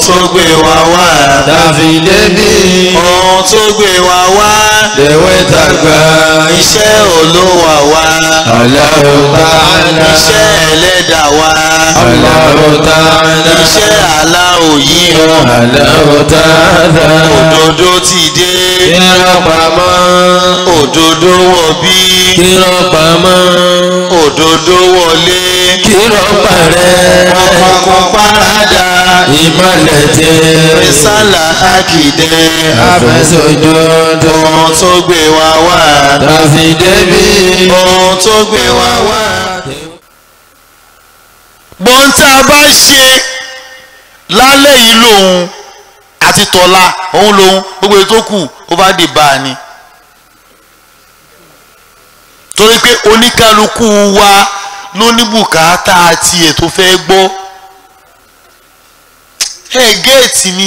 tó gbé wa wá. tàfi débi ohun tó gbé wa wá. lèwe tàgbà iṣẹ́ olówà wá. Allahu ta'ala iṣẹ́ ẹlẹ́dà wá. Allahu ta'ala iṣẹ́ aláwò yìí o. Allahu ta'ala òdodo ti dé. kírọ̀ pamọ́ òdodo wọ̀ bí. kírọ̀ pamọ́ òdodo wọlé. kírọ̀ parẹ́ ọkọ̀ parada. ìmọ̀lẹ̀ tẹ́ rísàlà àkìdẹ́. àfẹsọ̀jọ́dọ̀ ohun tó gbé wa wá. tàfi débi ohun tó gbé wa wá. gbọ́n tá a bá ṣe lálẹ́ yìí lòun àti tọ́lá òun lòun gbogbo ètò kù ó bá dé bá a ni. torí pé oníkálukú wa ló ní bùkátà tiẹ̀ tó fẹ́ gbọ́. ẹ géètì mi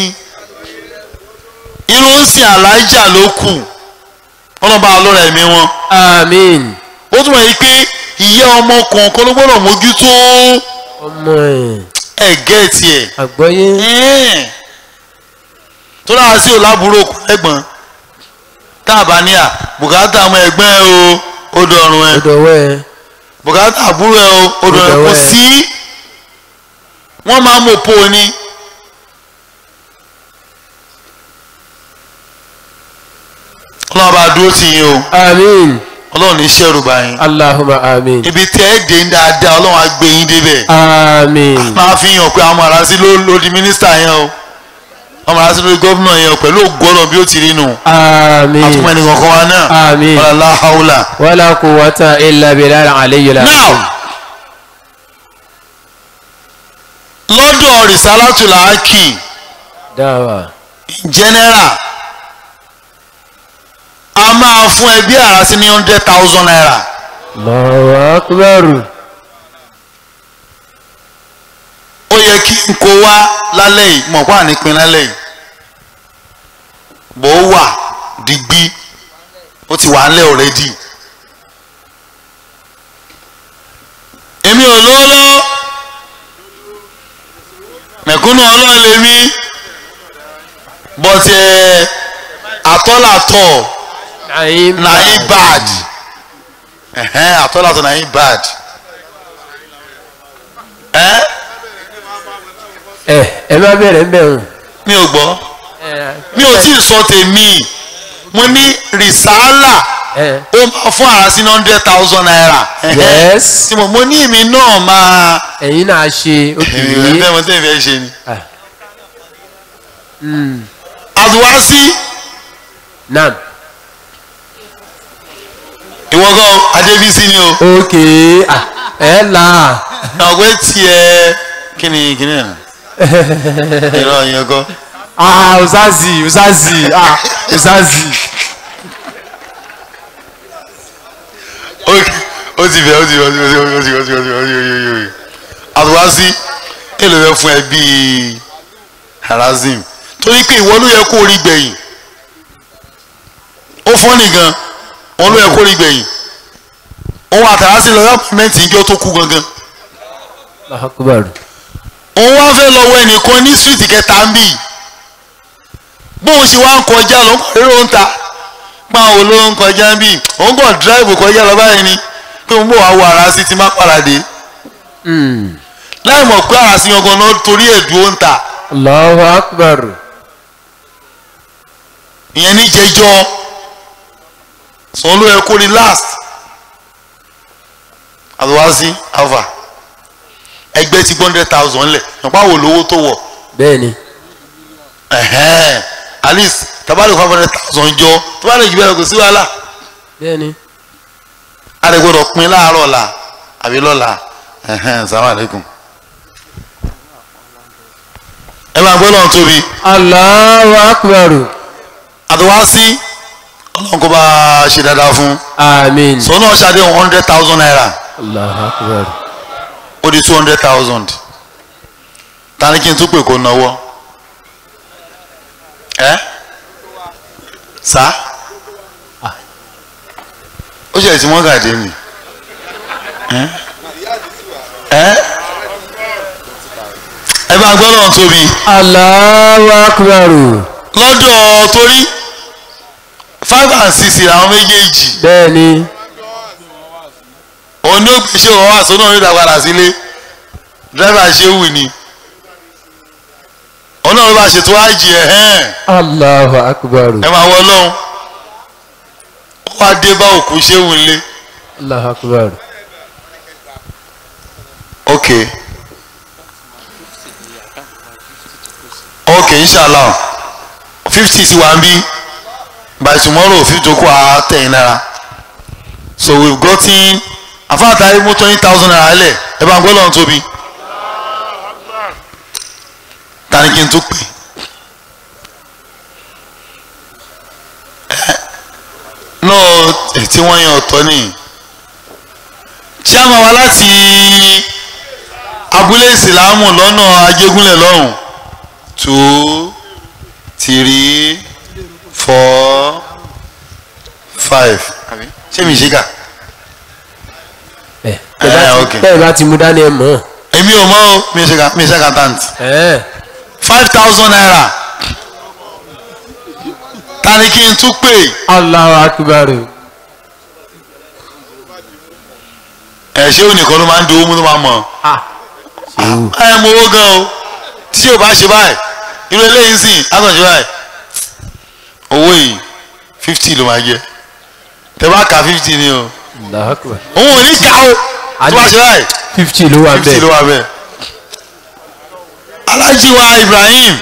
irun ń sin àlájà ló kù ọlọ́ba ọlọ́rọ̀ ẹ̀mí wọn àmín ó túmọ̀ yìí pé ìyá ọmọ kọ̀ọ̀kan ló gbọ́dọ̀ mójútó ọmọ ẹ̀ ẹ̀ gẹ́ẹ̀tì ẹ̀ àgbọ́yé ẹ̀ẹ́n. tó dáa sí òlábùrò kò lẹ́gbọ̀n tá a bá ní à bùkátà ọmọ ẹ̀gbọ́n ẹ o ó dọ̀rùn ẹ ọdọ̀wọ́ ẹ̀ bùkátà àbúrò ẹ o ó dọ̀rùn ẹ kò dọ̀wọ́ ẹ. sí wọ́n máa ń mọ̀ pò ní. ọlọ́run bá dúró tì yín o àmín ọlọ́run ní sẹ́rù bá yín allahumma àmín ibi tẹ́ ẹ dé ń dáadáa ọlọ́run á gbé yín débẹ̀ àmín máa fi hàn pé àwọn arásí ló ló di mínísítà yẹn o àwọn arásí ló di gómìnà yẹn o pẹ̀lú ògbọ́nà bí ó ti rí nù àmín àtúmọ̀ ẹnì kankan wa náà àmín wàlá haúlà. wala quwwata illa billahi aliyyil azim now lọ́dọ̀ rìsálátù làákì dáwà general a máa fún ẹbí arásí ní hundred thousand naira Allahu akbar ó yẹ kí n kó wá lálẹ́ yìí mọ̀ pa nípìn lálẹ́ yìí bó wà digbí ó ti wà ńlẹ̀ already èmi ò lówó lọ́wọ́ mẹ̀kúnnù ọlọ́run lèmi but ẹ̀ àtọ́làtọ̀ naim na him bad ẹ̀hẹ́n àtọ́làtọ̀ na him bad ẹ́ ẹ ẹ má bẹ̀rẹ̀ ń bẹ̀rù mi ò gbọ́ mi ò tí ì sọ tèmi mo ní rìsáálà ẹ ó máa fún àrà sí hundred thousand naira ẹ̀hẹ́n. yes tí mo mo ní èmi náà máa ẹ̀yin náà ṣe òkè èmi ò fẹ́ mo tẹ́ fẹ́ ṣe ni. Mm. àdùwásí nam ìwọ gan adébísí ni o òkè ah, ẹ là ọgbẹ́ tiẹ̀ kí ni kí ni ẹ̀ ìrọ̀ yẹn kọ́. ah uzazi uzazi ah uzazi ok ó ti bẹ̀ ó ti bẹ̀ ó ti bẹ̀ ó ti bẹ̀ ó ti bẹ̀ ó ti bẹ̀ ó ti bẹ̀ ó ti bẹ̀ àdùwásí èlò rẹ fún ẹ bíi harazim torí pé ìwọ ló yẹ kó rí gbẹ̀yìn ó fọ́ nìgan wọn ló yẹ kó rí gbẹ̀yìn òun àtàrásí lọ yọpọmẹǹtì ìjọ tó kú gangan Allahu akbar òun wá fẹ́ lọ wọ ẹnìkan ní síríìtì kẹta ń bì bóun ṣe wá ń kọjá lọ ń kọ rírò ń ta páwọn olówó ń kọjá ń bì òun kàn dráìbù kọjá lọ báyìí ni pé òun bò wá wo ara sí ti má paradé Mm. láì mọ̀ pé ara sí gangan náà torí ẹ̀dùn ó ń ta Allahu akbar ìyẹn ní jẹjọ́ sọ ló yẹ kó rí last àdùwásí alpha ẹgbẹ́ ti one hundred thousand lẹ̀ nípa wo lówó tó wọ̀ bẹ́ẹ̀ni ẹ̀hẹ́n at least tabali five hundred thousand jọ tó bá lè jù bẹ́ẹ̀ kò sí wàhálà bẹ́ẹ̀ni a lè gbọ́dọ̀ pin láàárọ̀ la àbí lọ́la ẹ̀hẹ́n salamu aleykum. ẹ máa gbọ́ lọ́n tóbi Allahu akbar àdùwásí ọlọ́run kó bá a ṣe dáadáa fún amin sọ náà ṣàdé one hundred thousand naira Allahu akbar ó di two hundred thousand tani kí n tún pè kó náwó ẹ sá ó ṣe tí wọ́n gàdé mi ẹ ẹ ẹ ẹ bá gbọ́ lọ́n tóbi Allahu akbar lọ́dọ̀ torí five and six làwọn méjèèjì bẹ́ẹ̀ ni òun ní ó gbé ṣé òun wà sónà onídàá padà sílé dírẹ́fà ṣé wù ni òun náà ló bá ṣètò àjì ẹ̀ hẹ́n Allahu akbar ẹ máa wọ lọ́hùn ó wá dé bá òkú ṣé wù nílé Allahu akbar ok ok inshallah fifty sí wa ń bí by tomorrow fifty tó kù á tẹ̀yìn náírà so we've gotten àfáàtà mú twenty thousand naira lẹ̀ ẹ bá ń gbọ́ lọ́run tóbi ta ni kí n tó pè ẹ no tí wọ́n yan ọ̀tọ̀ nìyí chairman wa láti abúlé ìsìlámù lọ́nà ajégúnlẹ̀ lọ́hùn two three four five ṣé mi ṣe kà ẹ Eh, okay. bẹ́ẹ̀ bá ti mú dání ẹ mọ̀ èmi ò mọ̀ o mi ṣe kà mi ṣe accountant ẹ́ five thousand naira ta ni kí n tún pè Allahu akbar ẹ ṣé onìkan ló máa ń dowó mú ló máa mọ̀ ah ṣewu ẹ mọ owó gan o tí o bá ṣe báyìí irú eléyìí sìn àtọ̀ṣe báyìí owó yìí fifty ló máa jẹ tẹ bá ka fifty ni o Allahu akbar òun ò ní ká o tó bá ṣe báyìí fifty ló wà fifty ló bẹ́ẹ̀ wà bẹ́ẹ̀. Alhaji wa Ibrahim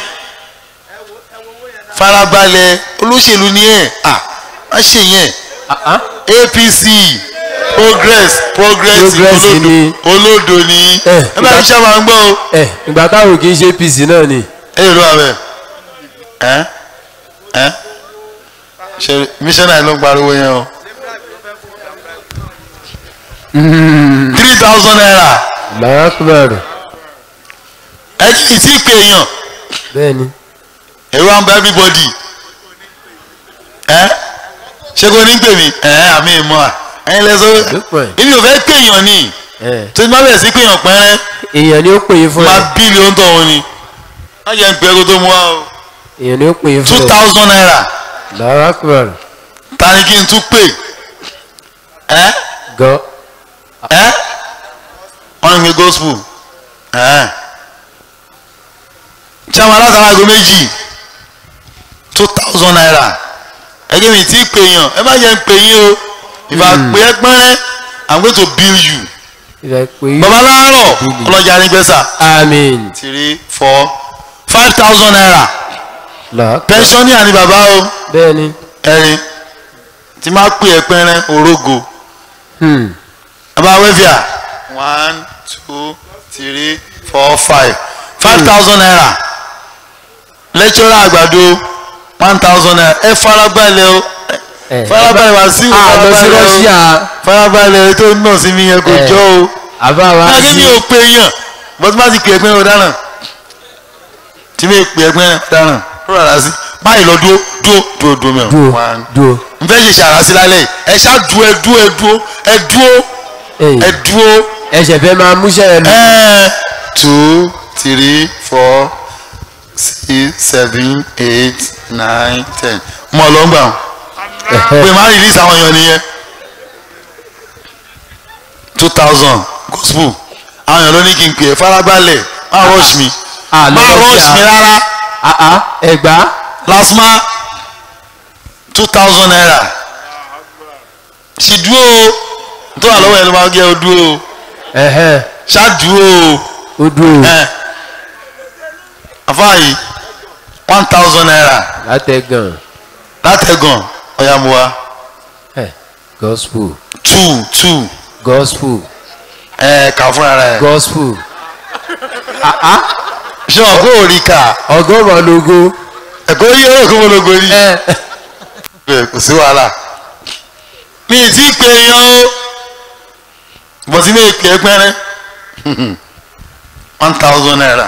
farabalẹ̀ olóṣèlú ni ẹ̀ à má ṣe yẹn ah ah APC progress progress Progress olódo ni. olódo ni Eh, ẹ bá mi ṣe máa ń gbọ́ o ẹ ìgbà táwọn kì í ṣe APC náà ni ẹ yóò lọ wà bẹ́ẹ̀ ẹ ẹ ṣe missionary ló ń pariwo yẹn o three thousand naira Allahu akbar ẹ kì í tí ì pè èèyàn. bẹ́ẹ̀ ni ẹ̀rù à ń bá everybody ẹ ṣé kò ní pè mí ẹ àmì ìmọ̀ à ẹ̀yin lẹ́sọ̀ Dúpẹ́. èmi ò fẹ́ pèèyàn ni ẹ tó ti má bẹ̀rẹ̀ sí pèèyàn pẹ́rẹ́ èèyàn ni ó pè é fún má ẹ bílì ó ń tọ̀ wọn ni má jẹ́ ń pẹ́ kó tó mú wa o èèyàn ni ó pè é two fún ẹ thousand naira Allahu akbar ta ni kí n tún pè ẹ gan ẹ wọ́n ń gbé gospel ẹ chairman látara aago méjì two thousand naira ẹgbẹ́ mi tí pèèyàn ẹ má jẹ́ ń pè yín o ìfà pé ẹ pẹ́rẹ́ i'm going to bill you ìfẹ́ pé babaláàrọ̀ ọlọ́jà nígbẹ́sà amen three four five thousand naira Allahu akbar pensioner ni bàbá o bẹ́ẹ̀ ni ẹ̀rin tí máa pè ẹ pẹ́rẹ́ orógo hmm bàbá wẹ́fìà one two three four five five thousand naira lecturer àgbàdo one thousand naira ẹ farabalẹ̀ o ẹ farabalẹ̀ wá sí a lọ sí Russia farabalẹ̀ tó ń nà sí mi yẹn kò Eh. jọ o àbá wa náà kí sí mi ò pe yàn bọ́tí má ti pè é pé ó dáná tí mi pè é pé ó dáná ó rà sí báyìí lọ dúró dúró dúró dúró mẹ́rin dúró one dúró n fẹ́ ṣe ṣàrà sí lálẹ́ yìí ẹ ṣáà dúró ẹ dúró ẹ dúró ẹ dúró ẹ ẹ dúró ẹsẹ̀ fẹ́ máa múṣẹ́ ẹ lọ ẹ two three four six seven eight nine ten mọ̀ ló ń gbà wọn pé má release àwọn èèyàn nìyẹn two thousand gospel àwọn èèyàn ló ní kí n pè é farabalẹ̀ má rush mi Ah, má lọ rush Russia. mi rárá ah ah ẹgbà lasma two thousand naira sì dúró o tó wà lọ́wọ́ ẹ̀ ló máa gé o dúró o ẹ̀hẹ́ ṣáà dúró o ó dúró ẹ àfáàyè one thousand naira látẹ̀gàn látẹ̀gàn ọ̀yàmùwà ẹ̀ gospel two two gospel ẹ kà fún ara ẹ gospel ṣé wọn kó rí ká ọgọ́rùn-ún logo ẹ̀kọ́ yí ọ̀rọ̀ kó mo lọ gorí ẹ ẹ kò sí wàhálà mi ì tí ì pè yan o bọ̀ sí mi ì pè é pẹ́rẹ́ one thousand naira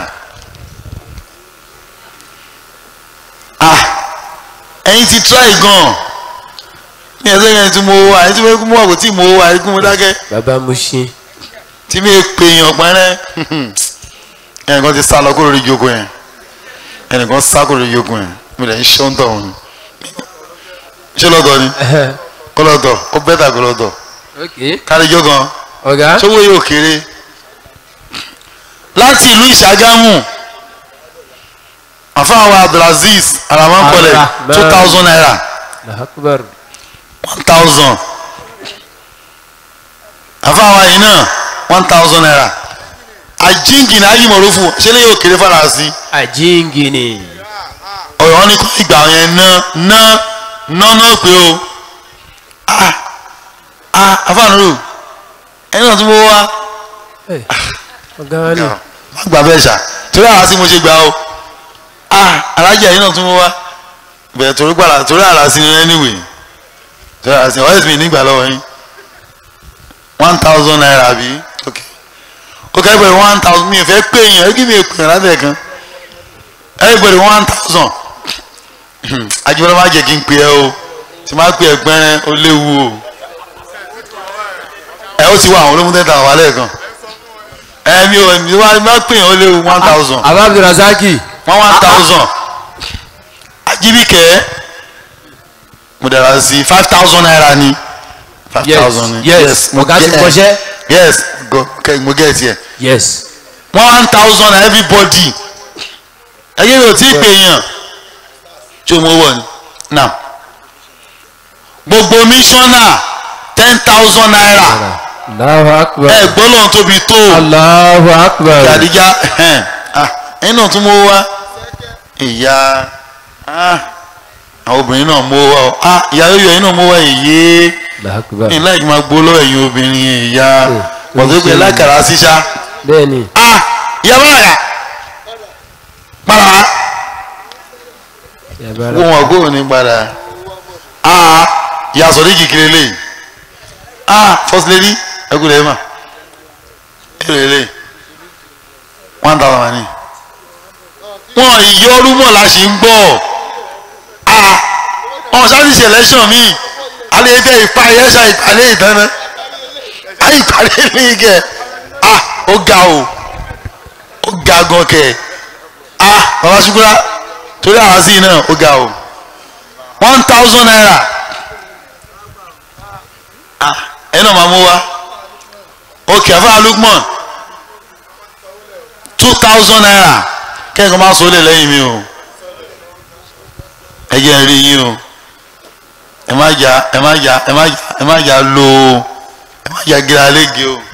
ah ẹ̀yin ti try gan ní ẹsẹ̀ yẹn tí mo wà ẹ̀yin tí mo mú àgò tí mo wà ẹ̀yin tí mo dákẹ́ bàbá Mushin tí mi ì pè yan pẹ́rẹ́ ẹnìkan ti sá lọ kúrò lórí ìjókòó yẹn ẹnìkan sá kúrò lórí ìjókòó yẹn mi lè ṣe ń tọ̀ wọn ṣé lọ́tọ̀ ni kó lọ́tọ̀ kó bẹ́tà kó lọ́tọ̀ ok káríjọ́ gan ọ̀gá sówó yóò kéré láti ìlú ìṣàgámù àfáàwọ̀ abdulaziz aramankolẹ Abdulrahman. two thousand naira lahakubar one thousand àfáàwọ̀ yìí náà one thousand naira àjíǹkì ní ayímọ̀rúfù ṣé lè yóò kéré fàlàsì àjíǹgìnì ọ̀rọ̀ wọn ní kó ìgbà yẹn ná ná ná náà pé o ah ah afáànúrò ẹni náà tún mọ́ wá ọ̀gá ni má gbà bẹ́ẹ̀ ṣá torí àrà sí mo ṣe gbà o ah alájà yìí náà tún mọ́ wá bẹ̀rẹ̀ torí gbàrà torí àrà sí ni anyway torí àrà sí ni ọ̀rẹ́sì mi nígbà lọ́wọ́ yín one thousand naira bí ok ok everybody one thousand mi ò fẹ́ pé yẹn kí mi ò pè yẹn lábẹ́ kan everybody one thousand ajibọlọ má jẹ kí n pè ẹ o tí má pè ẹ gbẹ́rẹ́ ó léwu o ẹ ó ti wá àwọn olómú tẹ́tà wà lẹ́ẹ̀kan ẹ mi ò mi wá má pè yẹn ó léwu one thousand abba abdulrasaki one one thousand ajibike mo dara sí five thousand naira ni five yes thousand ni yes ọ̀gá ti get- kọ́ṣẹ́ yes go okay, mo get here yes one thousand na everybody ẹyẹ mi ò tí ì pè yàn tí o mọ wọ ni now gbogbo mísọ́nà ten thousand naira allahu akbar ẹ gbọ́ lọ́n tóbi tó allahu akbar gàdíjà ẹ̀yin náà tún mọ́ wá ìyá ah, àwọn obìnrin náà mọ́ wá o ah, ìyá yóò yọ ẹ̀yin náà mọ́ wá èyí allahu akbar ní láì máa gbó lọ́wọ́ ẹ̀yin obìnrin ìyá Eh, pọ̀tẹ́pẹ́ ṣe- lákàrà síṣá bẹ́ẹ̀ni ah, ìyá bá rà padà wá yabara wọ́n wọ́n gbóhùn ní padà ah, ìyá sọ̀rọ̀ kékeré lè ah, first lady ẹkú lè mà èrè lè one thousand wà ní. wọn ìyọrú mọ̀ la ṣe ń gbọ́ ah, wọn ṣáà ti ṣe election mi alẹ́ fẹ́ ìpa ẹ̀yẹ́sà ìpàdé ìdáná ayé ìpàdé mi kẹ ah, ó ga o ó ga gan kẹ ah, bàbá ṣukura torí àwọn sí náà ó ga o one thousand naira ah, ẹ náà máa mú wa ok àfáà Lukman two thousand naira kẹ́kọ̀ọ́ máa sọ lè lẹ́yìn mi o ẹ jẹ́ n rí yín o ẹ má jà ẹ má jà ẹ má jà ẹ má jà lo ẹ má jà gíra lége o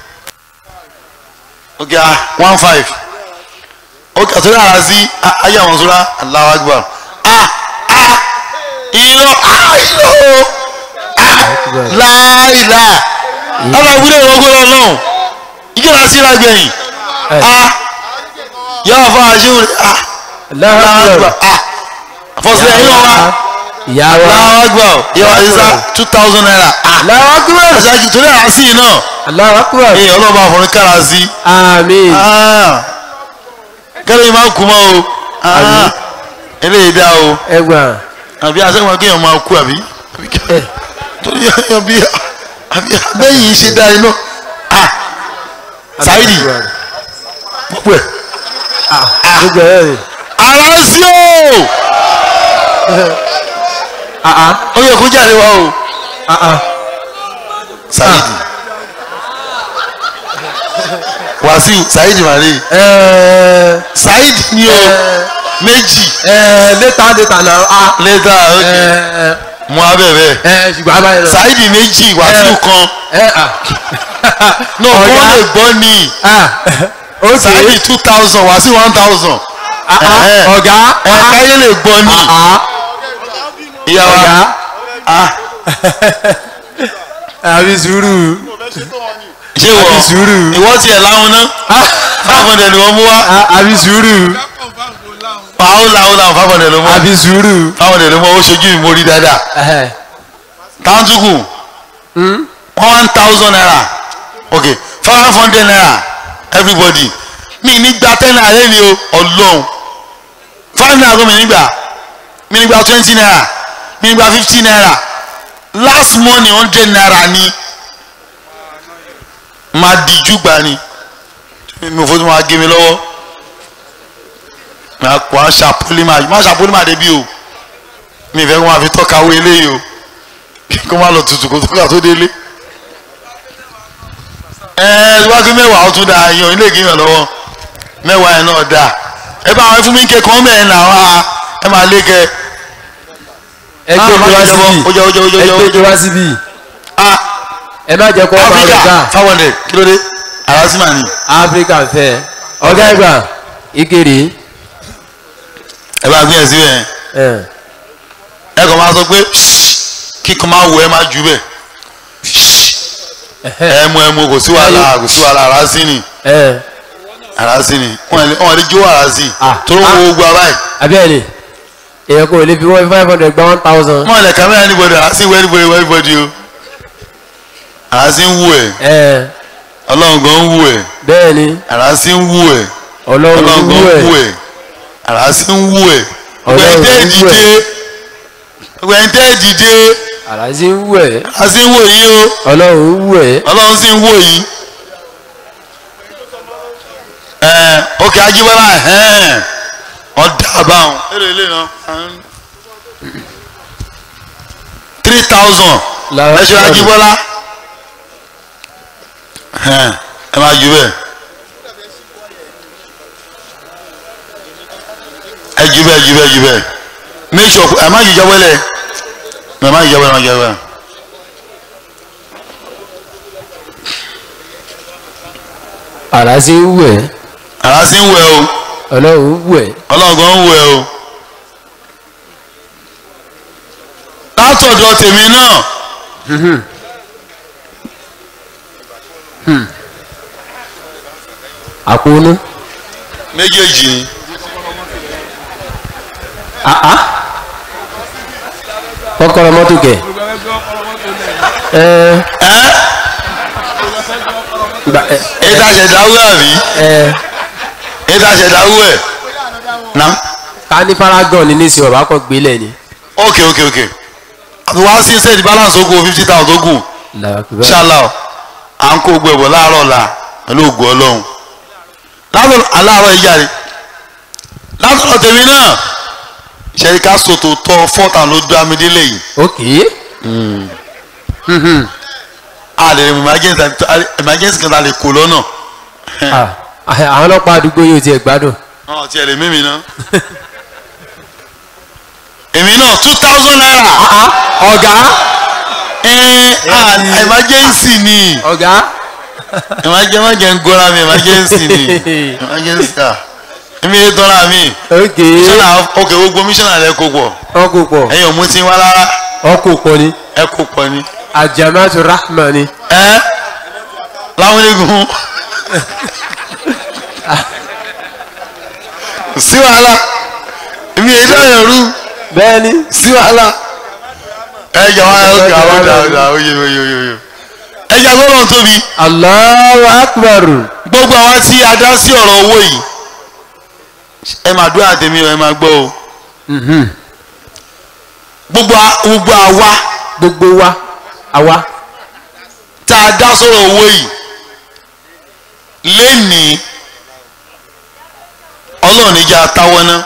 ok ah one five ok àtúndì àrà sí ah, ayé àwọn sọ́ra Allahu Akbar ah ah irọ́ ah irọ́ ah láìlá ọlọ́ ìwúlẹ̀ ìwọ́gbọ́n ọlọ́run ìjọba síra gbẹ̀yìn ah yàrá fún àṣírí ah allahu Allahu akbar Akbar ah fọ́sílẹ̀ yìí wọ́n wá ìyá wa Allahu Akbar yàrá sísá two thousand naira ah allahu akbar ọ̀sájì torí àásì náà allahu akbar ee ọlọ́ba àfọ̀rún kára sí àmín ah kẹ́lẹ́ yìí máa kú mọ́ o ah Àmín. eléyìí dá o ẹgbà àbí asẹ́wọ̀n kéèyàn máa kú àbí àbí kí- ẹ torí àbí àbí abẹ́yìn ṣe dá iná ah Saidi gbogbo ẹ̀ gbogbo ẹ rẹ ara sí o ah ó yẹ kó jáde wá o ah ah Saidi Wàsíù Saidi màrí ẹ Saidi ni o méjì ẹ létà létà náà ah lẹ́tà ẹ òkè mú abẹ́bẹ́ ẹ ṣùgbọ́n abáyé lọ Saidi méjì Wàsíù kan ẹ ah náà kó Ọ̀gá. lè gbọ́ ni ah ok Saidi two thousand Wàsíù one thousand ah ah Ẹ̀hẹ́. ọ̀gá ẹ̀ ah káyé lè gbọ́ ni ah ìyá wa ọ̀gá ah àbí sùúrù ṣé wọ àbí sùúrù ìwọ tiẹ̀ láwọn ná five hundred ni wọ́n mú wá Ah, àbí sùúrù àwọn làwọn làwọn five hundred ló mú wá àbí sùúrù five hundred ló mú wá ó ṣojú mi mo rí dáadáa ẹhẹ tàǹtùkù one thousand naira ok five hundred naira everybody mi ní gba ten naira lẹ́ni o ọlọ́run five naira kó mi nígbà mi nígbà twenty naira mi nígbà fifty naira last money hundred naira ni máa díjú gbà ni mi ò fojú máa gé mi lọ́wọ́ máa kó a ṣàpólímà má ṣàpólímà débi o mi fẹ́ kó máa fi tọ́ka owó eléyìí o kó má lọ tutù kó tọ́ka tó délé. ẹ ẹ wá sí mẹ́wàá ó tún da yan ilé ìgbìmọ̀ lọ́wọ́ mẹ́wàá yẹn náà dáa ẹ bá àwọn fún mi kẹ́kọ̀ọ́ mẹ́rin náà wá ẹ máa lé kẹ́ ẹ gbé mi wá síbí ó jẹ́ ó jẹ́ ó jẹ́ ẹ ó gbé jẹ́ mi wá síbí ah ẹ má jẹ́ kó ọba rẹ̀ Áfíríkà gbà five hundred kí ló dé àrásímà ni áfíríkà fẹ́ ọ̀gá ìgbà ìkéré ẹ bá gbé ẹ síbẹ̀ ẹ̀ ẹ kàn máa sọ pé kíkan máa wọ ẹ máa jù bẹ́ẹ̀ ẹ mú ẹ mú kò sí wàhálà kò sí wàhálà àrásí ni ẹ̀ àrásí ni wọn lè wọn lè jó àrásí Ah. tó ló wo gbogbo àbáyé abẹ́ẹ̀ni èèyàn kò lè fi wọ́n five hundred gba one thousand wọn lè kàmí anybody àrásí wọ anybody wọ anybody o àrásí ń wù ẹ ẹ̀ ọlọ́run gan ń wù ẹ bẹ́ẹ̀ni àrásí ń wù ẹ ọlọ́run ọlọ́run wú gan ń wù ẹ̀ ẹ àrásí ń wù ẹ Ọlọ́run gbẹ̀ntẹ́ ń wù ẹ. dìde gbẹ̀ntẹ́ dìde àlàzí ń wú ẹ̀ àrásí ń wò yín o ọlọ́run wú ẹ̀ ọlọ́run sì ń wò yín ẹ ok ajíbọ́lá ẹ̀hẹ́n ọ̀dà àbáwọn èrè ilé náà three thousand Làwọn ẹ̀ṣọ́ ọ̀dọ́. ajíbọ́lá ẹ̀hẹ́n, ẹ máa jù bẹ́ẹ̀ ẹ jù bẹ́ẹ̀ jù bẹ́ẹ̀ jù bẹ́ẹ̀ make sure ẹ má jù jọ́wọ́lẹ̀ ẹ má jù jọ́wọ́lẹ̀ ẹ má jù jọ́wọ́lẹ̀. àlàzí ń wú ẹ̀ àrásí ń wẹ̀ o ọlọ́run wú ẹ̀ ọlọ́gàn ń wẹ̀ o látọ̀dọ̀ tèmi náà àkóónú méjèèjì ni àá kọ́kọ́rọ́ mọ́tò kẹ̀ ẹ̀ ẹ́ gbà ẹ̀ ètò àṣẹdáwó àbí ẹ̀ ètò àṣẹdáwó ẹ̀ na ká ní paragon ní nísìnyí ọba kan gbélé ni. ok ok ok àti wá sí sẹ́ẹ̀dì balance ogun fifty thousand ogun ṣáàlà à ń kó gbẹ̀bọ̀ láàárọ̀ la pẹ̀lú ògùn ọlọ́run látọ̀ aláàárọ̀ ìjà rẹ̀ látọ̀dọ̀ tèmi náà ṣẹ̀ríkà sòtò tọ́ fọ́tà ló dá mi délé yìí. ok a lè rí emergency emergency kan ta lè kó lọ́nà. Ah, àwọn ọlọ́pàá àdúgbò yóò tiẹ̀ gbádùn. ọ̀ tiẹ̀ lè mímì ná. èmi náà two thousand naira. ọ̀gá ẹ̀ẹ́n ah, emergency ni ọ̀gá emergency má jẹ́ ń gọ́ra mi emergency ni emergency ah èmi yé tọ́ra mi. ok mísọ̀nà ok gbogbo mísọ̀nà rẹ kó pọ̀ ọkọ̀ pọ̀ ẹ̀yin ò mú tí wá rárá ọkọ̀ pọ̀ ni ẹ kó pọ̀ ni. àjàmátù rahman ni ẹ láwọn onígun sí wàhálà èmi èyí dáhùn rú bẹ́ẹ̀ ni sí wàhálà ẹ jà wá ẹ ọkà àwọn ọjà ọjà oyè oyè oyè oyè ẹ jà gbọ́dọ̀ tóbi Allahu akbar gbogbo àwa tí a dá sí ọ̀rọ̀ owó yìí ẹ máa dúró àtẹ̀mí o ẹ máa gbọ́ o Mhm. gbogbo a- gbogbo àwa gbogbo wa àwa tá a dá sọ̀rọ̀ owó yìí lénìí ọlọ́run níjà táwọ́ ná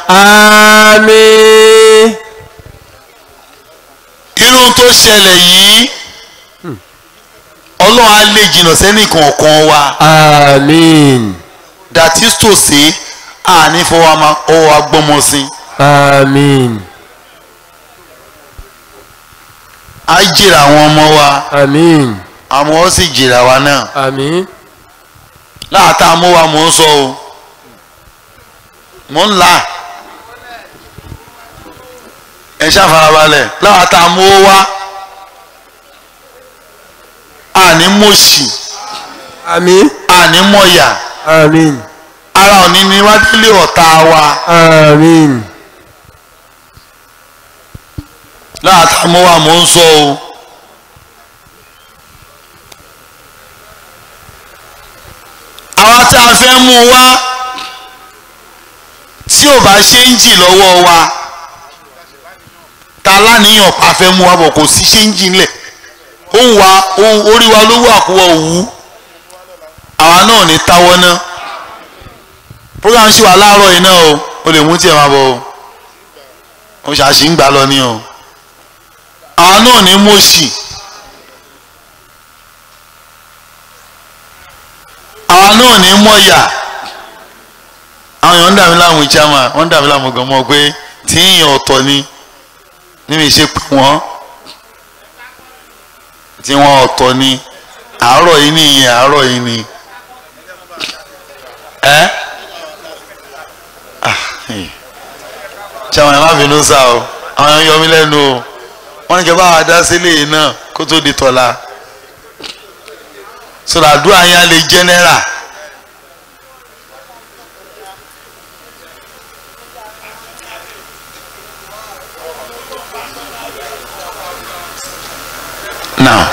àmín irú tó ṣẹlẹ̀ yìí ọlọ́run á lè jìnnà sẹ́nìkan ọ̀kan wa àmín dàtí tòsí àní fọwọ́ ma ọwọ́ agbọ́mọ sí àmín á jìrà àwọn ọmọ wa àmín àmọ́ ó sì jìrà wa náà àmín láàtà mú wa mò ń sọ o mò ń là ẹ ṣàfarabalẹ̀ láàtà mú wa àní mọ̀ọ́sì àmín àní mọ̀ọ́yà àmín ara òní ni wá délé ọ̀tá wa àmín láàtà mú wa mò ń sọ o àwa tá a fẹ́ mú wa tí ò bá ṣe ń jì lọ́wọ́ wa ta láníyàn pa fẹ́ mú wa bọ̀ kò sí ṣe ń jì ńlẹ̀ ó ń wa ó- orí wa ló wà kó wọ òwú àwa náà ní táwọ́ náà program ṣì wà láàárọ̀ yìí náà o o lè mú tiẹ̀ máa bọ̀ o o ṣàṣì ń gbà lọ ní o àwọn náà ní mọ̀ọ́sì àwọn náà ní mọ̀ọ́yà àwọn èèyàn ń dàmí láàmú ìjàmà wọ́n ń dàmí láàmú gan mọ́ pé tí èèyàn ọ̀tọ̀ ni níbi ìṣe pé wọ́n tí wọ́n ọ̀tọ̀ ni àárọ̀ yìí nìyẹn àárọ̀ yìí ni ẹ́ ṣàwọn ẹ̀ má bínú sá o àwọn èèyàn yọ mí lẹ́nu o wọ́n ní kí ẹ bá wa dá sílé yìí náà kó tó di tọ́la sọ̀rọ̀ àdúrà yẹn á lè jẹ́nẹ́rà. now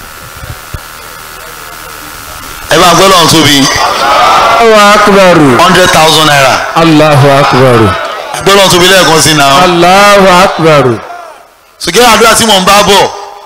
ẹ bá gbọ́ lọ́run tóbi Allahu akbaru. hundred thousand naira Allahu akbaru. gbọ́ lọ́run tóbi lẹ́ẹ̀kan sí náà Allahu akbaru. sùgbọ́n àdúrà tí mò ń bá bọ̀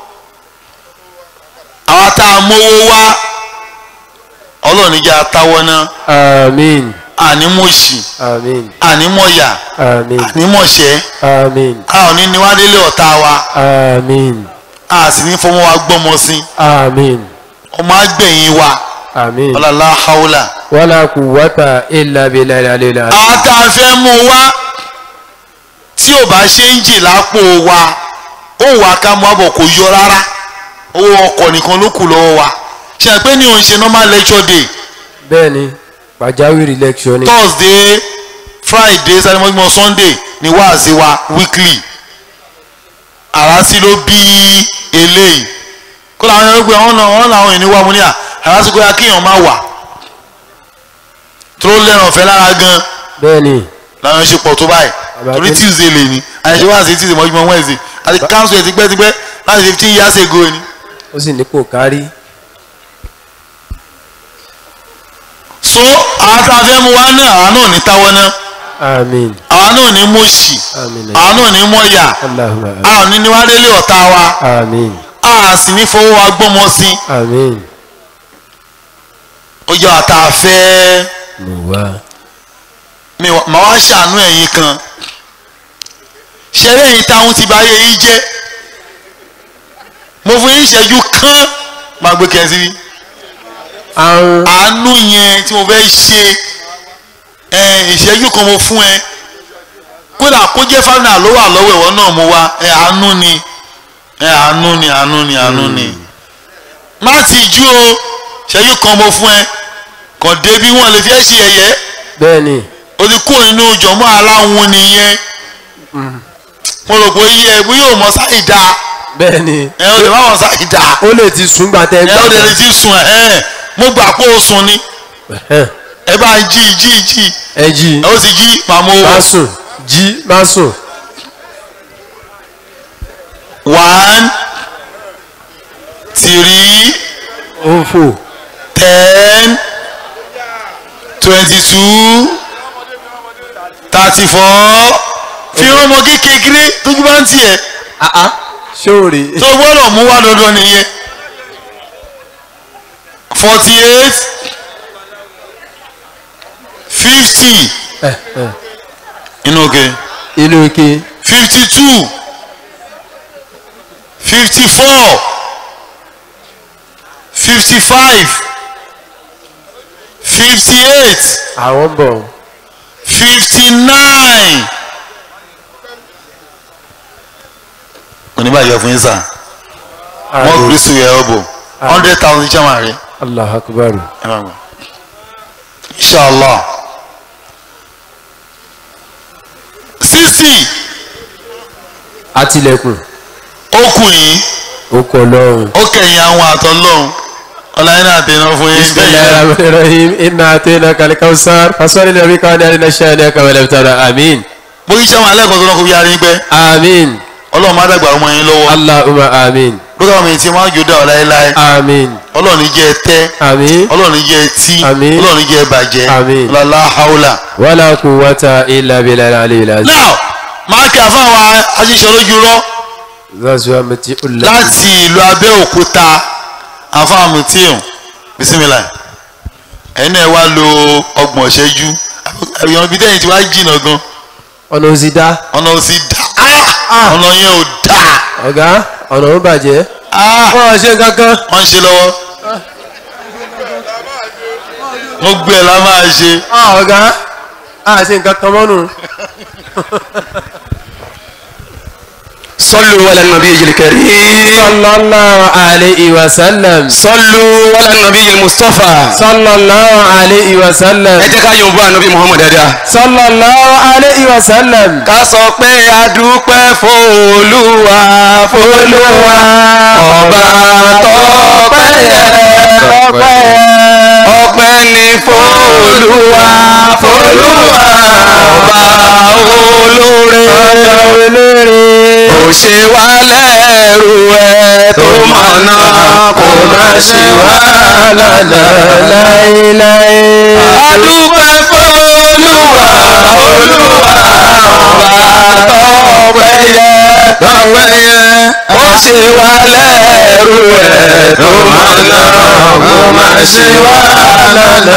àwa tá a mówó wá ọlọ́run ní jẹ́ atáwọ́ náà Amin. ànímọ̀ọ́sì Amin. ànímọ̀ọ́yà Amin. ànímọ̀ọ́sẹ́ Amin. a ò ní níwádélé ọ̀tá wa Amin. a sì ní fọmọ wa gbọ́mọ sí Amin. ọmọ àgbẹ̀yìn wa Amin. ọlọ́lá haúlà. Wala quwwata illa billahi al-aliyyil azim. àwọn tá a fẹ́ mú wá tí ò bá ṣe ń jì lápò wa ó wà ká mú àbọ̀ kò yọ rárá owó ọkọ̀ nìkan ló kù lọ́wọ́ wa ṣe àpé ní òun ṣe normal lecture day Bẹ́ẹ̀ni, pàjáwìrì lecture ni. thursday friday saturday sunday ni wáàsí wa weekly àràsí ló bí eléyìí kó làwọn ẹgbẹ́ pé wọ́n náà wọ́n làwọn ènìyàn wà mú ní à àràsí kó yá kéèyàn má wà tó lẹ́ràn ọ̀fẹ́ lára gan Bẹ́ẹ̀ni, làwọn ṣe pọ̀ tó báyìí Àbàdé. torí tuesday lè ní àyẹ̀ṣẹ́ wá sí tuesday mọ́júmọ́ wednesday àti council ẹ̀ tipẹ́tipẹ́ láti fifteen years ago ni. ó sì nípò kárí. so àwọn tá a fẹ́ mú wá náà àwọn náà ní táwọ́ náà Amin. àwọn náà ní mọ̀ọ́sì Amin. àwọn náà ní mọ̀ọ́yà Allahumma amin. àwọn ní níwádélé ọ̀tá wa Amin. a sì ní fọwọ́ wa gbọ́mọ sí Amin. ó yẹ àtà fẹ́ Mo wá. mi wá- màá wá ṣàánú ẹ̀yin kan ṣẹlẹ̀ yìí táwọn ti bá yẹ yín jẹ́ mo fún yín ìṣẹ́jú kán máa gbé kẹ́sí rí. Àrùn. àánú yẹn tí mo fẹ́ ṣe ẹ ìṣẹ́jú kan mo fún ẹ kódà kó jẹ́ fámìlà ló wà lọ́wọ́ ìwọ náà mo wá ẹ àánú ni ẹ àánú ni àánú ni àánú ni má ti jú o ìṣẹ́jú kan mo fún ẹ kàn débi wọn lè fi ẹ́ ṣe ẹ̀yẹ́ Bẹ́ẹ̀ni. o ti kúrò nínú jọ̀mọ́ aláwọn nìyẹn mo rò pé iye ẹ̀bú yóò mọ sáì dáa Bẹ́ẹ̀ni. ẹ o lè má mọ sáì dáa Ó lè ti sùn gbà tẹ́ ẹ o lè lè ti sùn ẹ mo gbà pé o sùn ni Ẹ̀hẹ́n. ẹ bá ń jí jí jí Ẹ jí. ẹ ó sì jí màmú Má owó sùn. Jí. Má sùn. one three Ó ń fò. ten twenty two thirty four fi ọmọ kékeré tójú bá ń tiẹ̀ Ṣóòrè. tó gbọ́dọ̀ mú wá dandan nìyẹn forty eight fifty Ẹ̀hẹ́n. inú òkè Inú ike. fifty two fifty four fifty five fifty eight Àwọn ń bọ̀. fifty nine. oníbàjẹ́ fún yín sà wọ́n Àmín. kúrú sí ìyá ọ̀bọ̀ hundred thousand chairman rẹ̀ Allahu akbar. ẹ máa gbà inshallah sixty Atilẹ̀kùn. ó kù yín Ó kọ lọ́rùn. ó kẹ̀yìn àwọn àtọ́lọ́hún ọláyìn náà tẹ̀yìn náà fún yín Bismillahirrahmanirrahim. Inna atayna al-kawthar. Fasalli li rabbika wanhar shani'aka wal abtar. Amin. bó yí chairman alẹ́kọ̀ọ́ tó náà kó bí arín pẹ́ Amin. ọlọ́run má dàgbà ọmọ yín lọ́wọ́ Allahumma amin. lókè àwọn èyí tí wọ́n á jò dá ọ láéláé Amin. ọlọ́run ní jẹ́ ẹ tẹ́ Amin. ọlọ́run ní jẹ́ ẹ tí Àmín. ọlọ́run ní jẹ́ ẹ bàjẹ́ Àmín. lọ́lá haúlà. Wala quwwata illa billahi al-aliyyil azim. now máa kí àfáwọn aṣíṣe lójú rọ Zazuwa mati ulla. láti ìlú abẹ́òkúta àfáwọn mùtíùn bisimilá ẹ̀yin náà wá lo ọgbọ̀n ìṣẹ́jú ẹ̀yàn ibi tẹ́yìn tí wàá jìnnà gan ọ̀nà òsì dá ọ̀nà ò sì dá Ah! ọ̀nà yẹn ò dá ọ̀gá ọ̀nà ó bàjẹ́ Ah! wọ́n á ṣe kankan wọ́n ń ṣe lọ́wọ́ wọ́n gbé ẹ̀ la máa ṣe Ah, ọ̀gá á ṣe nǹkan kan mọ́nu. صلوا على النبي الكريم sallallahu alayhi wa sallam صلوا على النبي المصطفى sallallahu alayhi wa sallam ẹ jẹ́ ká yọ̀ bọ́ ànábì muhammad dáadáa. sallallahu alayhi wa sallam. ká sọ pé a dúpẹ́ f'Olúwa f'Olúwa ọba tọ́pẹ́ yẹ ọpẹ́ ní f'Olúwa f'Olúwa ọba olóore kò ṣe wá lẹ́rù ẹ tó mọ̀nà kò má ṣe wá lọ́nà láéláé. a dúpẹ́ f'Olúwa Olúwa ọba tọ́pẹ́ yẹ tọ́pẹ́ yẹ ó ṣe wá lẹ́rù ẹ̀ tó mọ̀nà kó má ṣe wá lọ́nà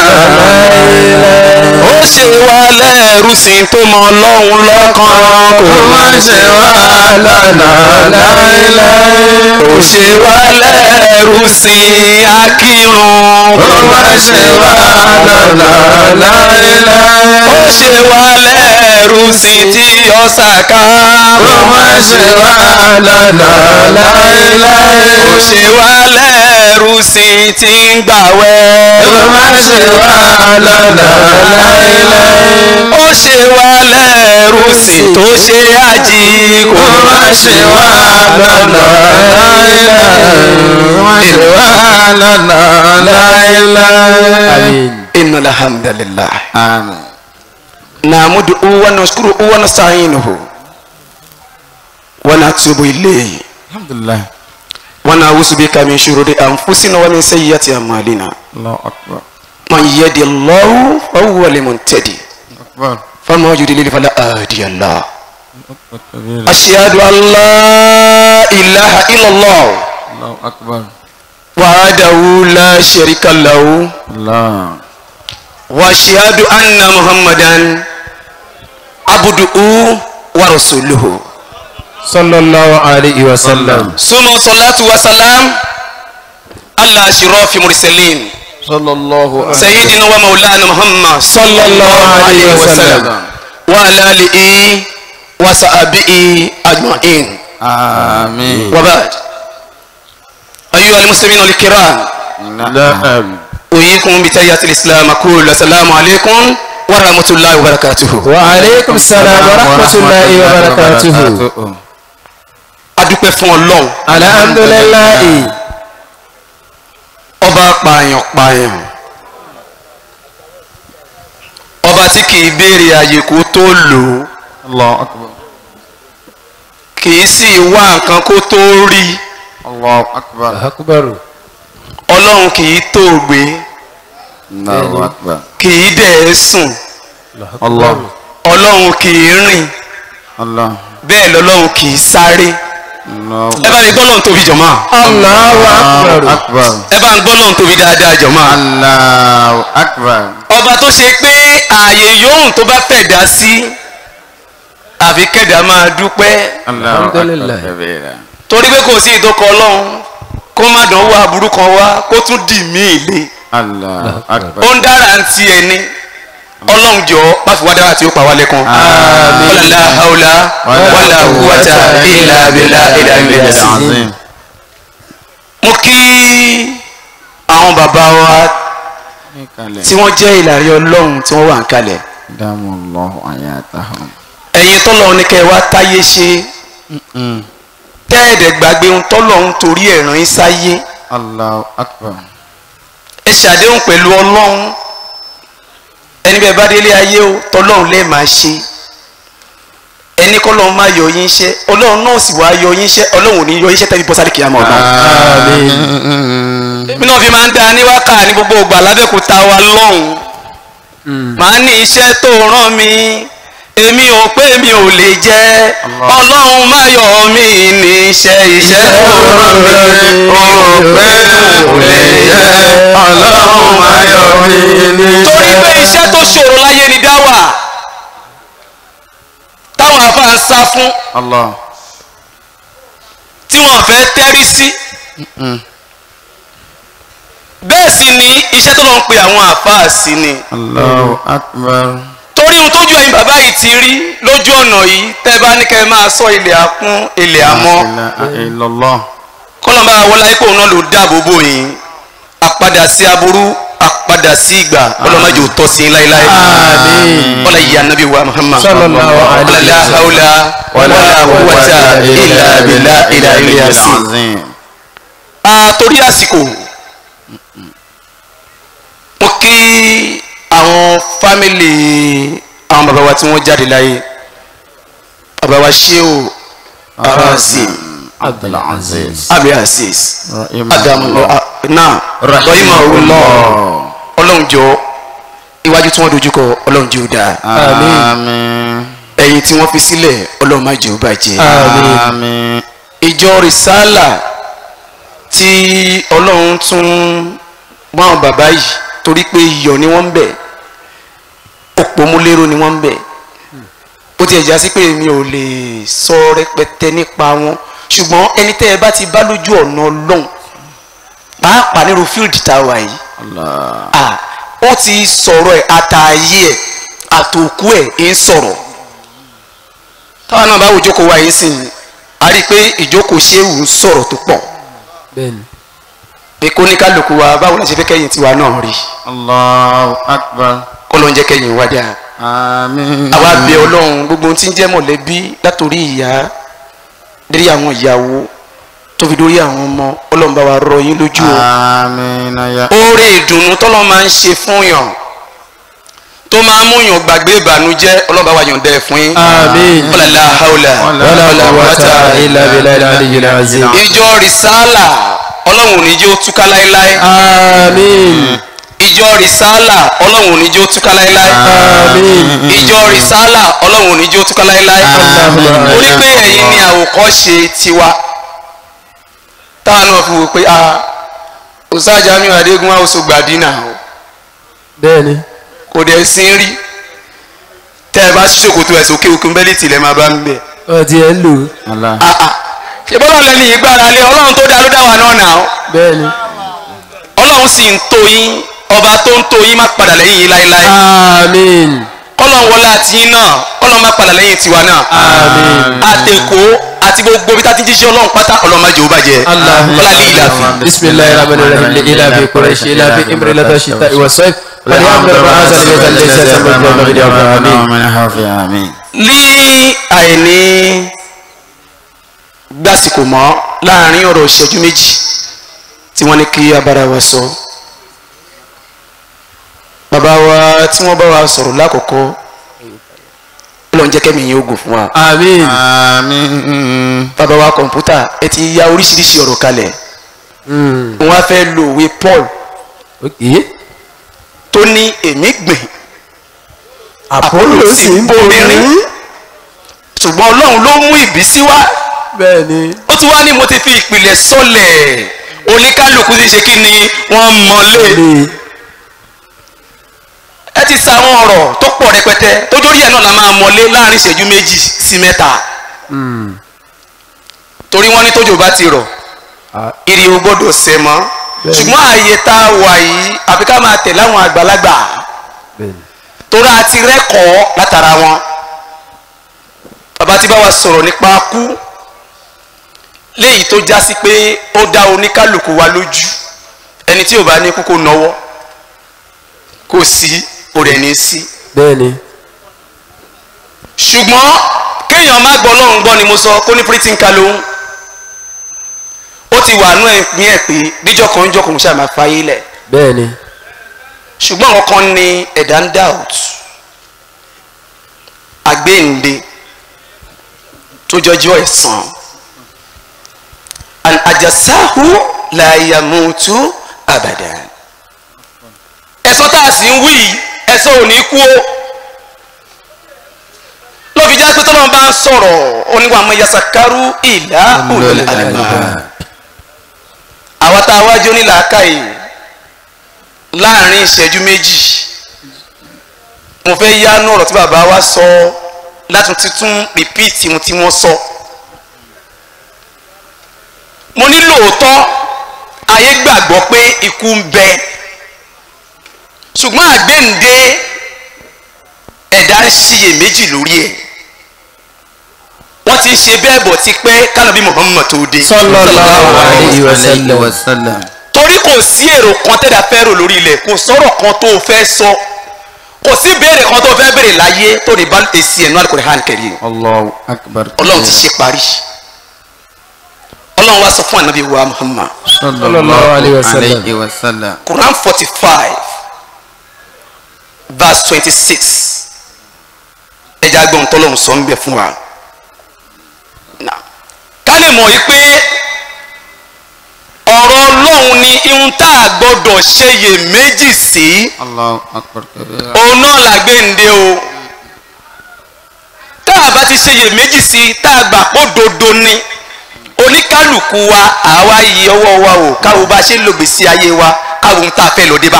ó ṣe wá lẹ́rù sí tó mọ Ọlọ́run lọ́kàn kó má ṣe wá lọ́nà láéláé ó ṣe wá lẹ́rù sí akírun kó má ṣe wá lọ́nà láéláé ó ṣe wá lẹ́rù sí tí ọ̀sàká kó má ṣe wá lọ́nà láéláé ó ṣe wá lẹ́rù sí tí ń gbàwẹ̀ kó má ṣe wá lọ́nà láéláé ó ṣe wá lẹ́rù sí tó ṣe àjì kó má ṣe wá lọ́nà láéláé. إن الحمد لله àmín نعمده ونشكره ونستعينه ونتوب إليه alhamdulilayi ونعوذ بك من شرور أنفسنا ومن سيئات أعمالنا allahu akbar من يهد الله فهو المهتدي akbar فما يضلل فلا هادي له akbar أشهد أن لا إله إلا الله allahu akbar وحده لا شريك له allah وأشهد أن محمدا عبده ورسوله sallallahu alayhi wa sallam. ثم صلاة وسلام على أشرف المرسلين sallallahu سيدنا ومولانا محمد صلى الله عليه وسلم. وعلى آله وصحبه أجمعين àmín وبعد أيها المسلمين الكرام naam أحييكم بتحية الإسلام أقول السلام عليكم ورحمة الله وبركاته wa aleykum salaam wa rahmatulahi wa barakatuhu. adúpẹ́ fún ọlọ́run alhamdulilayi. ọba pààyàn pààyàn ọba tí kì í béèrè àyè kó tó lò ó allahu akbar kì í sì wá nǹkan kó tó rí allahu akbar akubaru. ọlọ́run kì í tó gbé allahu akbar kì í dẹ̀ sùn allah ọlọ́run kì í rìn allah bẹ́ẹ̀ lọ́lọ́run kì í sáré allahu ẹ bá mi gbọ́ lọ́run tóbi jọ̀mọ́ allahu akubaru. akbar ẹ bá ń gbọ́ lọ́run tóbi dáadáa jọ̀mọ́ allahu akbar ọba tó ṣe pé ààyè yòówù tó bá fẹ̀dá sí àfi kẹ̀dá máa dúpẹ́ allahu Alhamdulillah. akbar kabira torí pé kò sí ìdókọ ọlọ́run kó má dán wá aburú kan wá kó tún dì mí ìlé allahu akbar ó ń dára ń ti ẹni ọlọ́run jọ má fi wá dára tí ó pa wá lẹ́kàn. Àmín. wàlá haúlá wàlá kúwàtà ìlà bìlà ìlà bìlà sí. azim mo kí àwọn bàbá wa kalẹ̀ tí wọ́n jẹ́ ìlàrí ọlọ́run tí wọ́n wà ń kalẹ̀ damu allahu ayatahum ẹ̀yin tọ́lọ̀ ní kẹ́ ẹ wá táyé ṣe tẹ́ẹ̀dẹ̀ gbàgbé ohun tọ́lọ̀ ń torí ẹ̀ràn yín sáyé allahu akbar ẹ ṣàdéhùn pẹ̀lú ọlọ́run ẹni bẹ́ẹ̀ bá délé ayé o tọ́lọ́run lẹ́ẹ̀ máa ṣe ẹni kọ́ lọ́run máa yọ yín iṣẹ́ ọlọ́run náà sì wá yọ yín iṣẹ́ ọlọ́run ò ní yọ iṣẹ́ tẹ́bí bọ́sálì kìyàmọ́ ọ̀gbọ́n. èmi náà fi máa ń da ní wákà ní gbogbo ògbà lábẹ́kúta wa lọ́hùn màá ní iṣẹ́ tó rán mi èmi ò pé mi ò lè jẹ́ ọlọ́run má yọ mí ní iṣẹ́ iṣẹ́ tó rán mi ò pé mi ò lè jẹ́ ọlọ́run má yọ mí ní iṣẹ́. torí pé iṣẹ́ tó ṣòro láyé ni dáwà táwọn afa ń sá fún Allah. tí wọ́n fẹ́ tẹ́rí sí bẹ́ẹ̀ sì ni iṣẹ́ tó lọ ń pe àwọn àfáà sí ni Allahu akbar. torí ohun tójú ẹ̀yin bàbá yìí ti rí lójú ọ̀nà yìí tẹ́ bá ní kẹ́ ẹ máa sọ ilẹ̀ akún ilẹ̀ àmọ́ La ilaha illallah. kọ́lọ́mbà wọlé ayé pòun náà ló dáàbò bò yín àpadà sí aburú àpadà sí ìgbà ọlọ́mọdé ò tọ́ sí i láéláé Àmín. wọ́n lè yí anabi wa muhammad sallallahu wala alayhi la wa sallam. hawla wala quwwata illa billah ila ilé yasin. Azim. torí àsìkò mo kí àwọn fámìlì àwọn bàbá wa tí wọ́n jáde láyé bàbá wa sheu arazim Abdul Aziz. abi aziz Rahimahullah. adamu náà rahimahullah ọlọ́run jọ iwájú tí wọ́n dojúkọ ọlọ́run jẹ́ ó dáa Àmín. ẹ̀yìn tí wọ́n fi sílẹ̀ ọlọ́run má jẹ́ ó bàjẹ́ Àmín. ìjọ rìsálà tí ọlọ́run tún mọ́ àwọn bàbá yìí torí pé iyọ̀ ni wọ́n ń bẹ̀ òpómúlérò ni wọ́n ń bẹ̀ ó ti ẹ̀já sí pé mi ò lè sọ rẹpẹtẹ nípa wọn ṣùgbọ́n ẹni tẹ́ ẹ bá ti bá lójú ọ̀nà ọlọ́run pàápàá nírú fíìlì tá a wà yìí Allah. ah ó ti sọ̀rọ̀ ẹ̀ àtàyè ẹ̀ àtòkú ẹ̀ ń sọ̀rọ̀ táwọn náà bá wò jókòó wa yìí sìn a rí i pé ìjókòó ṣéwù ń sọ̀rọ̀ tó pọ̀ bẹ́ẹ̀ni pé kó ní kálukú wa báwo la ṣe fẹ́ kẹ́yìn tiwa náà rí Allahu akbar. kó ló ń jẹ́ kẹ́yìn wá dáa Àmín. àwa bẹ ọlọ́run gbogbo ohun tí ń jẹ́ mọ̀lẹ́bí látòrí ìyá dérí àwọn ìyàwó tó fi dórí àwọn ọmọ ọlọ́run bá wa rọ yín lójú o. Àmín ya. oore ìdùnnú tọ́lọ́ máa ń ṣe fún yàn tó máa ń mú yàn gbàgbé ìbànújẹ́ ọlọ́ba wa yàn dẹ́ fún yín. Àmín. wala la hawla wala quwwata illa billahi al-aliyyil azim. ìjọ rìsálà ọlọ́run ò ní jẹ́ ó túká láéláé. àmín ìjọ rìsálà ọlọ́run ò ní jẹ́ ó túká láéláé. àmín ìjọ rìsálà ọlọ́run ò ní jẹ́ ó túká láéláé. Àmín. orí pé ẹ̀yin ni àwòkọ́ṣe tiwa táwọn náà fi wò pé a òsájà mi àdégún wa oṣù gbàdínà o bẹ́ẹ̀ni kò dẹ̀ sí rí tẹ́ ẹ bá ṣí ṣòkòtò ẹ̀ sókè òkun bẹ́lí tìlẹ̀ máa bá ń bẹ̀. wọ́n ti ẹ̀ ń lò Allah. Ah, ah. ṣé bọ́lá lẹ́nu ìgbára lé ọlọ́run tó dá ló dá wa náà nà ó bẹ́ẹ̀ni ọlọ́run sì ń tó yín ọba tó ń tó yín má padà lẹ́yìn yín láéláé àmín kọ́lọ́n wọlé àti yín náà kọ́lọ́n má padà lẹ́yìn tiwa náà àmín àtẹ̀kọ́ àti gbogbo bí táti jíṣẹ́ ọlọ́run pátá ọlọ́run má jẹ́ ó bàjẹ́ Allahumma ọlá ní ìlàfin. bisimilayi rahman rahim li ila fi quraish ila fi imri lata shita iwa sayf wal yamdu rabba azal baytan laysa samad wa mabdi wa amin Àmín. ní àìní gbàsìkò mọ́ láàrin ọ̀rọ̀ ìṣẹ́jú méjì tí wọ́n ní kí abára wa sọ bàbá wa tí wọ́n bá wa sọ̀rọ̀ lákòókò Ọlọ́run jẹ́ kẹ́mi yín ogun fún wa àmín Àmín. bàbá wa kọ̀ǹpútà ẹ ti ya oríṣiríṣi ọ̀rọ̀ kalẹ̀ Mm. wọ́n á fẹ́ lo òwe Paul okay tó ní èmi gbìn Apollo sì ń bomi ṣùgbọ́n Ọlọ́run ló mú ìbísí wá bẹ́ẹ̀ni ó ti wá ní mo ti fi ìpìlẹ̀ sọlẹ̀ oníkálukú ti ṣe kí ni wọ́n mọ̀lé lè ẹ ti sa àwọn ọ̀rọ̀ tó pọ̀ rẹpẹtẹ tó dórí ẹ̀ náà la máa mọ̀lé láàrin ìṣẹ́jú méjì sí mẹ́ta torí wọ́n ní tójò bá ti rọ̀ ìrì ò gbọ́dọ̀ sẹ̀ mọ́ Bẹ́ẹ̀ni. ṣùgbọ́n ààyè tá a wà yìí àfi ká máa tẹ̀lé àwọn àgbàlagbà bẹ́ẹ̀ni torí a ti rẹ́kọ̀ọ́ látara wọn bàbá tí bá wa sọ̀rọ̀ nípa kú léyìí tó já sí pé ó dá oníkálukú wa lójú ẹni tí ò bá ní kú kó nọwọ́ kò sí kò rẹ̀ ní sí bẹ́ẹ̀ni ṣùgbọ́n kéèyàn má gbọ́ lọ́hùn gbọ́ ni mo sọ kó ní pírítì ń ka lóhùn ó ti wà nú ẹ̀mí ẹ̀ pé bíjọ́ kan ń jọ́ kò ń ṣàmà fáyé lẹ̀ bẹ́ẹ̀ni ṣùgbọ́n àwọn kan ní ẹ̀dá ń doubt àgbéǹde tó jọjọ́ ẹ̀san and àjàsáhù la yamutu abadan ẹ̀san tá a sì ń wí yìí, ẹ̀san ò ní kú o ló fi jẹ́ pé tọ́lọ́run bá ń sọ̀rọ̀ oníwà mọ́ yasakaru ìlà ulul albab àwa tá a wájú onílàákàyè láàrin ìṣẹ́jú méjì mo fẹ́ yánú ọ̀rọ̀ tí bàbá wa sọ láti tún repeat ohun tí wọ́n sọ. mo ní lóòótọ́ ayé gbàgbọ́ pé ikú ń bẹ ṣùgbọ́n àgbéǹde ẹ̀dá ń ṣiyèméjì lórí ẹ̀ wọ́n ti ń ṣe bẹ́ẹ̀ bọ̀ ti pẹ́ kánàbí Muhammad tó dé. sallallahu alayhi wa sallam. wasallam. torí kò sí èrò kan tẹ́lẹ̀ fẹ́ rò lórí ilẹ̀ kò sọ̀rọ̀ kan tó o fẹ́ sọ kò sí béèrè kan tó o fẹ́ béèrè láyé tó ní bá èsì ẹ̀nu Al-Qur'an Karim allahu akbar. ọlọ́run ti ṣe parí ọlọ́run wá sọ fún ànábì wa Muhammad Sallallahu alayhi wa sallam. alayhi wa sallam. Quran forty five verse twenty six ẹja gbọ́n tọ́lọ́run sọ ń bẹ fún wa Now, ká lè mọ̀ yí pé ọ̀rọ̀ ọlọ́run ni ihun tá a gbọ́dọ̀ ṣe yè méjì sí allahu akbar kabira. òun náà là gbé ǹde o tá a bá ti ṣe yè méjì sí tá a gbà pé òdodo ni oníkálukú wa àwa yí ọwọ́ wa o káwo bá ṣe ń lo gbèsè ayé wa káwo ń tá a fẹ́ lọ dé bá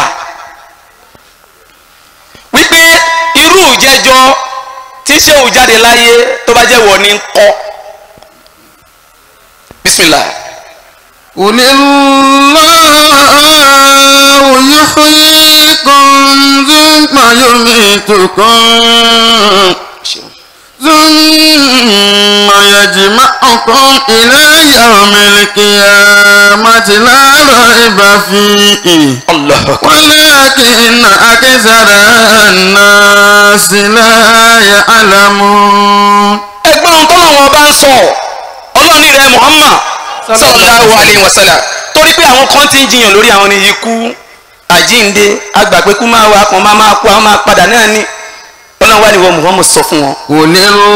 wípé irú ìjẹ́jọ́ tí ṣéwù jáde láyé tó bá jẹ́ wọ̀ ní kọ́ bisimilah. قل الله يحييكم ثم يميتكم ثم يجمعكم إلى يوم القيامة لا ريب فيه Allah ولكن أكثر الناس لا يعلمون ẹgbọ́n ohun tọ́lọ́wọ́n bá ń sọ ọlọ́run ní rẹ̀ Muhammad sallallahu alayhi wa sallam torí pé àwọn kan ti ń jiyàn lórí àwọn ní ikú àjínde agbàpẹ́kú máa wà kan máa máa kú àwọn máa padà náà ní ọlọ́run wà ní wọ́n Muhammad sọ fún wọn. قل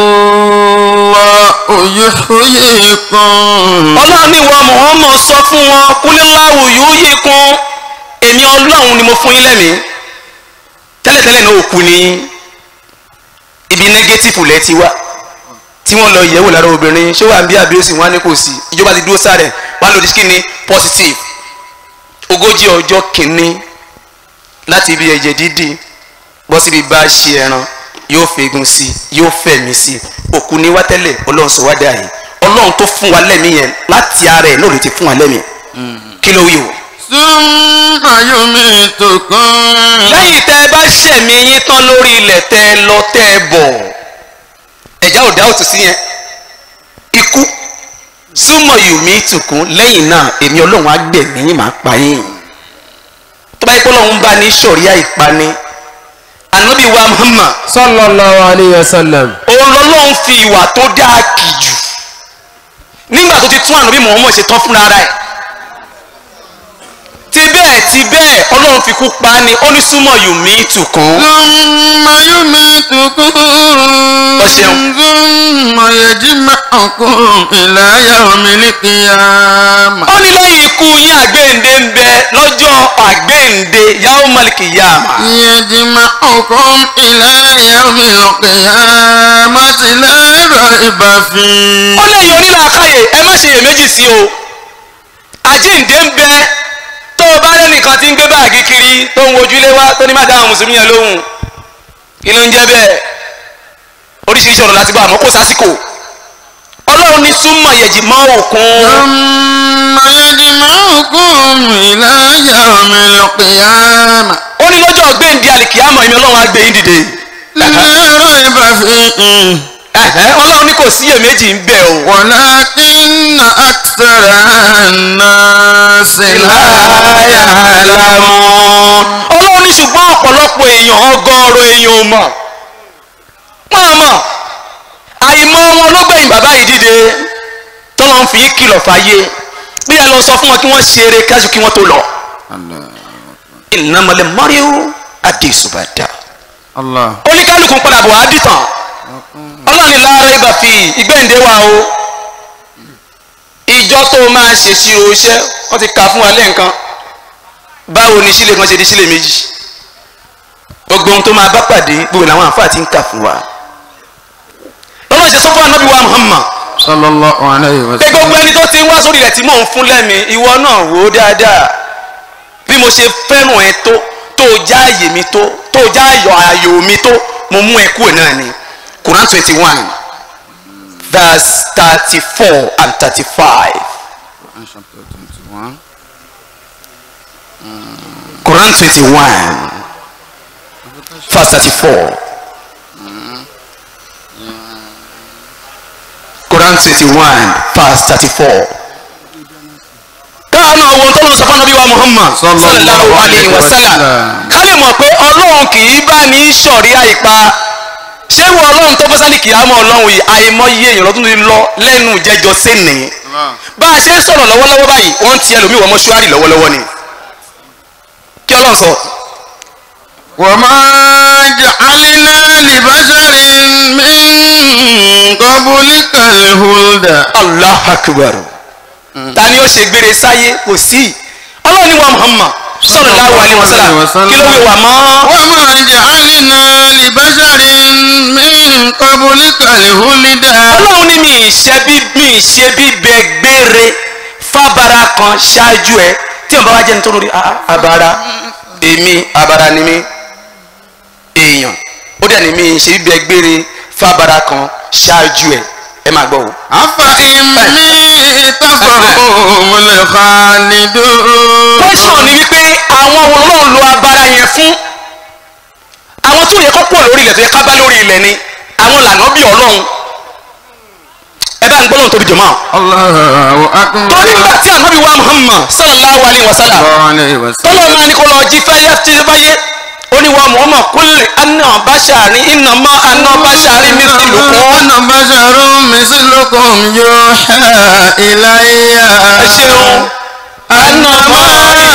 الله يحييكم ọlọ́run ní wọ́n Muhammad sọ fún wọn kúlẹ́láwù yóò yí kún èmi ọlọ́run ni mo fún yín lẹ́mìí tẹ́lẹ̀tẹ́lẹ̀ náà òkú ni ibi nẹ́gẹ́tìfù lẹ́ ti wá tí wọ́n lọ yẹ̀wò lára obìnrin ṣé wà ń bí àbíọ́sì wọn á ní kò sí ìjọba ti dúró sáré wọn á lòdì sí kíni positive ogójì ọjọ́ kìíní láti ibi ẹ̀jẹ̀ dídì bọ́ síbi bá a ṣe ẹran yóò fegun sí yóò fẹ̀mí sí òkú ni wá tẹ́lẹ̀ ọlọ́run sọ wá dà yìí ọlọ́run tó fún wa lẹ́mìí yẹn láti ara ẹ̀ lóòrè ti fún wa lẹ́mìí kí ló wí o. ثم يميتكم lẹ́yìn tẹ́ ẹ bá ṣẹ̀mí yín tán lórí ilẹ̀ tẹ́ ẹ lọ tẹ́ ẹ bọ̀ ẹ̀já ò dá òtún sí yẹn ikú súnmọ́ yùmí tùkún lẹ́yìn náà èmi ọlọ́run á gbẹ̀mí yín máa pa yín tó bá yẹ kó lọ́run bá ní sọ̀ríà ìpani ànábì wa Muhammad sallallahu alayhi wa sallam. òun lọ́lọ́run fi ìwà tó dáa kì jù nígbà tó ti tún ànábì Muhammad ṣe tán fúnra rẹ̀ ti bẹ́ẹ̀ ti bẹ́ẹ̀ ọlọ́run fi kú pa á ni ó ní súnmọ́ yùmí tùkún. ثم يميتكم ṣeun. ثم يجمعكم إلى يوم القيامة ó ní lẹ́yìn ikú yín àgbéǹde ń bẹ lọ́jọ́ àgbéǹde yahoo maliki yama. يجمعكم إلى يوم القيامة لا ريب فيه ó lẹ́yìn onílàákàyè ẹ má ṣe iyèméjì sí o àjíǹde ń bẹ tó o bá lẹ́nìkan tí ń gbé báàgì kiri tó ń wojúlé wá tó ní má dáhùn mùsùlùmí yẹn lóhùn kí ló ń jẹ́ bẹ́ẹ̀ oríṣiríṣi ọ̀rọ̀ láti gbọ́ àmọ́ kó sásìkò ọlọ́run ní súnmọ́ yẹ̀jì mọ́ òkun ثم يجمعكم إلى يوم القيامة ó ní lọ́jọ́ gbéǹde àlìkìyàmọ̀ ẹ̀mí ọlọ́run á gbé yín dìde لا ريب فيه Ẹ̀hẹ́, ọlọ́run ní kò sí iyèméjì ń bẹ o. ولكن أكثر الناس لا ya'lamun. ọlọ́run ní ṣùgbọ́n ọ̀pọ̀lọpọ̀ èèyàn ọgọ́rùn èèyàn ò mọ̀ wọ́n mọ̀ àìmọ̀ wọn ló gbẹ̀yìn bàbá yìí dìde tọ́lọ́ ń fi kìlọ̀ fàyè bí ẹ lọ sọ fún wọn kí wọ́n ṣe eré káṣù kí wọ́n tó lọ. innamal mar'u adisubada الله oníkálukú padà bọ̀ á dìtàn ọlọ́run ní la raiba fi ìgbẹ́ǹde wa o ìjọ tó máa ṣèṣirò iṣẹ́ wọ́n ti kà fún wa lẹ́ǹkan báwo ni sílé kan ṣe di sílé méjì gbogbo ohun tó máa bá pàdé gbogbo làwọn àǹfààní ti ń kà fún wa lọ́wọ́ ṣe sọ fún anábì wa Muhammad صلى الله عليه pé gbogbo وسلم ẹni tó ti ń wá sórí rẹ̀ tí mò ń fún lẹ́mi ìwọ náà wò ó dáadáa bí mo ṣe fẹ́ràn ẹ tó tó já àyè mi tó tó já ayọ̀ ayò mi tó mo mú ẹ kúrò náà ni Quran twenty one verse thirty four and thirty five. Quran chapter 21. Quran twenty one verse thirty four. Quran twenty one verse thirty four. káwọn náà wo tọ́lọ́ sọ fún anabi wa Muhammad sallallahu alayhi wa sallam ká lè mọ̀ pé ọlọ́run kì í bá ní sọ̀rí àìpa ṣé wo ọlọ́run tó bọ́sálì kì í á mọ ọlọ́run yìí àìmọye èèyàn lọ́dún ní lọ lẹ́nu jẹjọ sẹ́ni bá a ṣe ń sọ̀rọ̀ lọ́wọ́lọ́wọ́ báyìí wọ́n ti ẹlòmíì wọ mọ́ṣúárì lọ́wọ́lọ́wọ́ ni kí ọlọ́run sọ. وما جعلنا لبشر من قبلك الهدى allah akbar ta ni ó ṣe gbére sáyé kò sí ọlọ́run ní wa muhammad sallallahu alaihi wasallam kí ló wí wà mọ́. وما جعلنا لبشر من قبلك الهدى ọlọ́run ní mi ìṣe bí mi ìṣe bí bẹ gbére fábara kan ṣáájú ẹ tí wọn bá wá jẹ́ nítorí orí ah, ah, abara èmi abara ni mi èèyàn ó dẹ̀ ní mi ìṣe bí bẹ gbére fábara kan ṣáájú ẹ ẹ máa gbọ́ o. أفإن ميت فهم الخالدون question ni wípé àwọn wo náà lo abara yẹn fún àwọn tó yẹ kó pọ̀ lórí ilẹ̀ tó yẹ ká bá lórí ilẹ̀ ni àwọn làná bí ọlọ́run ẹ bá ń gbọ́ lóhùn tóbi jọ̀mọ́ الله أكبر torí nígbà tí ànábì wa Muhammad sallallahu alayhi wa sallam الله عليه وسلم tọ́lọ́ máa ní kó lọ jí fẹ́yẹ́ tí ó bá yé ó ní wa Muhammad kúlẹ̀ anna bashari innama anna bashari mithlukum أنا بشر مثلكم يوحى إلي ẹ ṣeun أنما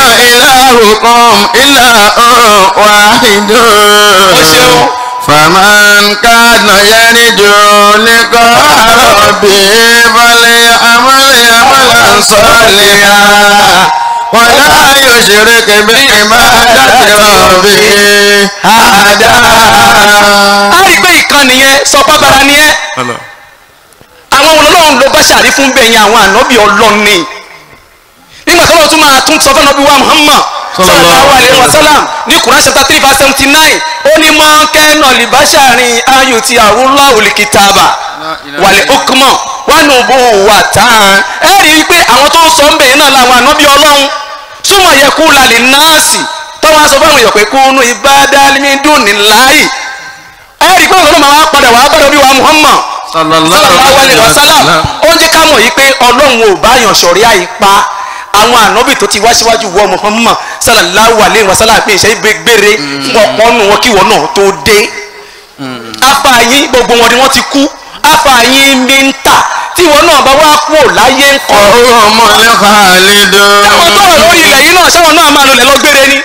إلهكم إله واحد ṣeun. فمن كان يرجو لقاء ربه فليعمل عملا صالحا ولا يشرك بعبادة ربه أحدا a rí i pé ìkan nìyẹn sọ pábara ni ẹ àwọn ọlọ́run ló bá ṣàrí fún bẹ́ẹ̀ yẹn àwọn ànábì ọlọ́run ni nígbà tó lọ́wọ́ tún máa tún sọ fún ọbí wa Muhammad sallallahu alaihi wasallam ní Quran chapter three verse seventy nine ó ní mọ́ kẹ́nà libasharin ayò ti àwùlọ́ òlìkìtàbà wàlẹ̀ okùnmọ̀ wánú bó wà tán ẹ rí i pé àwọn tó ń sọ ń bẹ̀ yẹn náà làwọn ànábì ọlọ́run súnmọ̀ yẹ kú lálẹ́ náàsì tọ́wọ́n aṣọ fún àwọn èèyàn pé kúnú ibadalmidun níláyì ẹ rí i pé ọlọ́run máa wá padà wá bá lórí wa Muhammad sallallahu alaihi wasallam ó jẹ́ ká mọ̀ yìí pé ọlọ́run ò bá yàn sọ̀rí àyípa àwọn ànábì tó ti wá síwájú wọ Muhammad sallallahu alaihi wasallam pé ìṣe gbére fún ọ̀pọ̀ nù wọn kí wọn náà tó dé afáàyín gbogbo wọn ni wọ́n ti kú afáàyín mi ń tà tí wọn náà bá wá kú ò láyé ń kọ́ وهم الخالدون táwọn tó wà lórí ilẹ̀ yìí náà sáwọn náà máa lọlẹ̀ lọ gbére ni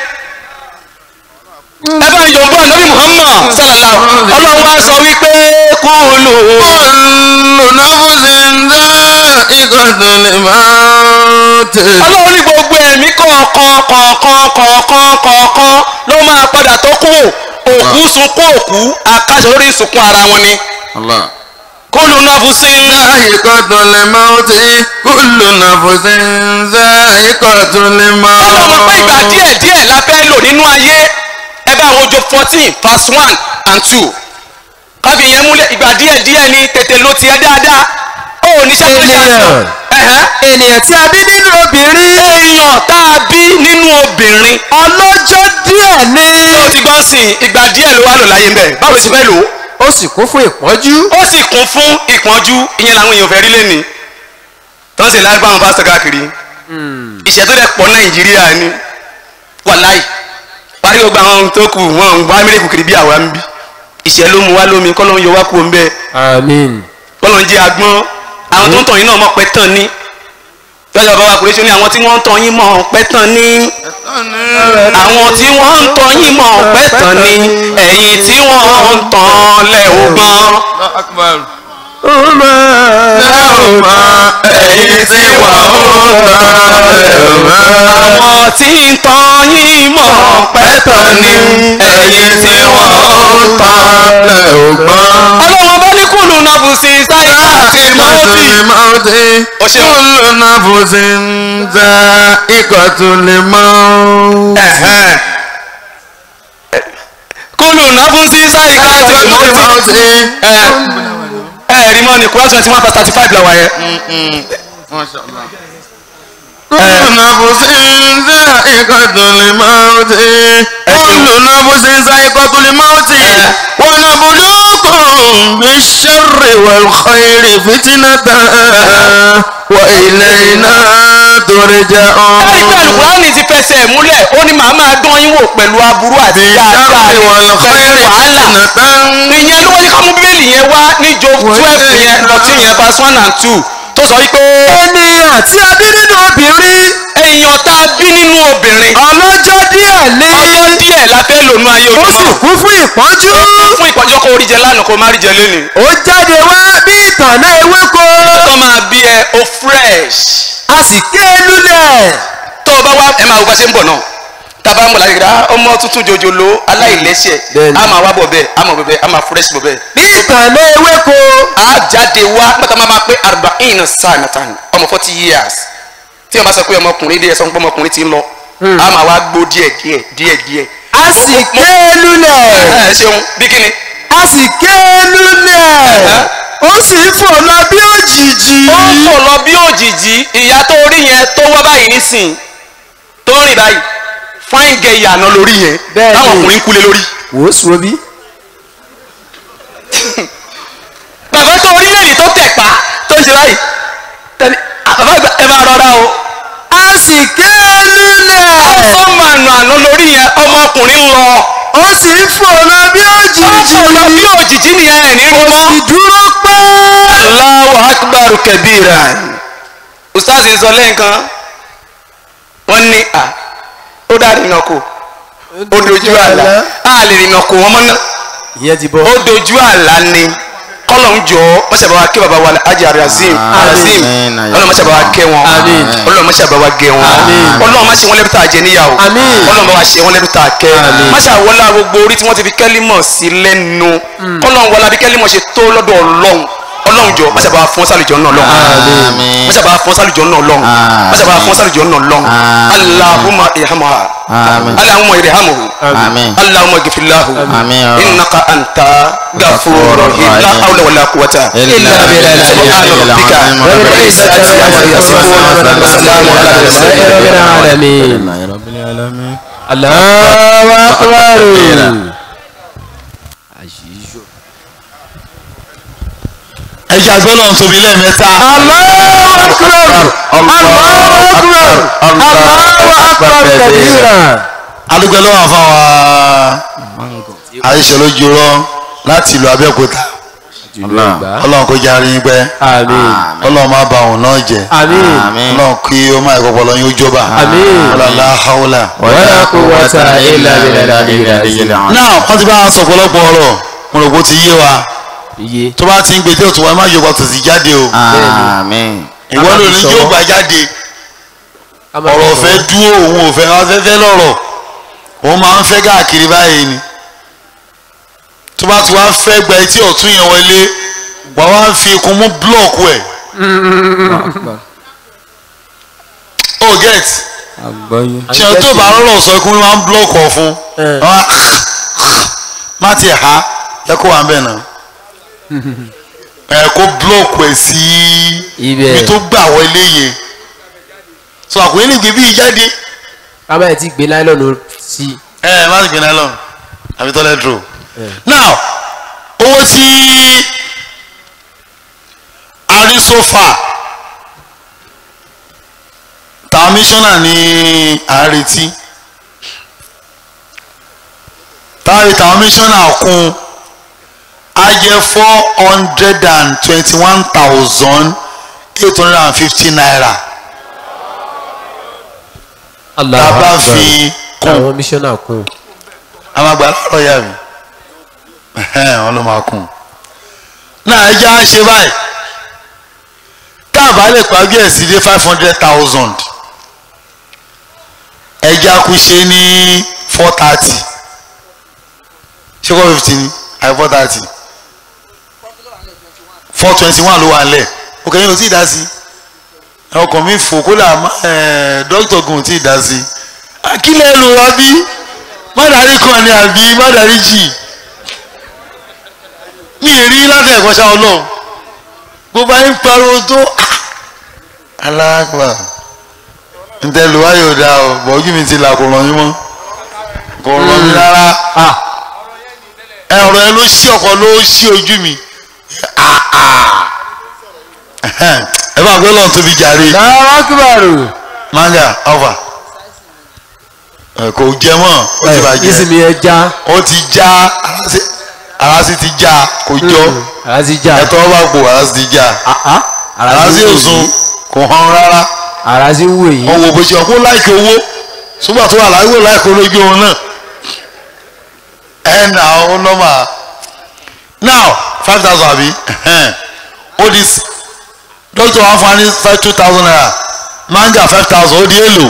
ẹ bá mi yọ̀ǹbọ̀ ànábì Muhammad sallallahu ọlọ́run wá sọ wípé kúlù كل نفس ذائقة الموت ọlọ́run ní gbogbo ẹ̀mí kọ̀ọ̀kan kọ̀ọ̀kan kọ̀ọ̀kan kọ̀ọ̀kan ló máa padà tó kú òkú sunkún òkú akáṣọ lórí ìsunkún ara wọn ni الله kúlù nafusin ذائقة الموت كل نفس ذائقة الموت ọlọ́run pé ìgbà díẹ̀ díẹ̀ la fẹ́ lò nínú ayé ẹ bá àwọn ojo fourteen verse one and two káfí yẹn múlẹ̀ ìgbà díẹ̀ díẹ̀ ni tètè ló tiẹ̀ dáadáa ó ní sàkóso Ènìyàn. ènìyàn tí a bí nínú obìnrin èèyàn tá a bí nínú obìnrin ọlọ́jọ́ díẹ̀ ni tó ti gbọ́n sìn ìgbà díẹ̀ ló wà lò láyé ń bẹ̀ báwo sì fẹ́ lò ó ó sì kún fún ìpọ́njú ó sì kún fún ìpọ́njú ìyẹn làwọn èèyàn fẹ́ rí lẹ́ni tó ń sì lágbá àwọn pásítọ̀ káàkiri ìṣẹ́ tó dẹ̀ pọ̀ nàìjíríà ni wàláì parí gbogbo àwọn ohun tó kù wọn ń wá mílíkù kiri bí àwa ń bí ìṣẹ́ ló mu wá lómi kọ́ ló ń yọ wá kú ń bẹ́ẹ̀ àmín kọ́ ló ń jẹ́ agbọ́n àwọn tó ń tàn yín náà mọ̀ pẹ́ tán ní lọ́jọ́ bàbá kùrẹ́sì ó ní àwọn tí wọ́n ń tàn yín mọ̀ pẹ́ tán ní àwọn tí wọ́n ń tàn yín mọ̀ pẹ́ tán ní ẹ̀yìn tí wọ́n ń tàn lẹ́ ògbọ́n. أكبر ẹ̀yin tí wọ́n ń àwọn tí ń tàn yín mọ̀ pẹ́ tán ní ẹ̀yìn tí wọ́n ń tàn. ògbọ́n. ọlọ́wọ́n bá ní kùlù náà bù sí sáyà àti mọ́tì. الموت O ṣeun. كل نفس ذائقة الموت Ẹ̀hẹ́n. kúlù náà fún sí sáyì ká tó ẹ̀ mọ́ ti ẹ̀ ẹ̀ rí mọ́ ni kúrọ́ twenty one past thirty five làwà yẹn. كل نفس ذائقة الموت كل نفس ذائقة الموت ونبلوكم بالشر والخير فتنة وإلينا ترجعون ẹ̀rí pé alukurani ti fẹsẹ̀ múlẹ̀ ó ní màá máa dán yín wò pẹ̀lú aburú àti dáadáa بالشر pẹ̀lú والخير wàhálà فتنة ìyẹn ló wọ́n ní ká mú bíbélì yẹn wá ní job twelve yẹn fourteen yẹn verse one and two tó sọ wípé ènìyàn tí a bí nínú obìnrin èèyàn tá a bí nínú obìnrin ọlọ́jọ́ díẹ̀ lé ọjọ́ díẹ̀ la fẹ́ lò nú ayé ó sì ojúmọ́ kú fún ìpọ́njú fún ìpọ́njọ́ kó orí jẹ lánàá kó má rí jẹ lónìí ó jáde wá bí ìtànná ewéko tó máa bí ẹ o fresh a sì ké lulẹ̀ tó o bá wá ẹ máa wo bá ṣe ń bọ̀ náà tábà ń bọ̀ láti gbà ọmọ tuntun jòjòló aláìlẹ́sẹ̀ Bẹ́ẹ̀ni. a máa wá bọ̀ bẹ́ẹ̀ a máa bọ̀ bẹ́ẹ̀ a máa fresh bọ̀ bẹ́ẹ̀ bí ìtànná ewéko a jáde wá nígbà máa pé arba'in sanatan ọmọ forty years tí wọn bá sọ pé ọmọkùnrin díẹ̀ sọ pé ọmọkùnrin ti ń lọ a máa wá gbó díẹ̀ díẹ̀ díẹ̀ díẹ̀. a sì ké lulẹ̀ ẹ ṣeun bí kíni. a sì ké lulẹ̀ ó sì fò lọ bí òjìji ó ń fò lọ bí òjìji ìyá tó rí yẹn tó wá báyìí nísìn tó rìn báyìí fáìn gẹ ìyànà lórí yẹn Bẹ́ẹ̀ni. táwọn ọkùnrin kú lé lórí. wò ó sùn bí. bàbá tó rí lẹ́yìn tó tẹ̀ pa tó ń ṣe báyìí tẹ̀lé bàbá àgbà ẹ máa rọra o. a sì ké lulẹ̀ ó máa nà àná lórí yẹn ọmọkùnrin ń lọ. ó sì fò lọ bí òjìji ó lọ bí òjìji nìyẹn ẹ̀ ní rí mọ́. ìdúró pẹ́. Allahu akbar kabira ustaz sọ lẹ́ǹkan wọ́n ní à ó dá rìnnà kù ó dojú àlá á lè rìnnà kù wọ́n mọ́ náà ìyẹn ti bọ́. ó dojú àlá ni kọ́lọ̀ ń jọ mọ́sàbá wa kí baba wa ajá razim razim Àmín. ọlọ́run mọ́sàbá wa kẹ́ wọn Àmín. ọlọ́run mọ́sàbá wa gẹ́ wọn Àmín. ọlọ́run má ṣe wọn lẹ́bí tá a jẹ níyàwó Àmín. ọlọ́run bá wa ṣe wọn lẹ́bí tá a kẹ́ Àmín. má ṣàwọlá gbogbo orí tí wọ́n ti fi kẹ́límọ̀ sí lẹ́nu kọ́lọ́run wọlá bí kẹ́límọ̀ ṣe tó lọ́dọ̀ ọlọ́run ọlọ́run jọ mọ́sàbá wa fún sálùjọ náà lọ́wọ́ Àmín. mọ́sàbá wa fún sálùjọ náà lọ́wọ́ Àmín. mọ́sàbá wa fún sálùjọ náà lọ́wọ́ Àmín. Allahumma irhamha Àmín. Allahumma irhamhu Àmín. اللهم اغفر له آمين. انك انت غفور رحيم لا حول ولا قوه إلا بالله سبحان ربك رب العزه عما يصفون وسلام على المرسلين رب العالمين الله أكبر ẹ jẹ́ àgbẹ̀ náà tóbi lẹ́ẹ̀mẹ́ta. الله أكبر الله أكبر الله أكبر كبيرا adúgbò lọ́wọ́ àfàwà àyíṣẹ́ lójú rọ láti ìlú Abẹ́òkúta ọlọ́run kó járe yín pẹ́ آمين ọlọ́run má ba òun náà jẹ́ آمين ọlọ́run kí ó má ìkọ̀pọ̀ lọ́yún ó jọba Àmín. ọlọ́lá haúlà. ولا قوة إلا بالله العلي náà wọ́n ti bá a sọ ọ̀pọ̀lọpọ̀ ọ̀rọ̀ mo rò pé ó ti yé wa iye tó bá ti ń gbé tí òtún wa má yọ̀gbà tó ti jáde o Àmín. ìwọ ló ní yóò gbà jáde ọ̀rọ̀ ọ̀fẹ́ dúró òun ò fẹ́ afẹ́fẹ́ lọ́rọ̀ òun máa ń fẹ́ káàkiri báyìí ni tó bá ti wá fẹ́ gba etí ọ̀tún yẹn wọlé wà wá fi ikùn mú búlọ̀kù ẹ̀ oh get ṣe tó bá rọrọ̀ sọ ikú máa ń búlọ̀kù ọ̀fun má ti ha ẹ kó wà ń bẹ̀ náà ẹ kó búlọ̀kù ẹ̀ sí Ibẹ̀. ibi tó gbà wọlé yẹn so àkùnrin ní gbèbí jáde kábà ẹ̀ ti gbé láìlọ́nù sí ẹ ẹ má ti gbé náà lọ àbí tọ́lẹ̀ dúró now owó tí a rí so far tàwọn mísọ́nà ní à ń retí táwọn tàwọn mísọ́nà kún á jẹ́ four hundred and twenty one thousand eight hundred and fifty naira tá a bá fi kún àwọn mísọ́nà kún àwọn àgbà lọ́rọ̀ yà mí ẹ̀hẹ́n, wọn ló máa kún un. náà ẹ jẹ́ á ṣe báyìí tá a bá lè pàgé ẹ̀ sí dé five hundred thousand ẹ jẹ́ á kú ṣe ní four thirty ṣé four fifty ni àbí four thirty four twenty one ló wà nílẹ̀ òkè yín ò tí ì dá sí ọkàn mi fò kó là dókítà gùn ò tí ì dá sí akílẹ̀ ló wá bí má darí kan ni àbí má darí jì mi ì rí láti ẹ̀kọ́ ṣá ọlọ́run gbogbo ayé ń pariwo tó aláàgbà ntẹ̀lú wa yóò dáa o bọ̀ ojú mi ti là kò ràn yín mọ́ kò ràn mí rárá ah ẹ ọ̀rọ̀ ẹ ló ṣí ọkọ̀ ló ṣí ojú mi Ah, ah. ẹ bá gbé lọ́n tóbi jàre lára kíbàrò manga alfa ẹ kò jẹ mọ́ ó ti bàjẹ́ ìsinmi ẹja ó ti já ara sì- ara sì ti já kò jọ ara ti já ẹtọ́ bá gbò ara sì ti já Ah, ah. ara sì ò sun kò hàn rárá ara ti wù èyí wọn wò bó ṣe ọkọ láìkè owó ṣùgbọ́n tó wà láìwò láìkè olójú òun náà ẹ nà ó nọ́mà now five thousand àbí ẹhẹ́n. ó di s- dókítà wa fún wa ní five two thousand naira manga five thousand ó di èlò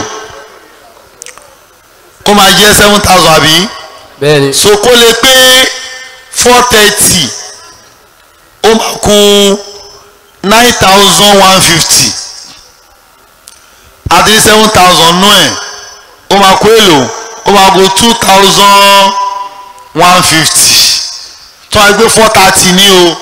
kó máa jẹ́ seven thousand àbí bẹ́ẹ̀ni so kó lè pé four thirty ó máa kú nine thousand one fifty àti seven thousand nú ẹ̀ ó máa kú èlò ó máa kú two thousand one fifty tó wáá gbé four thirty ní o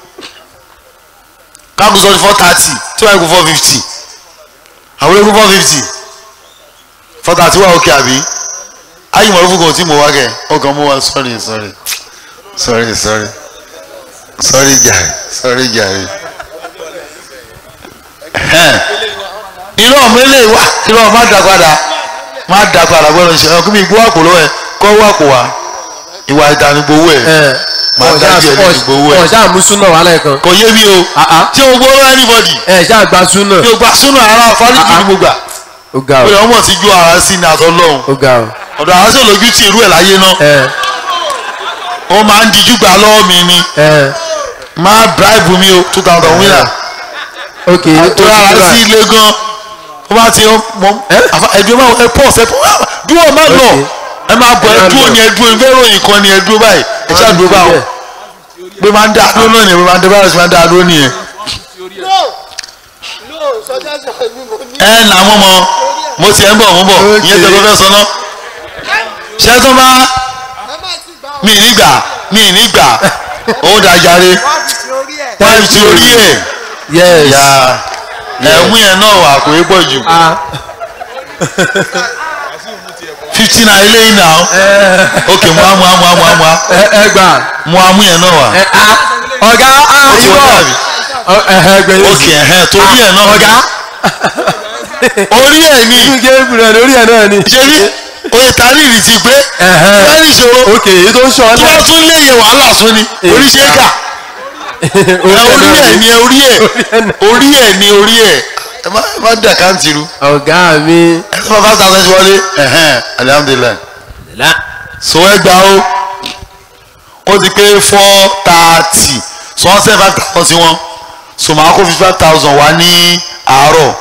káàkó sọ ní four thirty tí wáá gbé four fifty àwọn eégún four fifty four thirty wà ókè àbí ayi mọ̀ lófún kan tí mo wá kẹ́ ọkàn mo wá sorry sorry sorry sorry sorry jàre sorry jàre irú ọmọ ilé wa irú ọmọ má dà padà má dà padà gbọ́dọ̀ ṣe ọkùnrin mi gbó àpò lọ́wọ́ ẹ kọ́ wọ́ àpò wa ìwà ìdánigbowó ẹ ẹ Máa dájú ẹ lẹ́nu gbowó ẹ. ọ̀ṣà àmúsúnà wà lẹ́ẹ̀kan kò yé mi o Ah, ah. tí o gbọ́ anybody ẹ ṣáà gba súnà tí o gba súnà ara fáríjì ní gbogbo à ó ga pé ọ ọmọ ti ju ara sí ní àtọ́ lọ́hùn ó ga ọ ọ̀dọ̀ àwọn sì lójú tí irú ẹ̀ láyé náà ẹ ó máa ń dijú gbà lọ́wọ́ mi ni ẹ máa bribe mi o two thousand winner ok tó rárá sí ilé gan ó bá ti mọ ẹdùn máa ẹ pọ̀ ṣẹ pọ̀ dúró má lọ ẹ máa bọ̀ ẹ dúró ni ẹ dúró ìfẹ́ ròyìn kan ni ẹ dúró báyìí ẹ ṣáà dúró báwọn pé máa ń dá dúró náà nìyẹn pé máa ń dá báyìí sí máa ń dá dúró nìyẹn. ẹ nà mọ́ mọ́ mo ti ẹ̀ ń bọ̀ mo ń bọ̀ ìyẹn tẹ́ ló fẹ́ sọ náà ṣé tó bá mi ì ní gbà mi ì ní gbà ó dàjáre wọ́n ti orí ẹ̀ yes ya ẹ̀mú yẹn náà wà kò é pọ̀ jù ah fifty naira ilé yìí náà ok mu amu amu amu amu ẹ ẹ gbà mu amu yẹn náà wà ẹ ah ọ̀gá ah ó ti wọ́n irọ́ dàbí Ọ- ẹ ẹ gbẹ ok ẹ̀hẹ́n torí ẹ̀ náà ọ̀gá orí ẹ̀ ní gabriel lórí ẹ náà ni ṣe rí oye tàríìrì ti pé Ẹ̀hẹ́n. wọ́n ní ìṣòro ok èyí tó ń sọ ọ tó náà bá tún léyè wàhálà tún ni oríṣẹ́ kà orí ẹ̀ ní orí ẹ̀ orí ẹ̀ ní orí ẹ̀ ẹ má ẹ má dà káǹtì ru ọ̀gá mi ẹ sọ fún five thousand wọlé ẹ̀hẹ́n alihamudulilayi so ẹ gbà ó ó ti pé four thirty so wọ́n send five thousand sí wọn so màá kó fifty five thousand wá ní àárọ̀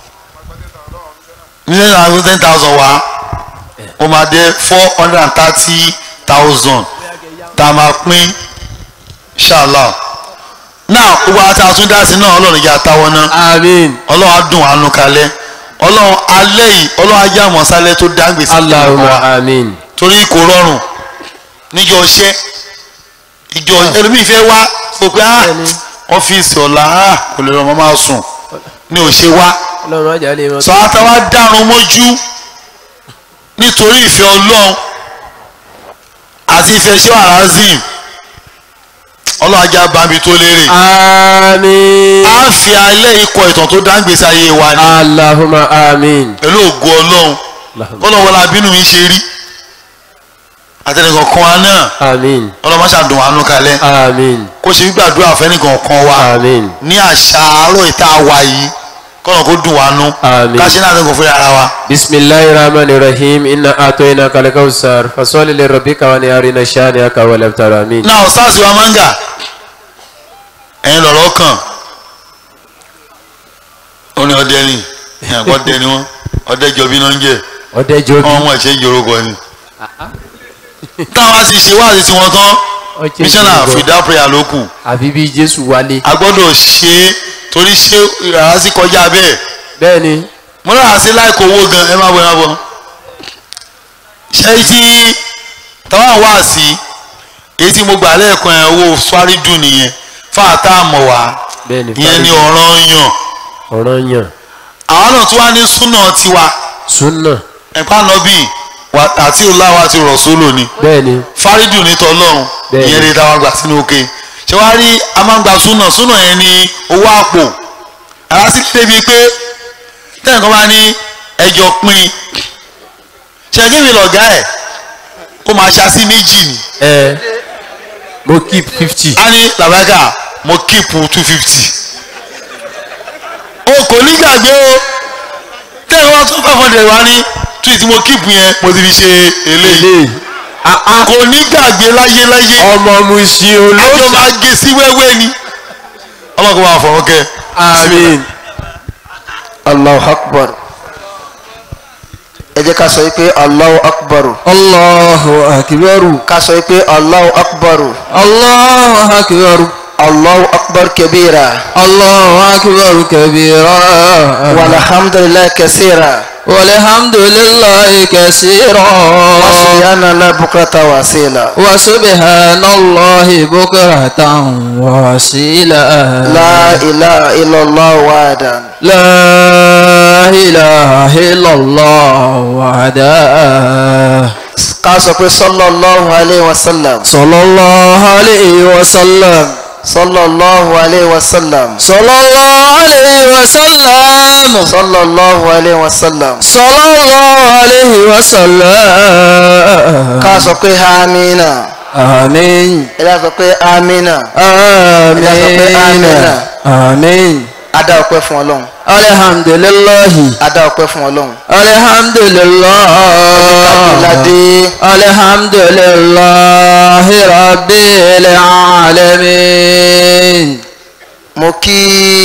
nílẹ̀ náà kó ten thousand wá ó máa dé four hundred and thirty thousand tá a máa pín inshallah now gbogbo àti àtúndá sí náà ọlọ́run ìjà táwọn náà amin ọlọ́run á dùn àánú kalẹ̀ ọlọ́run alẹ́ yìí ọlọ́run ajá àmọ́sálẹ̀ tó dáńgbé sí allahumma amin torí kò rọrùn níjọ iṣẹ́ ìjọ ẹlòmíì fẹ́ wá sọ pé ah ọ́fíìsì ọ̀la ah kò lè rọmọ máa sùn ní ò ṣe wá ọlọ́run ajá lè mọ sọ àtàwá dárun mójú nítorí ìfẹ́ ọlọ́run àti ìfẹ́ ṣé wàrà zim ọlọ́run ajá bambi tó lérè amin á fi alẹ́ ikọ̀ ìtàn tó dáńgbèsè ayé wa ni allahumma amin pẹ̀lú ògo ọlọ́run kọ́lọ́ wọlé abínú mi ṣe rí àtẹnìkan kan wa náà amin ọlọ́run má ṣàdùn àánú kalẹ̀ amin kó ṣe gbàdúrà fẹ́nìkan kan wa amin ní àṣà àárọ̀ ìta wa yìí kọ́nà kó dùn wá nú Àmín. ká ṣe náà lẹ́kọ̀ọ́ fún ara wa. bisimilahi rahmani rahim inna atoyina kalekawusar fasoli le rabbika wa ni arina shani aka wa labtara amin náà sars wa manga ẹ̀yin lọ̀rọ̀ kàn ó ní ọdẹ ni ẹ̀yìn ọdẹ ni wọ́n ọdẹ jọbí náà ń jẹ ọdẹ jobi ọmọ ẹ̀ṣẹ̀ ìjòròkọ ni. táwa sì ṣe wáàsí tiwọn tán ọjẹ mísọ́nà ìjọba fìdá prayer ló kù àfi bí jésù wálé a gbọ́dọ̀ ṣe é torí ṣé ìrara sí kọjá bẹ́ẹ̀ bẹ́ẹ̀ ni mo rà sí láìkó owó gan ẹ má bọ ẹ má bọ ṣé tí táwọn wá sí èyí tí mo gbà lẹ́ẹ̀kan ẹ̀ owó fárídù nìyẹn fáàtà àmọ̀ wá bẹ́ẹ̀ni ìyẹn ni ọ̀ràn yàn ọ̀ràn yàn àwọn náà tún wá ní súnà tiwa súnà ẹ̀pá nọ́bì wa- àti ọláwa àti rọ̀sọ́lò ni bẹ́ẹ̀ni fárídù ní tọ́lọ́run Bẹ́ẹ̀ni. ìyẹn lè dáwọn gbà sínú òkè ṣé wàá rí a máa ń gba súnà súnà yẹn ní owó àpò àwa sì kéde bíi pé tẹ́nìkan bá ní ẹjọ́ pín ṣe kí mi lọ̀gá ẹ̀ kó máa ṣasí méjì ni ẹ mo keep fifty a ní làbágà mo kíìpù two fifty o kò ní gbàgbé o tẹ́lẹ̀ wá tún five hundred wá ní two tí mo kíìpù yẹn mo ti fi ṣe eléyìí ilé àá kò ní gbàgbé láyé láyé ọmọ mu ṣe àjọ olóòṣà máa gé sí wẹ́wẹ́ ni ọlọ́kọ̀ máa fọ̀rọ̀ kẹ́ àmín allahu akbar ẹ jẹ́ ká sọ wípé allahu akbar allahu akibaru ká sọ wípé allahu akbar allahu akibaru allahu akbar kabira allahu akibaru kabira walhamdulilayi kasira walhamdulillahi kasira wasiyana la bukrata wasila wa subhanallahi bukratan wasila la ilaha illallah wahdan la ilaha illallah wahda ká sọ pé sallallahu alayhi wa sallam sallallahu alayhi wa sallam sallallahu alayhi wa sallam sallallahu alayhi wa sallam sallallahu alayhi wa sallam sallallahu alayhi wa sallam ká sọ pé amina amin ẹ dá sọ pé amina amin amin adá ọpẹ́ fún Ọlọ́run alhamdulillahi adá ọpẹ́ fún Ọlọ́run alhamdulillah ládé alhamdulillahi rabbil alamin mo kí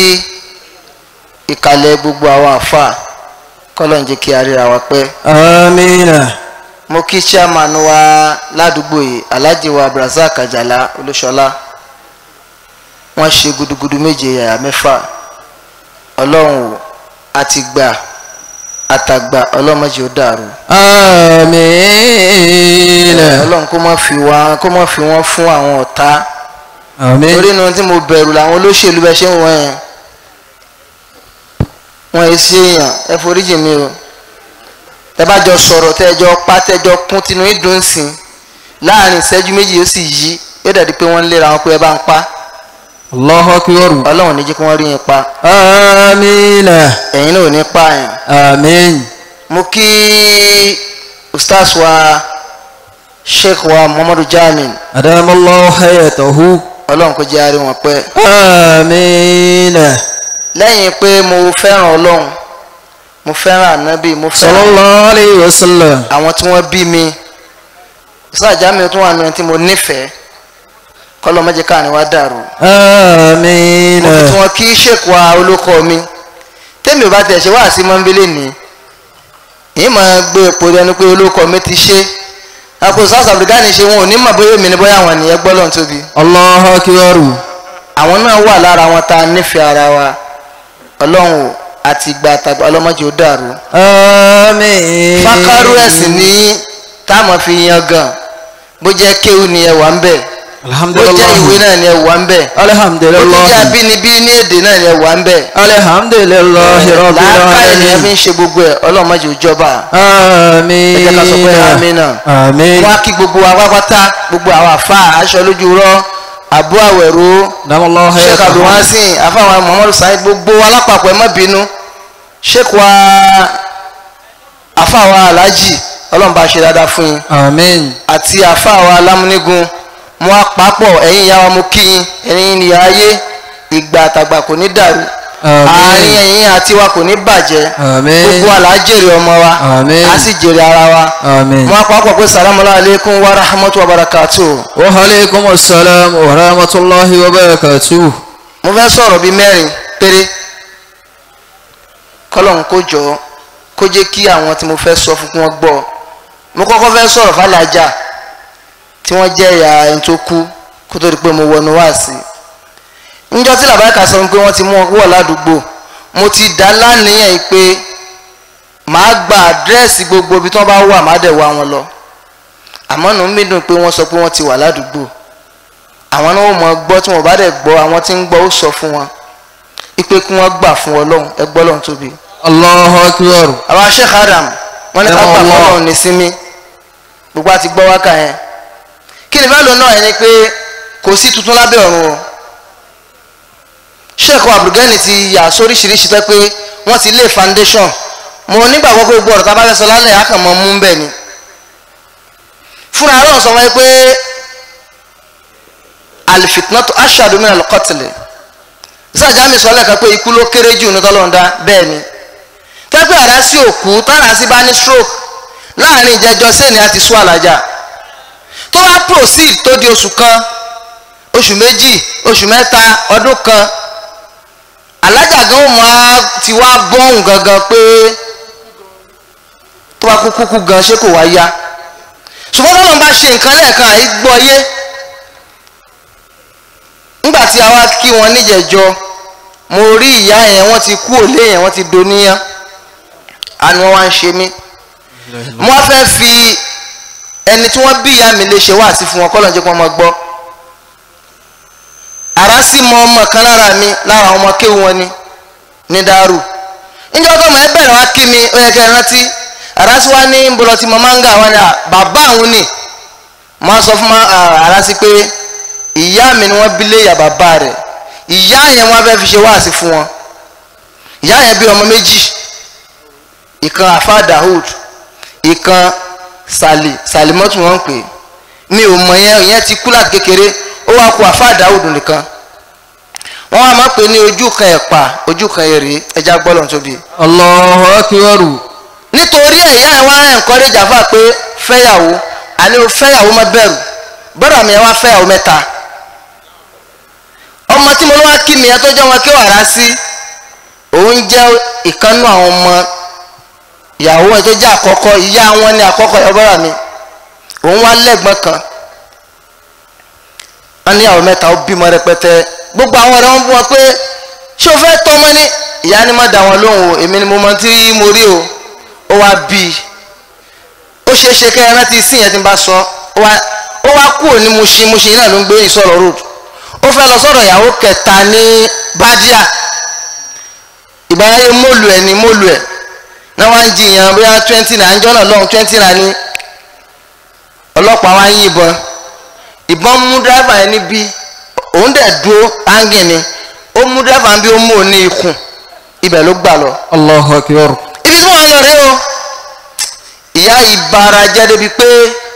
ìkàlẹ̀ gbogbo àwọn àfà kọ́lọ́n jẹ́ kí a ríra wa pẹ́ amina mo kí chairman wa ládùúgbò yìí alhaji wa abdulrasaq ajala olúṣọlá wọ́n ṣe gudugudu méje yàrá mẹ́fà ọlọ́run àti gbà àtàgbà ọlọ́mọdé ó dàrú amina ọlọ́run kó má fi wá kó má fi wọ́n fún àwọn ọ̀tá amin torí inú tí mo bẹ̀rù làwọn olóṣèlú bẹ́ẹ̀ ṣe ń wọ́n yẹn wọ́n yìí sí èèyàn ẹ foríjì mi o tẹ bá jọ sọ̀rọ̀ tẹ́jọ pa tẹ́jọ kún tinú ìdùn sí láàrin ìṣẹ́jú méjì yóò sì yí yóò dàbí pé wọ́n ń léra wọn pé ẹ bá ń pa allahu akbar ọlọ́run ní jẹ́ kí wọ́n rí yín pa amina ẹ̀yin náà ò ní pààyàn amin mo kí ustaz wa sheikh wa muhammadu jamin adamallahu hayatahu ọlọ́run kó jẹ́ àárín wọn pẹ́ amina lẹ́yìn pé mo fẹ́ràn ọlọ́run mo fẹ́ràn ànábì mo fẹ́ràn sallallahu alayhi wa sallam àwọn tí wọ́n bí mi sáàjà mi tún wà nù tí mo nífẹ̀ẹ́ kọ́lọ́ mẹ́jẹ káàní wá dàrú mo amina fi tí wọ́n kí ṣèkú wa olóko mi tẹ́mi ò bá tẹ̀ ṣe wá sí mọ́nbílẹ̀ ní yìí máa gbé epo ẹnu pé olóko mi ti ṣe àpò south africa ní ṣe wọn ò ní mọ̀ bóyá èmi ni bóyá àwọn ènìyàn gbọ́ lọ́n tóbi allahu akbar àwọn náà wà lára wọn tá a nífẹ̀ẹ́ ara wa ọlọ́run ò àti ìgbà àtàgbà ọlọ́mọdé ó dàrú amin fákárú ẹ̀sìn ní táwọn fi yan gan bó jẹ́ kéwù ni ẹ wà ń bẹ̀ bó jẹ́ ìwé náà ni ẹ wà ń bẹ̀ bó jẹ́ alhamdulillah abínibí ní èdè náà ni ẹ wà ń bẹ̀ alhamdulillah rabbil làákàyè ni ẹ fi alamin ń ṣe gbogbo ẹ ọlọ́mọdé ó jọba ẹ jẹ́ ká sọ pé amina àmín náà amin wọ́n á kí gbogbo wa pátápátá gbogbo àwọn àfa aṣọ lójú rọ àbú àwẹ̀rọ damallahu sheikh hayatahu abdulwasin afáwọn muhammadu sahib gbogbo alápapọ̀ ẹ má bínú sheikh wa afáwọn alhaji ọlọ́run bá ṣe dáadáa fún yín amin àti àfáàwọ̀ alámúnigun mo àpapọ̀ ẹ̀yin ìyá wa mo kí yín ẹ̀yin ìyá ayé ìgbà àtàgbà kò ní dàrú Àmín. àárín ẹ̀yin àti wa kò ní bàjẹ́ Àmín. gbogbo àlá jèrè ọmọ wa Àmín. a sì jèrè ara wa amin mo àpapọ̀ pé salamu alaykum wa rahmatu wa barakatu wa alaykum assalam wa rahmatullahi wa barakatuh mo fẹ́ sọ̀rọ̀ bíi mẹ́rin péré kọ́lọ́n kó jọ kó jẹ́ kí àwọn tí mo fẹ́ sọ fún kí wọ́n gbọ́ mo kọ́kọ́ fẹ́ sọ̀rọ̀ fàlàjà tí wọ́n jẹ́ ìyá ẹni tó kú kó tó di pé mo wọnú wá sí i níjọ́ tí làbáyíká sọ pé wọ́n ti mú wọn wọ̀ ládùúgbò mo ti dá lánìyàn yìí pé màá gba àdírẹ́sì gbogbo ibi tí wọ́n bá wà má dẹ̀ wá wọn lọ àmọ́ nù mí dùn pé wọ́n sọ pé wọ́n ti wà ládùúgbò àwọn náà ó mọ gbọ́ tí wọ́n bá dẹ̀ gbọ́ àwọn tí ń gbọ́ ó sọ fún wọn ipe kí wọ́n gbà fún ọlọ́run ẹ gbọ́ lọ́run tóbi. Allahu akbar. àwọn Sheikh Adam wọ́n ní ká gbà fún Allah. ọlọ́run ní sinmi gbogbo àti gbọ́ wákà yẹn kí ni fẹ́ẹ́ lò náà yẹn ni pé kò sí tuntun lábẹ́ ọ̀run o Sheikh Abdulgani ti yà sóríṣiríṣi pé pé wọ́n ti lé foundation mo nígbàgbọ́ pé gbogbo ọ̀rọ̀ tá a bá fẹ́ sọ lálẹ́ àkànmọ́ mú bẹ́ẹ̀ ni fúnra ọlọ́run sọ wọ́n pé alifitnatu ashadu min alqatl sáàjà mi sọ lẹ́ẹ̀kan pé ikú ló kéré jù ní tọ́lọ́ndá bẹ́ẹ̀ ni tẹ́gbẹ́ ara sí òkú tára sí bá ní stroke láàrin ìjẹjọ sẹ́ni àti sún àlàjà tó bá proceed tó di oṣù kan oṣù méjì oṣù mẹ́ta ọdún kan alájà gan ó máa ti wá bọ́ọ̀hùn gangan pé tó bá kú kúkú gan ṣé kò wá yá ṣùgbọ́n tọ́lọ́n bá ṣe nǹkan lẹ́ẹ̀kan àyí gbọ́ yé nígbà tí a wá kí wọn níjẹ̀jọ mo rí ìyá yẹn wọ́n ti kú òlé yẹn wọ́n ti doníyàn àni wọ́n wá ń ṣe mí mo wá fẹ́ fi ẹni tí wọ́n bí ìyá mi lè ṣe wá sí fún wọn kọ́ lọ́njẹ́ kí wọ́n mọ gbọ́ àrá sì mọ ọmọ kan lára mi lára àwọn ọmọ kéwù wọn ni ní dàrú níjọ́ tó mọ̀ ẹ́ bẹ̀rẹ̀ wá kí mi ó yẹ kẹ́ ẹ rántí àrá sì wá ní bọ́lọ̀ tí mo máa ń gà wá ní à bàbá àwọn ni mo á sọ fún ma àrá sí pé ìyá mi ni wọ́n bí lé ìyá bàbá rẹ̀ ìyá yẹn wọ́n fẹ́ fi ṣe wáàsí fún wọn ìyá yẹn bí ọmọ méjì ìkan afa dahud ìkan sali salimọ́tù wọn ń pè é. mi ò mọ yẹn ìyẹn ti kú láti kékeré ó wá kú afa dahud nìkan wọ́n wá máa pè ní ojú kan ẹ̀pà ojú kan èrè ẹja gbọ́dọ̀ tóbi Allahu akbar. nítorí ẹ̀ ìyá ẹ̀ wá encourage àfa pé fẹ́yàwó àní o fẹ́yàwó má bẹ̀rù bọ́dà mi ẹ̀ wá fẹ́yàwó mẹ́ta ọmọ tí mo lọ wá kí mi ẹ tó jẹ́ wọn kí wàrà sí òun jẹ́ ìkànnú àwọn ọmọ ìyàwó ẹ tó jẹ́ àkọ́kọ́ ìyá wọn ní àkọ́kọ́ ẹ bọ́dà mi òun wá lẹ́gbọ́n kan wọn ní àwọn mẹ́ta ó bímọ rẹpẹtẹ gbogbo àwọn ọ̀rẹ́ wọn bú wọn pé ṣé o fẹ́ tọ́ ọmọ ní ìyá ni má dá wọn lóhùn o èmi ni mo mọ tí mo rí o ó wá bí i ó ṣeé ṣe kẹ́ ẹ rántí sí yẹn tí n bá sọ ó wá ó wá kúrò ní Mushin Mushin náà ló ń gbé ìsọ̀rọ̀ road ó fẹ́ lọ sọ̀rọ̀ ìyàwó kẹta ní Badia ìbáraye mọ́lù ẹ̀ ní mọ́lù ẹ̀ náà wá ń jiyàn bóyá twenty naira ńjọ́ náà lọ́hùn twenty naira ní ọlọ́pàá wá ń yìnbọn ìbọn mú dráìvà yẹn níbí òun dẹ̀ dúró áńgìn ni ó mú dráìvà bí ó mú òun ní ikùn ibẹ̀ ló gbà lọ Allahu akbar. ibi tí wọ́n lọ rèé o ìyá ìbára jẹ́ débi pé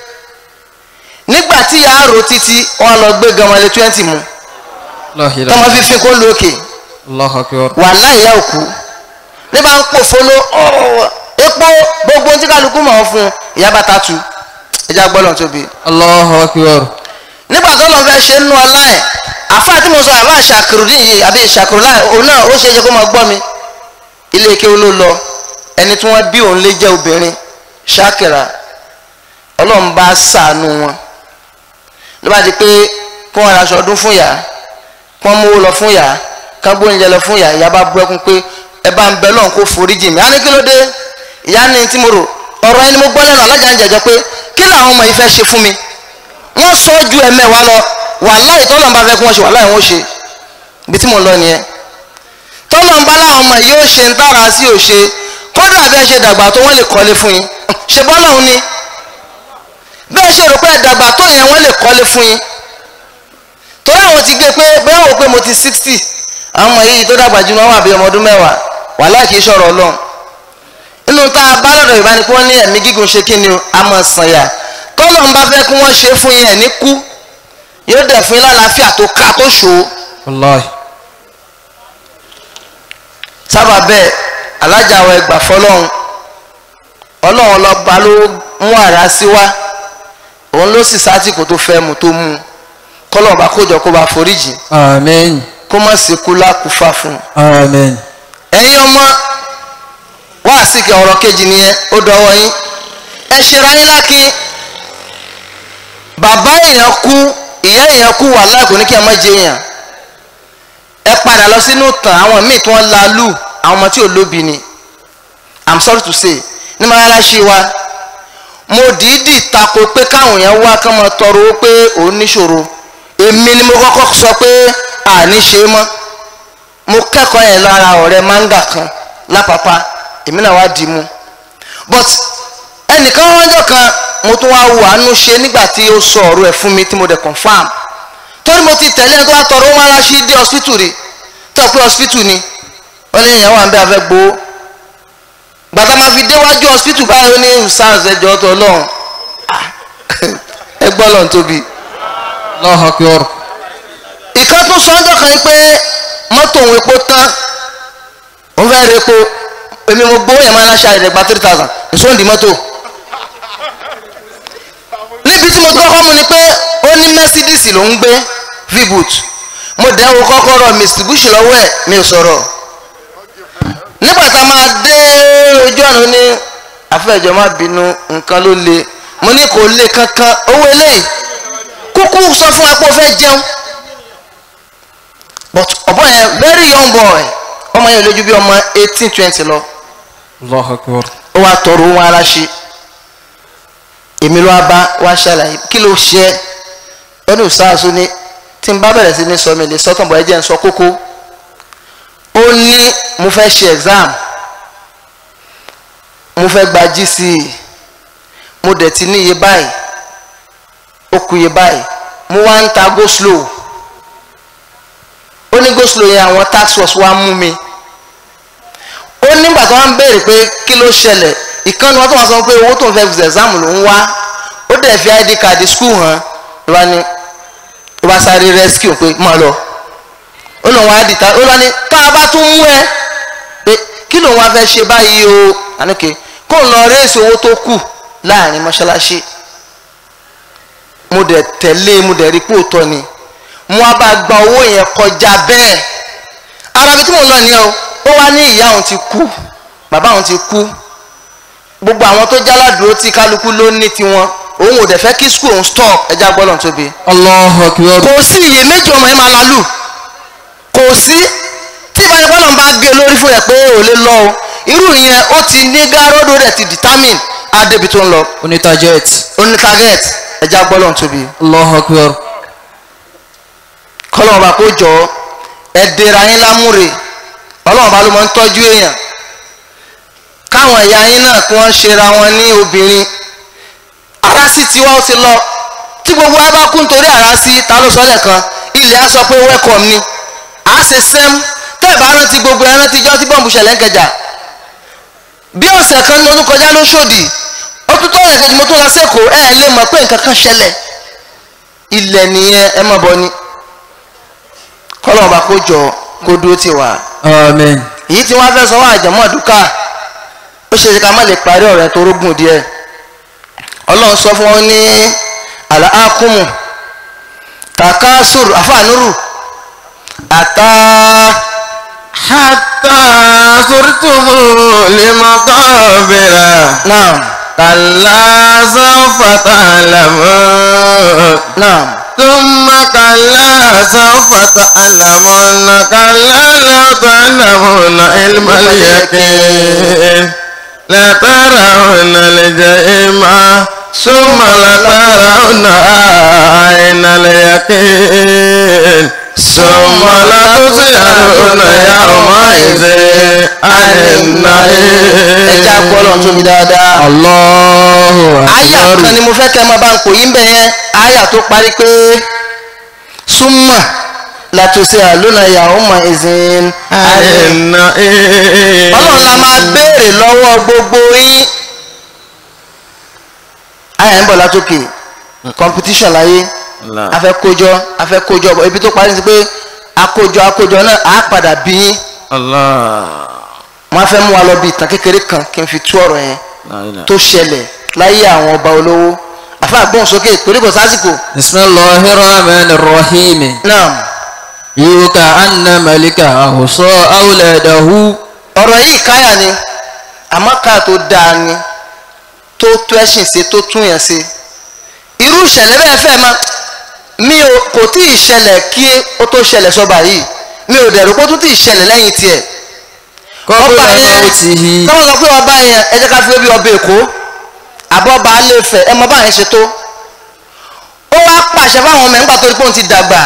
nígbà tí ìyá àrò títí wọ́n lọ gbé gamale twenty mu La tọmọ ilaha fífi kó lókè Allahu akbar. wàhálà ìyá òkú nígbà ń pò folo ọ̀rọ̀ epo gbogbo ohun tí kálukú mọ̀ ọ́ fún ìyá bàtà tu ẹja gbọ́dọ̀ tóbi Allahu akbar. nígbà tó lọ́n fẹ́ ṣe nínú ọlá ẹ̀ àfáà tí mo sọ àfáà ṣàkìrùdín yìí àbí ṣàkìrùlá òun náà ó ṣe é ṣe kó máa gbọ́ mi ilé ike ló lọ ẹni tí wọ́n bí òun lé jẹ́ obìnrin ṣàkìrà ọlọ́run bá ṣàánú wọn ló bá di pé kí wọ́n raṣọ ọdún fún yàá kí wọ́n mówó lọ fún yàá kí wọ́n gbóúnjẹ lọ fún yàá ìyá bá bú ẹkún pé ẹ bá ń bẹ lọ́run kó foríjì mi á ní kí ló dé ìyá ní tí mo rò ọ̀rọ̀ ẹni mo gbọ́ lẹ́nu alájà ń jẹjọ pé kí làwọn ọmọ yìí fẹ́ ṣe fún mi wọ́n sọ ju ẹ̀mẹ́wàá lọ wàláhì tọ́lọ̀ ń bá fẹ́ kí wọ́n ṣe wàláhì wọ́n ṣe ibi tí mo lọ nìyẹn tọ́lọ̀ ń bá láwọn ọmọ yìí ó ṣe ń dára sí ò ṣe kódà bẹ́ẹ̀ ṣe dàgbà tó wọ́n lè kọ́lé fún yín ṣe bọ́lọ̀ ń ní bẹ́ẹ̀ ṣe rò pé ẹ dàgbà tó yẹn wọ́n lè kọ́lé fún yín torí àwọn ti gé pé bẹ́ẹ̀ wò pé mo ti sixty àwọn ọmọ yìí tó dàgbà jù wọn wà bí ọmọ ọdún mẹ́wàá wàláhì kì í ṣọ̀rọ̀ ọlọ́run inú tá a bá lọ́dọ̀ Yorùbá ni pé wọ́n ní ẹ̀mí gígùn ṣe kí ni o a máa sàn yà tọ́lọ̀ ń bá fẹ́ kí wọ́n ṣe fún yín ẹ̀ ní kú yóò dẹ̀ fún yín lálàáfíà tó ká tó ṣó Wallahi. sábà bẹ́ẹ̀ alájà wa ẹgbà fọlọ́run ọlọ́run lọ́ba ló mú àrá sí wá òun ló sì sátìkù tó fẹ́ mu tó mú kọ́lọ̀ bá kójọ kó bá foríjì Amen. kó má sì kú lákùúfà fún un Amen. ẹ̀yin ọmọ wá àsìkè ọ̀rọ̀ kejì nìyẹn ó dọwọ́ yín ẹ ṣera yín lákin bàbá èèyàn kú ìyá èèyàn kú wà láàgò ní kí ẹ má jẹ èèyàn ẹ padà lọ sínú tàn àwọn míì tí wọ́n la lù àwọn ọmọ tí ò lóbi ni i'm sorry to say ní mọ́lásí wa mo dìídì tako pé káwọn èèyàn wá kán máa tọrọ owó pé òun níṣòro èmi ni mo kọ́kọ́ sọ pé àní ṣe mọ́ mo kẹ́kọ̀ọ́ yẹn lára ọ̀rẹ́ manga kan lápapá èmi náà wá dì í mú but ẹnìkan wájọ kan mo tún wá wo àánú ṣe nígbà tí ó sọ ọ̀rọ̀ ẹ̀ fún mi tí mo dẹ̀ confam torí mo ti tẹ̀lé ẹni tó wá tọrọ wọn aláṣí dé hospital rí tó pé hospital ni wọ́n ní ìyàwó àbẹ́ afẹ́ gbowó gbàtà máa fi déwájú hospital báyìí ó ní sars ẹjọ́ tó lọ́hùn ẹ gbọ́ lọ́n tóbi. Allahu akbar. ìkan tún sọ ọjọ́ kan pé mọ́tò òun epo tán òun fẹ́ re epo èmi mo gbowó yẹn máa ń ṣe àìdẹ̀gba three thousand èso ń di mọ́tò. níbi tí mo ti kọ́kọ́ mu ni pé ó ní mercedes ló ń gbé v-boot mo dẹ̀ wo kọ́kọ́rọ́ mitsubishi lọ́wọ́ ẹ̀ mi ò sọ̀rọ̀ nígbà tá a máa dé ojú ọ̀nà ní àfẹ́jọ́ má bínú nǹkan ló le mo ní kò le kankan owó eléyìí kúkú sọ fún wa pé o fẹ́ jẹun but ọ̀bọ yẹn very young boy ọmọ yẹn lójú bí ọmọ eighteen twenty lọ Allahu akbar. ó wá tọrọ ohun ara ṣe èmi ló wá bá wá ṣàlàyé kí ló ṣe é ó ní ìsáàsó ní tí n bá bẹ̀rẹ̀ sí ní sọ mi lè sọ́tàn bọ̀ ẹ jẹ́ n sọ kókó ó ní mo fẹ́ ṣe exam mo fẹ́ gba GCE mo dẹ̀ ti ní iye báyìí ó kù iye báyìí mo wá ń ta go slow ó ní go slow yẹn àwọn tax force wá mú mi ó nígbà tó wọ́n ń béèrè pé kí ló ṣẹlẹ̀ ìkànnì wọn tó wọ́n sọ pé owó tó ń fẹ́ fi exam ló ń wá ó dẹ̀ fi id card school hàn ló bá ní ló bá sáré rescue pé má lọ ó lóun wá dìtà ó lọ ní tá a bá tún mú ẹ pé kí lòun wá fẹ́ ṣe báyìí o àníkè kó ń lọ réèsì owó tó kù láàrin mọ́ṣáláṣí mo dẹ̀ tẹ̀lé mo dẹ̀ rí pé òótọ́ ni mo wá bá gba owó yẹn kọjá bẹ́ẹ̀ ara mi tí mo lọ nìyẹn o ó wá ní ìyá òun ti kú bàbá òun ti kú gbogbo àwọn tó jáládùúró tí kálukú ló ní tiwọn òun ò dẹ̀ fẹ́ kí skul òun stop ẹja gbọ́dọ̀ tóbi Allahu akbar. kò sí iyèméjì ọmọ yẹn máa lálù kò sí tí ìbánipọ́nà bá gé lórí fún ẹ pé ò lè lọ o irú yẹn ó ti ní gárọ́dọ̀ rẹ̀ ti determine adébi tó ń lọ Oní target. ó ní target ẹja gbọ́dọ̀ tóbi Allahu akbar. kọ́lọ́mù bá kó jọ ẹ dèrò ayín lámúre ọlọ́run bá ló máa ń tọ́jú èèyàn káwọn ẹ̀yà yín náà kí wọ́n ṣera wọn ní obìnrin ara sì tí wọ́n ti lọ tí gbogbo wa bá kú nítorí ara sí ta ló sọ lẹ́ẹ̀kan ilẹ̀ á sọ pé welcome ni à á ṣe sẹ́m tẹ́ ẹ̀ bá rántí gbogbo ẹ̀ rántí jọ́ tí bọ́ǹbù ṣẹlẹ̀ ń kẹjà bí ọ̀sẹ̀ kan ní ọdún kọjá ló ṣòdì ó tún tó ẹ̀kejì mo tún lọ sẹ́kọ̀ọ́ ẹ̀ lè mọ̀ pé nǹkan kan ṣẹlẹ̀ ilẹ̀ nìyẹn ẹ mọ̀ bọ́ ni kọ́lọ́mù bá kó jọ kó dúró tì wá Amen. èyí tí wọ́n fẹ́ sọ wá àjẹmọ́ àdúkà ó ṣe ṣe ká má lè parí ọ̀rọ̀ ẹ̀ tó rógùn díẹ̀ ọlọ́run sọ fún wọn ní àlàákùmù takasur àfàànúrù àtà حتى زرتم المقابر náà كلا سوف تعلمون náà ثم كلا سوف تعلمون كلا لو تعلمون علم اليقين لترون الجحيم ثم لترون عين اليقين ثم لتسألون يومئذ عن ẹja gbọ́dọ̀ tóbi النعيم dáadáa. Allahu àyà akbar. kan ni mo fẹ́ kẹ́ ẹ máa bá ń pò yín bẹ̀ yẹn àyà tó parí pé súnmọ̀ látòsí àlónà ìyàwó mọ̀ ẹ̀sìn النعيم ọlọ́run la máa béèrè lọ́wọ́ gbogbo yín àyà ń bọ̀ látòkè competition láyé Allah. afẹ́kójọ afẹ́kójọ bọ̀ ibi tó parí sí pé akójọ akójọ náà á padà bí yín Allah. wọ́n á fẹ́ mú wa lọ bí ìtàn kékeré kan kí n fi tú ọ̀rọ̀ yẹn La ilaha. tó ṣẹlẹ̀ láyé àwọn ọba olówó àfa àgbọ̀nsókè torí kò sásìkò Bismillahir Rahmanir Rahim. náà Yuka anna malika ahsa awladahu. ọ̀rọ̀ yìí káyà ni àmọ́ ká tó dáa ni tó tó ẹ̀sìn ṣe tó tún yẹn ṣe irú ìṣẹ̀lẹ̀ bẹ́ẹ̀ fẹ́ ma mi ò kò tí ì ṣẹlẹ̀ kí ó tó ṣẹlẹ̀ sọ́ba yìí mi ò dẹ̀rù kó tó tí ì ṣẹlẹ̀ lẹ́yìn tiẹ̀ Qabla mawtihi. tọ́wọ́ sọ pé ọba yẹn ẹ jẹ́ ká fi wé bí ọba èkó àbọ̀ ọba alẹ́fẹ̀ ẹ mọ bá yẹn ṣe tó ó wá pàṣẹ fáwọn ọmọ ẹ̀ nígbà tó rí pé òun ti dàgbà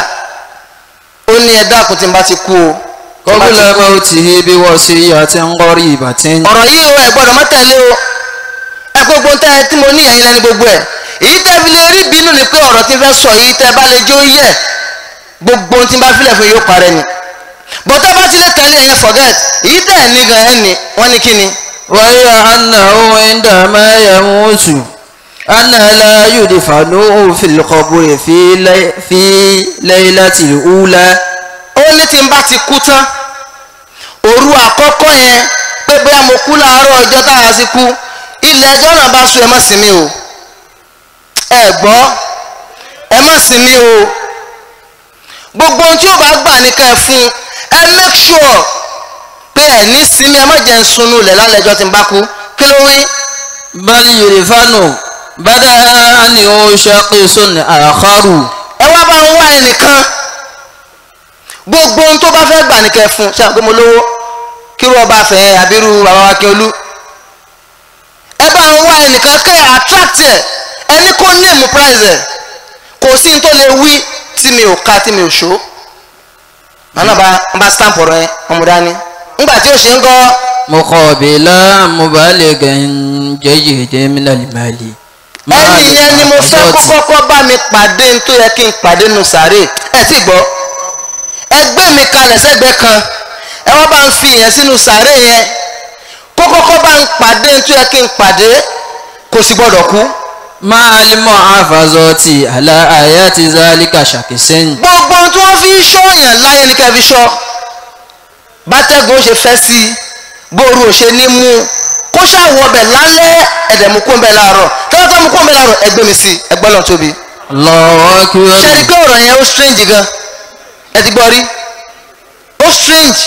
ó ní ẹ dákun tí n bá ti kú o tí n bá ti قبل kú. موته بوصية قريبة ọ̀rọ̀ yìí o ẹ gbọ́dọ̀ má tẹ̀lé o ẹ gbogbo tẹ́ ẹ tí mo ní ẹ̀yin lẹ́ni gbogbo ẹ̀ èyí tẹ́ fi lè rí bínú ni pé ọ̀rọ̀ tí n fẹ́ sọ yìí tẹ́ bá lè jó yẹ gbogbo tí n bá filẹ̀ fún yóò parẹ́ ni bọ́tẹ́ bá ti lè tẹ̀lé ẹ̀yẹ forget èyí tẹ́ ẹ̀ ní gan ẹ̀ ní wọ́n ní kí ni. وهي أنه عندما يموت أن لا يدفنه في القبر في, لي في ليلة الأولى ó ní tí n bá ti kú tán òru àkọ́kọ́ yẹn pé bóyá mo kú láàárọ̀ ọjọ́ táwa sí kú ilẹ̀ ẹjọ́ náà bá sùn ẹ má sinmi o ẹ gbọ́ ẹ má sinmi o gbogbo ohun tí ó bá gbà ní ká ẹ fún ẹ make sure pé ẹ ní sinmi ẹ má jẹ́ ń sunú ilẹ̀ lálẹ́ ẹjọ́ tí n bá kú kí ló wí. بل يدفن بدأ أنه شخص آخر ẹ wá bá ń wá ẹnìkan gbogbo ohun tó bá fẹ́ gbà ní kẹ́ fún ṣe àgbẹ̀ mo lówó kírú ọba fẹ́ àbírú bàbá wa Akíọlú ẹ bá ń wá ẹnìkan kẹ́ ẹ attract ẹ ẹni kó name price ẹ kò sí ní tó lè wí tí mi ò ka tí mi ò ṣó màánà bá ń bá stamp ọ̀rọ̀ yẹn ọmọ dání ńgbà tí ó ṣe ń gọ́ مقابلا مبالغ جيد من المال مع ẹni yẹn ni mo fẹ́ kó المحافظات. kọ́kọ́ bá mi pàdé ní tó yẹ kí n pàdé nù sàárè ẹ ti gbọ́ ẹgbẹ́ mi kalẹ̀ sẹ́gbẹ́ kan ẹ wá bá ń fi yẹn sínú sàárè yẹn kó kọ́kọ́ bá ń pàdé ní tó yẹ kí n pàdé kò sì gbọ́dọ̀ kú. مع المحافظات على آيات ذلك شخص gbogbo ohun tí wọ́n fi ń ṣọ́yàn láyé ní kẹ́ fi ṣọ́ bátẹ́gùn ó ṣe fẹ́ sí i bóoru ò ṣe ní mú un kó ṣàwọ̀ ọbẹ̀ lálẹ́ ẹ̀dẹ̀ mú kó ń bẹ láàárọ̀ tọ́lá tó mú kó ń bẹ láàárọ̀ ẹgbẹ́ mi sí ẹgbẹ́ lọ́n tóbi. الله ṣe ni أكبر pé ọ̀rọ̀ yẹn ó strange gan ẹ ti gbọ́ rí ó strange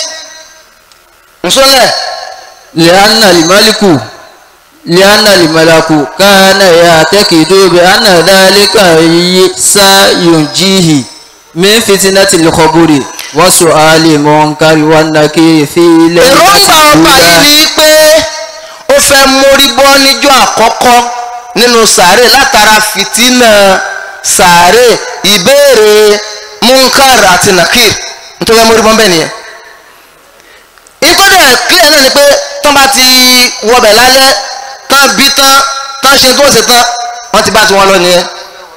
nsọ́lẹ̀ لأن الملك لأن الملك كان يعتقد بأن ذلك سينجيه من فتنة القبور وسؤال المنكر والنكير في èròǹgbà ọba yìí الأولى ni pé ó fẹ́ mórí bọ́ níjọ́ àkọ́kọ́ nínú sàárè látara fìtínà sàárè ìbéèrè munkar àti nakir nítorí ẹ mórí bọ́ bẹ́ẹ̀ nìyẹn ìtọ́jú clear náà ni pé tán bá ti wọbẹ̀ lálẹ́ tán bí tán tán ṣe tó ṣe tán wọ́n ti bá ti wọn lọ nìyẹn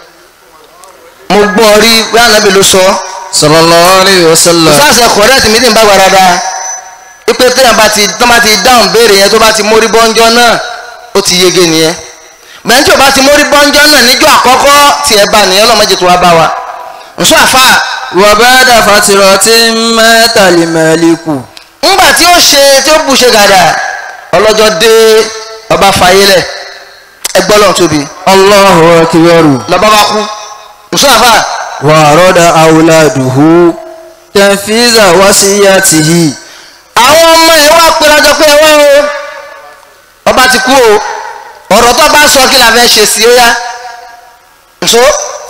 mo gbọ́ rí bí ànábì ló sọ ọ́ صلى الله عليه وسلم sáàsì correct mi ní bá wà dáadáa ipe téèyàn bá ti tán bá ti dáhùn béèrè yẹn tó bá ti mórí bọ́njọ́ náà ó ti yege nìyẹn bẹ́ẹ̀ tí o bá ti mórí bọ́njọ́ náà níjọ́ àkọ́kọ́ tí ẹ bá nìyẹn lọ́mọdé tó wá bá wa nsọ àfa وبعد فترة مات الملك ńgbà tí ó ṣe tí ó bù ṣe gàdà ọlọ́jọ́ dé ọba fàyẹlẹ̀ ẹgbọ́ lọ́n tóbi الله أكبر lọ́ba bá kú nsọ àfa وأراد أولاده تنفيذ وصيته àwọn ọmọ ẹ wá péjọ pé ẹ wá o ọba ti kú o ọ̀rọ̀ tó bá sọ kí la fẹ́ ṣe sí ó yá nso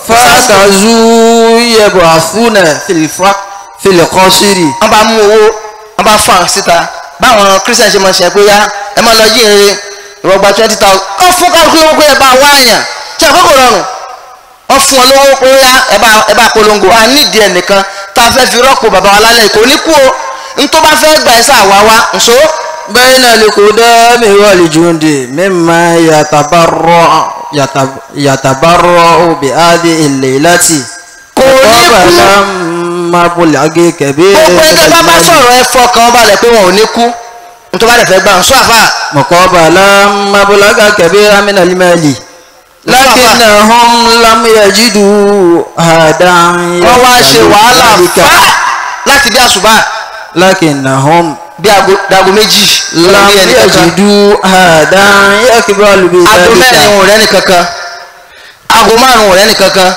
فأخذوا يبعثون في الفق في القصر wọ́n bá mú owó wọ́n bá fà síta báwọn christian ṣe máa ṣe pé yá ẹ máa lọ yí ere ìwọ gba twenty thousand wọ́n fún kálukú lówó pé ẹ bá wá àyàn ṣe àkókò rọrùn wọ́n fún ọ lówó pé yá ẹ bá ẹ bá polongo a nídìí ẹnìkan tá a fẹ́ fi rọ́pò bàbá wa lálẹ́ kò ní kú o ntọ́ bá fẹ́ gbà ẹ sá wá wá nso بين القدام والجند مما يتبرع يتب- يتبرع بهذه الليلة kò ní kú قبل مبلغ كبير gbogbo من ẹgbẹ́ bá bá المال sọ̀rọ̀ ẹ fọkàn balẹ̀ pé wọn ò ní kú ntọ́ bá dẹ̀ fẹ́ gbà nso àfà مقابل مبلغ كبير من المال لكنهم لم يجدوا هذا wọ́n wá ṣe wàhálà fà láti bí àṣùbà لكنهم bí aago dago méjì لم lórí ẹnì kankan يجدوا هذا يقبل aago mẹ́rin بذلك wọn ò rẹ́ni kankan aago márùn wọn ò rẹ́ni kankan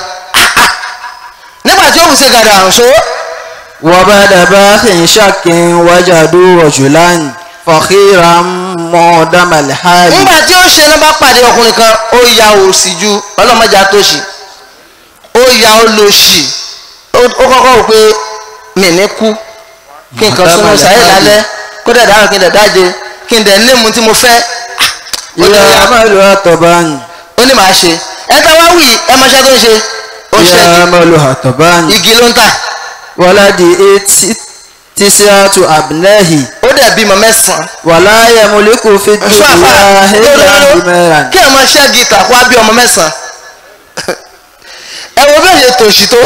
nígbà tí ó fi ṣe gàdà àrùnṣó وبعد باخ شك وجدوا رجلا فخيرا مودم الحال nígbà tí ó ṣe ní bá pàdé ọkùnrin kan ó ya òsì ju ọlọ́mọdé àtòṣì ó ya ó lo ṣì ó ó kọ́kọ́ wò pé mi ní kú kí n kàn súnmọ́ sàyè lálẹ́ kó dẹ̀ dáhùn kí n dẹ̀ dáje kí n dẹ̀ nímú tí mo fẹ́ ó ní إلى ya عمل طبعا ó ní màá ṣe ẹ tẹ́ wá wì ẹ mọṣẹ́ tó ń ṣe ó ṣẹ́gi يعمل هطبان igi ló ń tà ولدي تسعة أبنائه ó dẹ̀ bímọ mẹ́sàn-án ولا يملك في ṣọ́ àfà الدنيا إلا حمارا kí ẹ̀ máa ṣẹ́gi tà kó á bí ọmọ mẹ́sàn-án ẹ wo bẹ́ẹ̀ ṣe tòṣì tó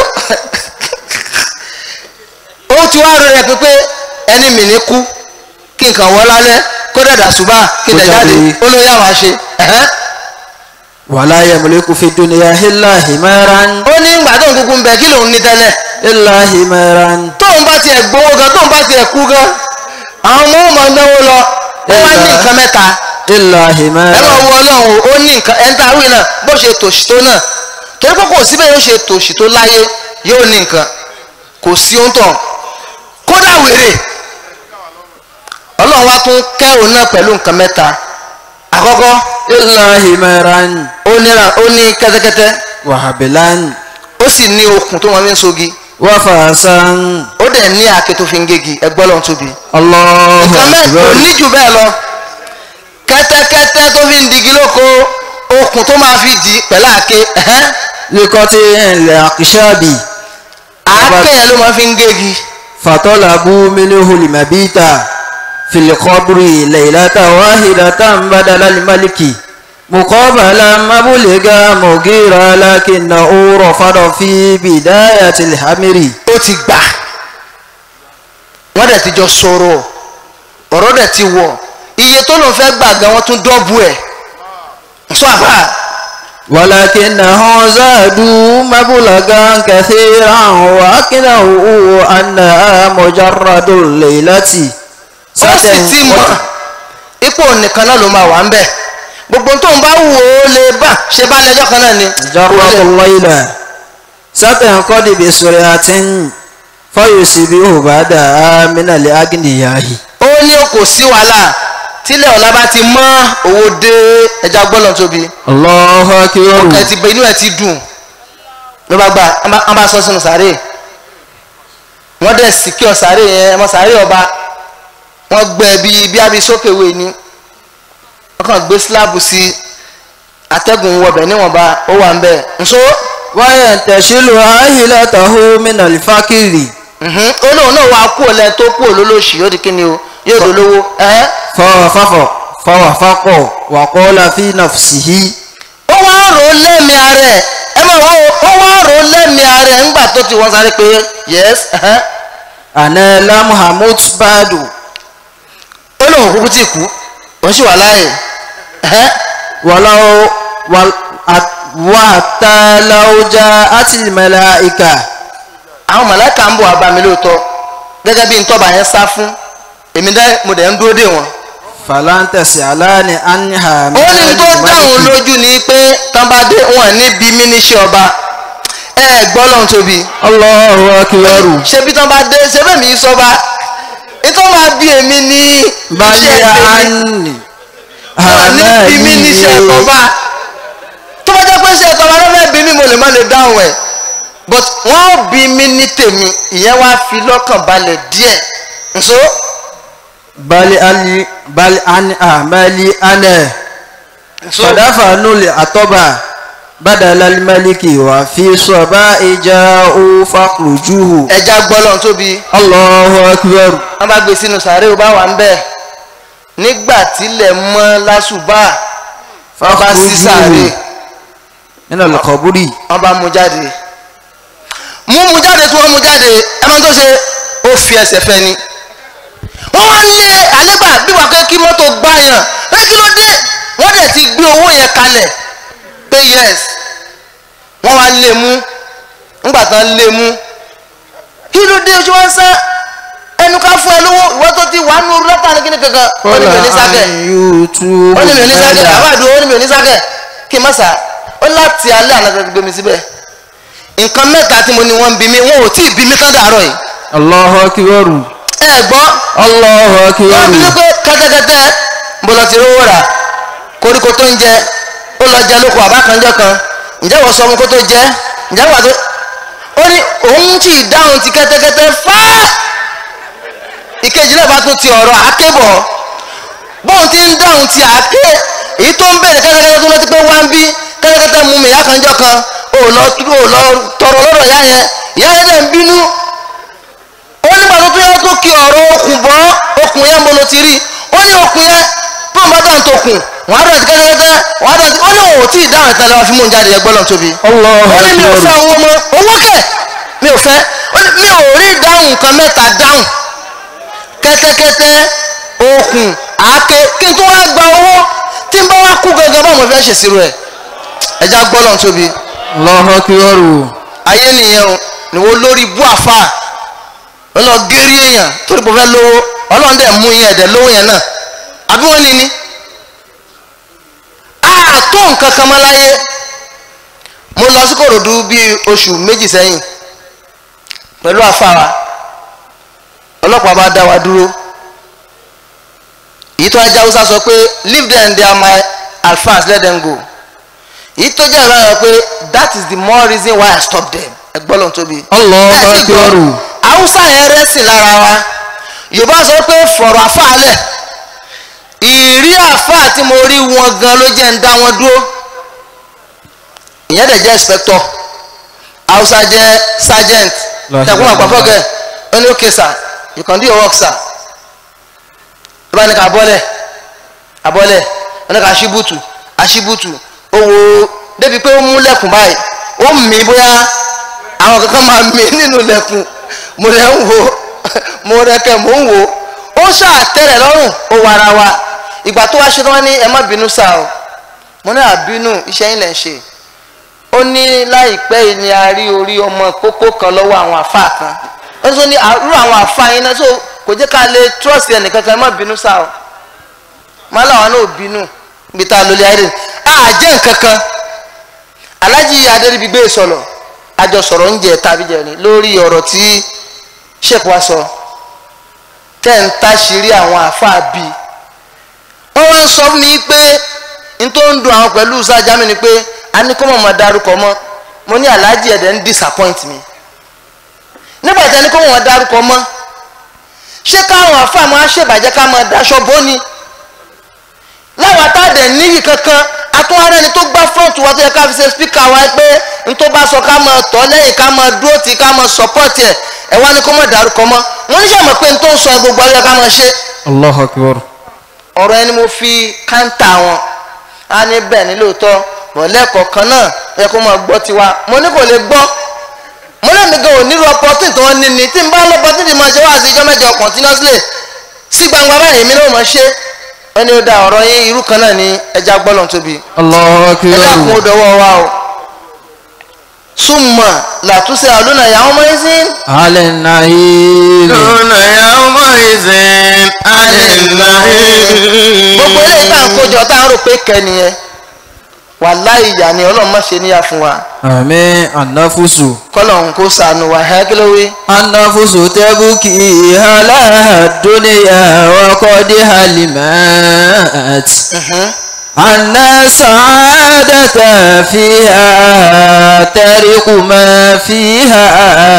ó ti wá rẹ̀ pípé ẹni mi ní kú kí nǹkan wọ́ lálẹ́ kó dẹ̀dà ṣùgbọ́n kí n dẹ̀ Kó jáde jáde. ó ló yà wá ṣe ẹ̀hẹ́n. ولا يملك في الدنيا إلا حمارا ó ní ìgbà tóun kúkú ń bẹ kí lòun ní tẹ́lẹ̀ إلا حمارا tóun bá tiẹ̀ gbowó gan tóun bá tiẹ̀ kú gan àwọn ọmọ ọmọ náwó lọ ó wá ní nǹkan mẹ́ta إلا ẹ máa حمارا wo ọlọ́run ó ní nǹkan ẹni tá a wí náà bó ṣe tòṣì tó náà torí pé kò síbẹ̀ yóò ṣe tòṣì tó láyé yóò ní nǹkan kò sí ohun tán kódà wèrè ọlọ́run wá tún kẹ́ òun náà pẹ̀lú nǹkan mẹ́ta àkọ́kọ́ إلا حمارا ó ní ra- ó ní kẹ́tẹ́kẹ́tẹ́ وحبلا ó sì ní okùn tó máa fi ń sogi وفاسا ó dẹ̀ ní àáké tó fi ń gégi ẹgbẹ́ ọlọ́run tóbi الله nǹkan mẹ́ta kò أكبر ní jù bẹ́ẹ̀ lọ kẹ́tẹ́kẹ́tẹ́ tó fi ń digi lóko okùn tó máa fi dì í pẹ̀lú àáké ẹ̀hẹ́n. لقطع الأقشاب àáké yẹn ló máa fi ń gégi فطلبوا منه المبيت في القبر ليلة واحدة بدل الملك مقابلا مبلغ مغيرا لكنه رفض في بداية الحمر ó ti gbà wọ́n dẹ̀ ti jọ sọ̀rọ̀ ọ̀rọ̀ dẹ̀ ti wọ̀ iye tó lòun fẹ́ gbà gan wọ́n tún dọ́bù ẹ̀ sọ àbá ولكنه زادوا مبلغا كثيرا وأكنه أنها مجرد الليلة ó sì ti mọ̀ ipò nìkan náà ló máa wà ń bẹ̀ gbogbo tó ń bá wù ó lè bà ṣe bá lẹ́jọ́ kan náà ni جرد الليلة ستنقضي بسرعة فيصبح بعدها من الأغنياء ó ní o kò sí wàhálà tílẹ̀ ọ̀la bá ti mọ́ owó dé ẹja gbọ́dọ̀ tóbi الله أكبر ẹ ti bẹ inú ẹ ti dùn ló bá gbà wọ́n bá sọ sínú sàárè wọ́n dẹ̀ sì kí ọ sàárè yẹn ọmọ sàárè ọba wọ́n gbẹ bí bí abi sókèwé ni wọ́n kàn gbé síláàbù sí atẹ́gùn wọbẹ̀ níwọ̀nba ó wà ń bẹ̀ nso وينتشل عائلته من الفقر mhm, ó lóun náà wàá kú ọ̀lẹ́ tó kú olólòṣì yóò di kíni o yóò dolówó ẹ́ فوافق فوافق وقال في نفسه ó wá rò ó lẹ́mìí ara ẹ̀ ẹ máa wọ́n ó wá rò ó lẹ́mìí ara ẹ̀ ńgbà tó ti wọ́n sáré pé yẹ́s ẹ̀hẹ́n. أنا لم همت بعد ó lóun kúkú tí kú òun sì wà láàyè ẹ̀hẹ́n. ولو ول- أت- وحتى لو جاءت الملائكة àwọn mọ̀lẹ́kà ń bọ̀ wá bá mi lóòótọ́ gẹ́gẹ́ bí ntọ́ba yẹn sá fún èmi dẹ́ mo dẹ̀ ń dúró dè wọ́n. فلن تسألني عنها ó ní من tó dáhùn الملك lójú ni pé tán bá dé wọn níbi mí níṣẹ́ ọba ẹ gbọ́ lọ́hùn tóbi. الله أكبر ṣebí tán bá dé ṣebí mi sọba ìtọ́ máa bí èmi ní بل iṣẹ́ tèmi عني wọn níbi mí níṣẹ́ ọba tó bá jẹ́ pé iṣẹ́ tọ́ba ló fẹ́ bí mi mo lè má lè dáhùn ẹ̀ but wọ́n bí mi ní tèmi ìyẹn wá fi lọ́kàn balẹ̀ díẹ̀ nso. بل أني بل عن أعمالي أنا nso. فدفنوا الأطبع بدل الملك وفي صباء جاءوا فاخرجوه ẹja gbọ́lọ̀ tóbi الله أكبر wọ́n bá gbé sínú sàárè ó bá wà ń bẹ̀ nígbà tílẹ̀ mọ́ lásùbà wọ́n bá sí sàárè من القبر wọ́n bá mú jáde mú mú jáde tí wọ́n mú jáde ẹ máa tó ṣe ó fi ẹsẹ̀ fẹ́ ni wọ́n wá lé àlégbà bí wàá kẹ́ kí mọ́tò gbá yàn pé kí ló dé wọ́n dẹ̀ ti gbé owó yẹn kalẹ̀ pé yes wọ́n wá lé mú ńgbà tán lé mú kí ló dé oṣù wọn sá ẹnu ká fún ẹ lówó ìwọ tó ti wà nù látàrí kíni kankan ó ní mi ò ní sákẹ̀ ó ní mi ò ní sákẹ̀ àwọn àdúró ó ní mi ò ní sákẹ̀ kí n má sà ó láti alẹ́ àná kan gbé mi síbẹ̀ nǹkan mẹ́ta tí mo ní wọ́n ń bí mi wọn ò tí ì bí mi tán dàárọ̀ yìí الله أكبر ẹ gbọ́ الله wọ́n bí أكبر pé kẹ́tẹ́kẹ́tẹ́ ń bọ̀ lọ sí rówó rà koríko tó ń jẹ ó lọ jẹ lóko àbákanjọ́ kan ǹjẹ́ wọ́n sọ fún kó tó jẹ ǹjẹ́ wà tó ó ní òun tí ì dáhùn ti kẹ́tẹ́kẹ́tẹ́ fáá ìkejì náà bá tún ti ọ̀rọ̀ àáké bọ̀ bóun ti ń dáhùn ti àáké èyí tó ń bẹ̀rẹ̀ kẹ́tẹ́kẹ́tẹ́ tó lọ́ti pé wá ń bí kẹ́tẹ́kẹ́tẹ́ mú mi ìyá kanjọ́ kan ò lọ ò lọ tọrọ lọ́dọ̀ ìyá yẹn ìyá yẹn náà ń bínú ó nígbà tó tún yẹ tó kí ọ̀rọ̀ okùn bọ́ okùn yẹn mo lo ti rí ó ní okùn yẹn tó ń bá dáhùn tó kùn wọ́n á dọ̀ ti kẹ́kẹ́kẹ́ wọ́n á dọ̀ ti ó ní òun ò tí ì dáhùn ìtàn lọ́wọ́ fi mú un jáde ẹgbọ́n lọ́n tóbi Allahu ó ní mi ò fẹ́ akbar. owó mọ́ owó kẹ̀ mi ò fẹ́ ó ní mi ò rí dáhùn nǹkan mẹ́ta dáhùn kẹ́tẹ́kẹ́tẹ́ okùn àáké kí n tó wá gba owó tí n bá wá kú gangan báwo mo fẹ́ ṣèṣirò ẹ̀ ẹja gbọ́ lọ́n tóbi Allahu akbar. ayé nìyẹn o ni wọ́n lórí bú àfà wọ́n lọ gérí èèyàn torí pé ó fẹ́ lówó ọlọ́run dẹ̀ mú yẹn ẹ̀dẹ̀ lówó yẹn náà àbí wọ́n ní ni àtó nǹkan kan mọ́ láyé mo lọ sí kòròdú bíi oṣù méjì sẹ́yìn pẹ̀lú àfà wa ọlọ́pàá bá dá wa dúró èyí tó ajá haúsá sọ pé leave them they are my alphas let them go èyí tó jẹ́ ìlànà pé that is the more reason why I stop them ẹgbọ́n lọ́n tóbi. Allahu Ẹ sì gbọ́, akbar. haúsá yẹn rẹ́sìn lára wa yorùbá sọ pé fọ̀rọ̀ àfàálẹ̀ ìrí àfáà tí mo rí wọn gan ló jẹ́ ń dá wọn dúró ìyẹn dẹ̀ jẹ́ inspector haúsá jẹ́ sergeant La ṣàkóso ilaha àpapọ̀gẹ̀ ó ní okay sir you can do your work sir tó bá ní ká bọ́lẹ̀ abọ́lẹ̀ ó ní ká ṣíbùtù aṣíbùtù ó wo débi pé ó mú lẹ́kùn báyìí ó mì bóyá àwọn kankan máa mì nínú lẹ́kùn mo rẹ̀ ń wo mo rẹ̀ kẹ́ mo ń wo ó ṣàtẹ̀rẹ̀ lọ́rùn ó wà ara wa ìgbà tó wá ṣe tó wá ní ẹ má bínú sá o mo ní àbínú iṣẹ́ yín lẹ̀ ń ṣe ó ní láìpẹ́ yìí ni a rí orí ọmọ kókó kan lọ́wọ́ àwọn àfáà kan ó tún ní àrú àwọn àfáà yín náà so kò jẹ́ ká lè trust ẹnìkan kan ẹ má bínú sá o má làwọn náà ò bínú ibi tá a lólé ayé rẹ̀ àjẹ́ nǹkan kan alájí adéríbigbé sọ̀rọ̀ àjọ sọ̀rọ̀ ń jẹ tàbí jẹrin lórí ọ̀rọ̀ tí sheik wa sọ tẹ́ ń táṣìírí àwọn àfáà bíi wọ́n wá ń sọ fún mi pé n tó ń dun àwọn pẹ̀lú sájámi ni pé a ní kó mọ̀ mọ́ darúkọ mọ́ mo ní aláàjì ẹ̀dẹ̀ ń disappoint mi nígbà tí a ní kó mọ̀ mọ́ darúkọ mọ́ ṣé káwọn àfáà máa ṣèbàjẹ́ ká máa daṣọ bó ni láwọn àtàdé níyì kankan atúwárẹ́ ni tó gbá front wa tó yẹ ká fi ṣe speaker wa pé n tó bá sọ ká máa tọ́ lẹ́yìn ká máa dúró tì ká máa support ẹ̀ ẹ̀ wá ní kó mọ̀ darúkọ mọ́ wọ́n ní sàmọ̀ pé n tó ń sọ gbogbo ayé ká máa ṣe Allahu akbar. ọ̀rọ̀ ẹni mo fi káńtà wọn á ní bẹ́ẹ̀ ní lóòótọ́ mọ̀lẹ́kọ̀ọ́ kan náà ẹ kó máa gbọ́ tiwa mo ní kò lè gbọ́ mo lè mi gan ò nílò opportunity tí wọ́n ní ni tí n bá lọ́pọ̀tunity máa ṣe wá sí ijọ́ mẹ́jọ continuously sí gbangba báyìí mi náà máa ṣe ẹni ó da ọ̀rọ̀ yín irú kan náà ní ẹja gbọ́lọ̀ tóbi Allahu ẹ dákun ó akbar. dọwọ́ wa o súnmọ́ làtúnṣe àlùnà ìyàwó mọ́ ẹ́ sí Alẹ́ nàìjíríà. lónà yàwó ìsìn àlìláyé. gbogbo eléyìí tá à ń kójọ tá à ń rò pé kẹ́niyẹn wàláhì ìyá ni ọlọ́run má ṣe níyà fún wa Àmín ànáfùsù. kọ́lọ́run kó sànù wa ẹ́ kí ló wí. Ànáfùsù tẹ́bùkì aláàdúnyà wọ́kọ́dé halimat. أن سعادة فيها ترق ما فيها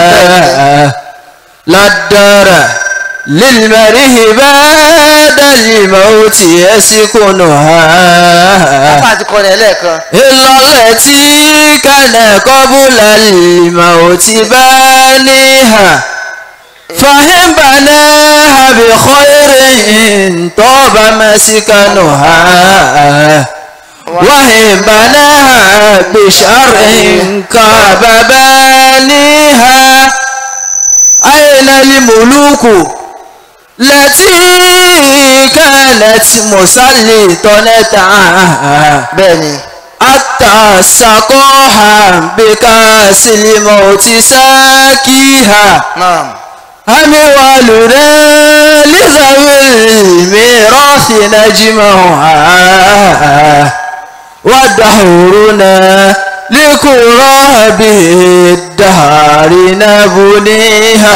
لا الدار للمرء بعد الموت يسكنها apá àti kọ́ni ẹlẹ́ẹ̀kan إلا التي كان قبل الموت بانيها فهم بناها بخير طاب مسكنها وهم بناها بشر كاب بانيها أين الملوك التي كانت مسلطنة bẹ́ẹ̀ ni حتى سقاها بكاس الموت ساكيها naam أموالنا لذوي الميراث نجمعها ودهورنا لكراب الدهر نبنيها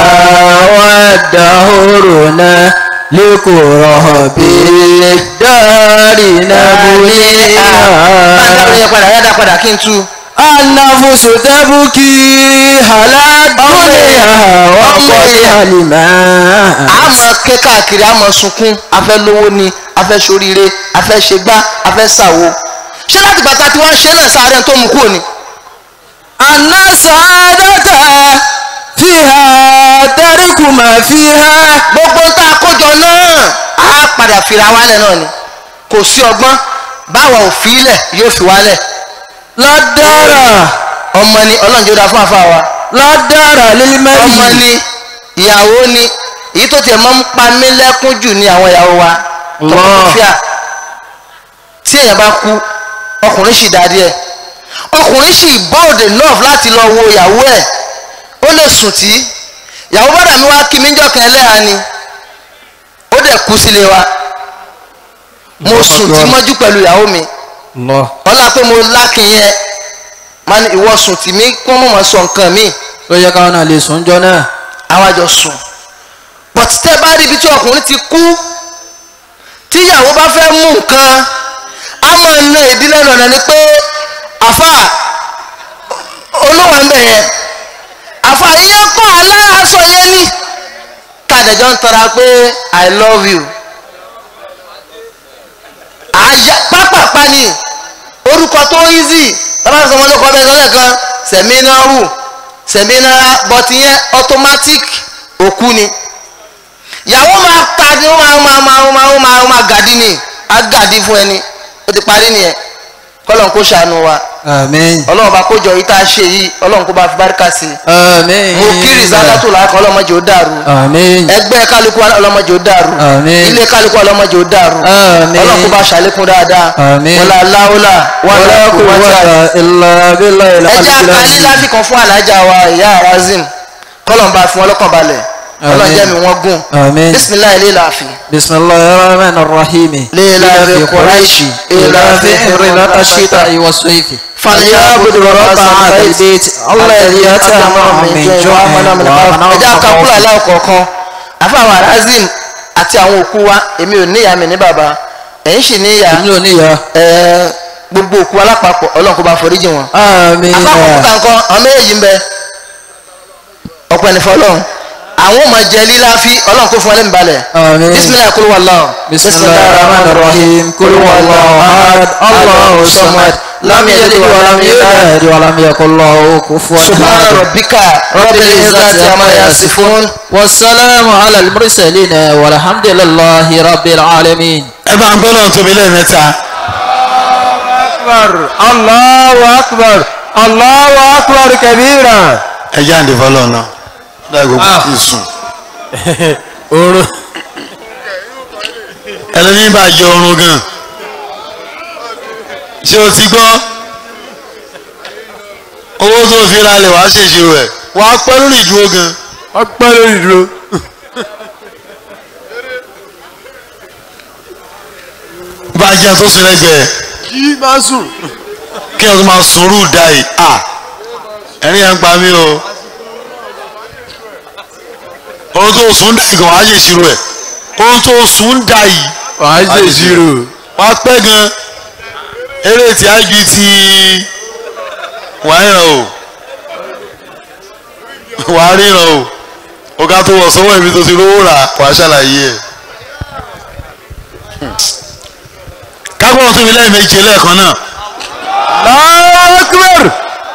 ودهورنا لكراب الدهر máa dábòó yẹn نبنيها padà yá dá padà kí n tú. النفس تبكي على الدنيا وقد الماء a máa ké káàkiri a máa sunkún a fẹ́ lówó ni a fẹ́ ṣoríire a fẹ́ ṣe gbá a fẹ́ ṣàwo ṣé láti bàtà tí wọ́n ṣe náà sáré tó mú kúrò ni أن السعادة فيها ترك ما فيها gbogbo ń tá a kójọ náà á padà fira wálẹ̀ náà ni kò sí ọgbọ́n báwa ò fi ilẹ̀ yóò fi wálẹ̀ لا دار ọmọ ni ọlọ́run jẹ́ ó dáa fún àfa wa لا دار ọmọ للمرء ni ìyàwó ni èyí tó tiẹ̀ máa ń pa mí lẹ́kún jù ní àwọn ìyàwó wa tọkọtọfíà tí èèyàn bá kú ọkùnrin sì dáadé ẹ ọkùnrin sì bold enough láti lọ wo ìyàwó ẹ ó lè sùn tí ìyàwó bọ́dà mi wá kí mi jọ́ kan ẹlẹ́hàá ni ó dẹ̀ kú sílé wa mo sùn tí mọ́jú pẹ̀lú ìyàwó mi الله ọlá pé mo lákin yẹn máa ní ìwọ sùn tì mí kí wọ́n mọ̀ máa sọ nǹkan míì ló yẹ káwọn náà lè sùn jọ náà àwa jọ sùn but tẹ́ bá rí ibi tí ọkùnrin ti kú tíyàwó bá fẹ́ mú nǹkan á máa na ìdílé lọ́nà ni pé àfa olówó ń bẹ̀ yẹn àfa ìyẹn kọ́ aláàásọ yẹn ní kàdéjọ́ ń tọ́ra pé i love you àyà pápápá ni orúkọ tó easy bàbá sọ wọn lóko ọbẹ̀ sọ́lẹ̀ kan sẹ̀mínárù sẹ̀mínárà bọ́tí yẹn automatic òkú ni ìyàwó máa ta ni ó máa máa máa máa ó máa ó máa gàdí ni á gàdí fún ẹni ó ti parí nìyẹn kọ́lọ́n kó ṣàánú wa àmín ọlọ́run bá kójọ yìí tá a ṣe yìí ọlọ́run kó bá fi báríkà sí i àmín mo kí rìsálátù làákọ́ ọlọ́mọdé ó dàrú àmín ẹgbẹ́ kálukú ọlọ́mọdé ó dàrú Àmín. ilé kálukú ọlọ́mọdé ó dàrú Àmín. ọlọ́run kó bá ṣàlékún dáadáa Àmín. wọlá aláwọlá wàlá wala kùwàtà quwwata illa billahi ẹjẹ al-aliyyil akalẹ azim láti kan fún alájà wa ìyá razim kọlọ̀ ń bá fún ọlọ́kàn balẹ̀ kọlọ̀ Àmín. jẹ́ mi wọ́n gùn Àmín. bisimilayi ilé làáfi. bismillahir rahmanir rahim لإلاف قريش إلاف رحلة الشتاء والصيف فليعبدوا رب هذا البيت الذي أطعمهم من جوع وآمنهم من خوف ẹjẹ akakúlọ aláwọ kọ̀ọ̀kan àfàwọn razim àti àwọn òkú wa èmi ò níyà mi ní bàbá ẹ̀yin sì níyà èmi ò níyà ẹ̀, gbogbo òkú alápapọ̀ ọlọ́run kó bá foríjì wọn. àmín àpapọ̀ kúta nǹkan àwọn méjèèjì ń bẹ ọ̀pọ̀ ẹ̀nìfọ́ ọlọ́run àwọn ọmọ jẹ líláfi ọlọ́run kó fún ọ lẹ́nu balẹ̀ Àmín. bisimilayi kúrò wà lọ́wọ́ bismillahir rahmanir rahim kul huwallahu ahad allahu samad lam yalid wa lam yulad wa lam yakul lahu kufuwan subhana ahad rabbika rabbil izzati amma yasifun والسلام على المرسلين والحمد لله رب العالمين ẹ bá ń gbọ́ lọ́n tóbi lẹ́ẹ̀mẹ́ta أكبر الله أكبر الله أكبر كبيرا ẹ jáde fọlọ́ náà láì gbogbo Ah. kì í sùn oorun ẹlẹ́ni bá jẹ oorun gan ṣé o ti gbọ́ owó tó fi ralẹ̀ wàá ṣèṣirò ẹ̀ wàá pẹ́ lórí ìdúró gan ọpẹ́ lórí dúró bá a jẹ́ tó sùn lẹ́gbẹ̀ẹ́ kí máa sùn kí ẹ tó máa sùn rú da yìí à ẹ̀rín yẹn ń pa mí o ohun tó sùn dà yìí gan wàá ṣèṣirò ẹ̀ ohun tó sùn dà yìí wàá ṣe ìṣirò wàá pẹ́ gan eré tí a ju ti wàá ríran o wàá ríran o ọ̀gá tó wọ̀ sọ́wọ́ ibi tó ti rówó rà wàá ṣàlàyé ẹ̀ kápọ̀ tó fi lẹ́ẹ̀mejì lẹ́ẹ̀kan náà Allahu Akbar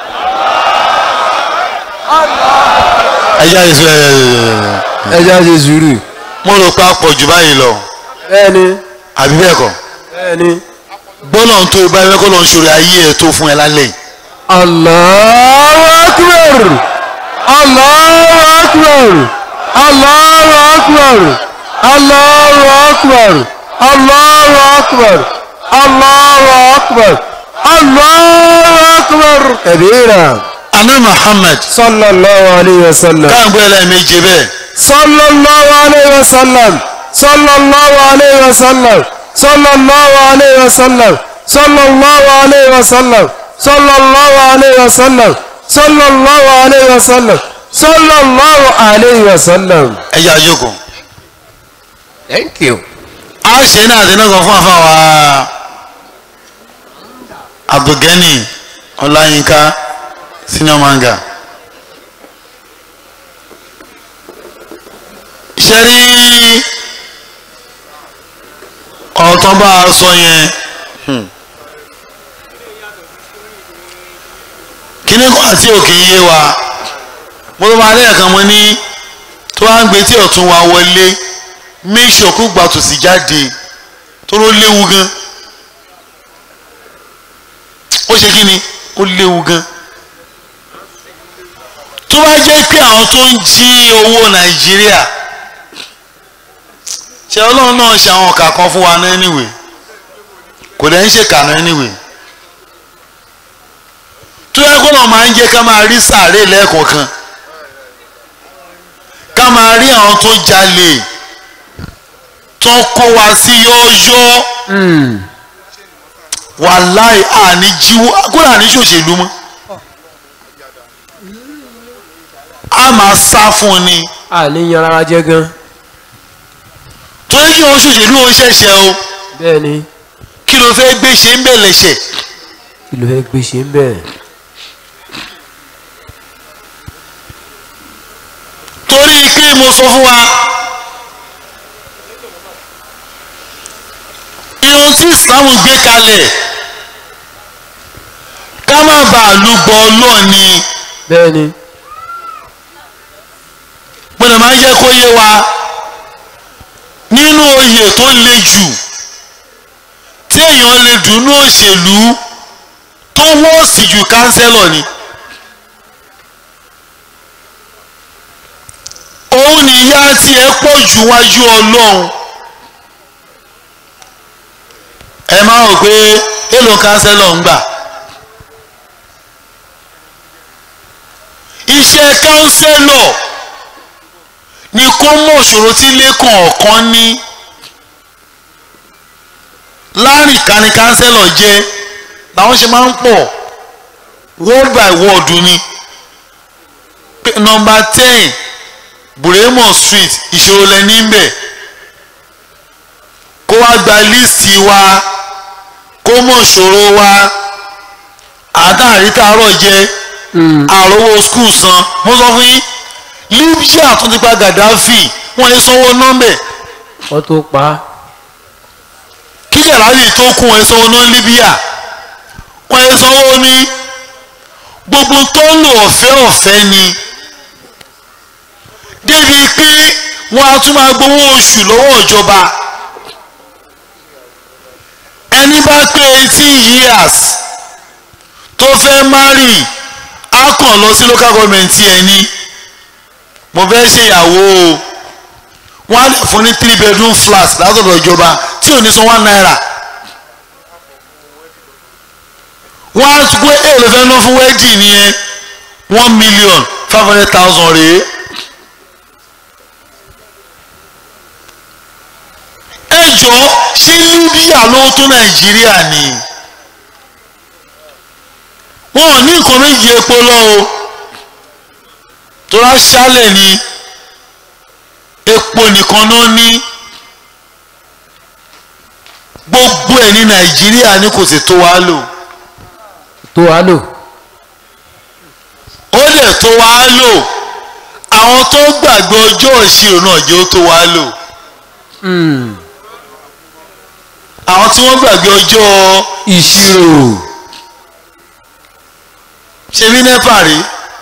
ẹ jáde sí ẹ ẹja ṣe sùúrù mo rò pé a pọ̀ jù báyìí lọ bẹ́ẹ̀ni àbí bẹ́ẹ̀ kọ́ bẹ́ẹ̀ni gbọ́dọ̀ ń tó ibà ẹ̀kọ́ lọ́n ṣòro ayé ẹ̀ tó fún ẹ lálẹ́ yìí Allahu Akbar Allahu Akbar Allahu Akbar Allahu Akbar Allahu Akbar Allahu Akbar Allahu Akbar kabira aná Muhammad sallallahu alayhi wa sallam káàgbé ẹlẹ́ẹ̀mejì bẹ́ẹ̀ sallallahu alayhi wa sallam sallallahu alayhi wa sallam sallallahu alayhi wa sallam sallallahu alayhi wa sallam sallallahu alayhi wa sallam sallallahu alayhi wa sallam sallallahu alayhi wa sallam. ẹ yà jókòó. thank you. a ṣe ní àdínà kan fún àfàwà abdulgani ọláyínká senior manga ṣe rí ọ̀tọ́ bá a sọ yẹn kíní kan àti òkè yé wa mo tó máa lẹ́ẹ̀kan mo ní tó wá ń gbé tí ọ̀tún wa wọlé make sure kó gba tòsí jáde tó ló léwu gan ó ṣe kí ni ó léwu gan tó bá jẹ́ pé àwọn tó ń jí owó nàìjíríà ṣe ọlọ́run náà ṣe àwọn ọ̀kà kan fún wa náà anyway kò dẹ̀ ń ṣèkà náà anyway tó yẹ kó náà máa ń jẹ́ ká máa rí sàárè lẹ́ẹ̀kọ̀ọ̀kan ká máa rí àwọn tó jalè tó kó wa sí yọ́ọ́yọ́ wàláì àní jíwó kódà ní ṣòṣèlú mọ́ a máa sá fún un ni àníyàn rárá jẹ́ gan torí kí wọ́n ṣòṣèlú ó ṣẹ̀ṣẹ̀ o bẹ́ẹ̀ ni kí ló fẹ́ gbé ṣe ń bẹ̀ lẹ́sẹ̀ kí ló fẹ́ gbé ṣe ń bẹ̀ torí pé mo sọ fún wa irun tí ìsìlámù gbé kalẹ̀ ká má bàa lùgbọ́ ọlọ́ọ̀ni bẹ́ẹ̀ ni gbọ́dọ̀ máa ń jẹ́ kó yé wa nínú oyè tó le jù tí èèyàn lè dùnú òṣèlú tó wọ́ọ̀sì ju kánsẹ́lọ̀ ni. òun nìyá tiẹ̀ pọ̀ jù wájú ọlọ́run ẹ máa rò pé èlò kánsẹ́lọ̀ ń gbà. iṣẹ́ kánsẹ́lọ̀ ni kó mọ̀ òṣòro tí lẹ́kàn ọ̀kan ní láàrin kání kánsẹ́lọ̀ jẹ́ làwọn ṣe máa ń pọ̀ word by word ni nọmba ten buremo street ìṣòro lẹni ń bẹ̀ kó wá gba líìsì wa kó mọ̀ ìṣòro wa àdáàrí tààrọ̀ jẹ́ àròwọ skul san mo sọ fún yín libya tún ti pa gaddafi wọ́n yẹ sanwó nọ́mbẹ̀ wọ́n tó pa á kí gàláàlì tó kún wọn yẹ sanwó ná libya wọ́n yẹ sanwó ní gbogbo tó ń lò ọ̀fẹ́ ọ̀fẹ́ ni débi pé wọ́n á tún máa gbowó oṣù lọ́wọ́ ìjọba ẹni bá pé eighteen years tó fẹ́ marry á kàn lọ sí local government ẹni mo fẹ́ ṣèyàwó o wọ́n á lè fún ní three bedroom flat látọ̀dọ̀ ìjọba tí ò ní san one naira wọ́n á gbé èlò fẹ́ ná fún wedding nìyẹn one million five hundred thousand rèé. ẹ jọ ṣé libya ló tó nàìjíríà ni wọn ò ní nǹkan méjì epo lọ o tóra ṣálẹ̀ ni epo nìkan ló ní gbogbo ẹ̀ ní nàìjíríà ní kò sì tó wá lò tó wá lò ó dẹ̀ tó wá lò àwọn tó gbàgbé ọjọ́ ìṣirò náà jẹ́ ó tó wá lò àwọn tí wọ́n gbàgbé ọjọ́ ìṣirò ṣe bí nẹ́pà rí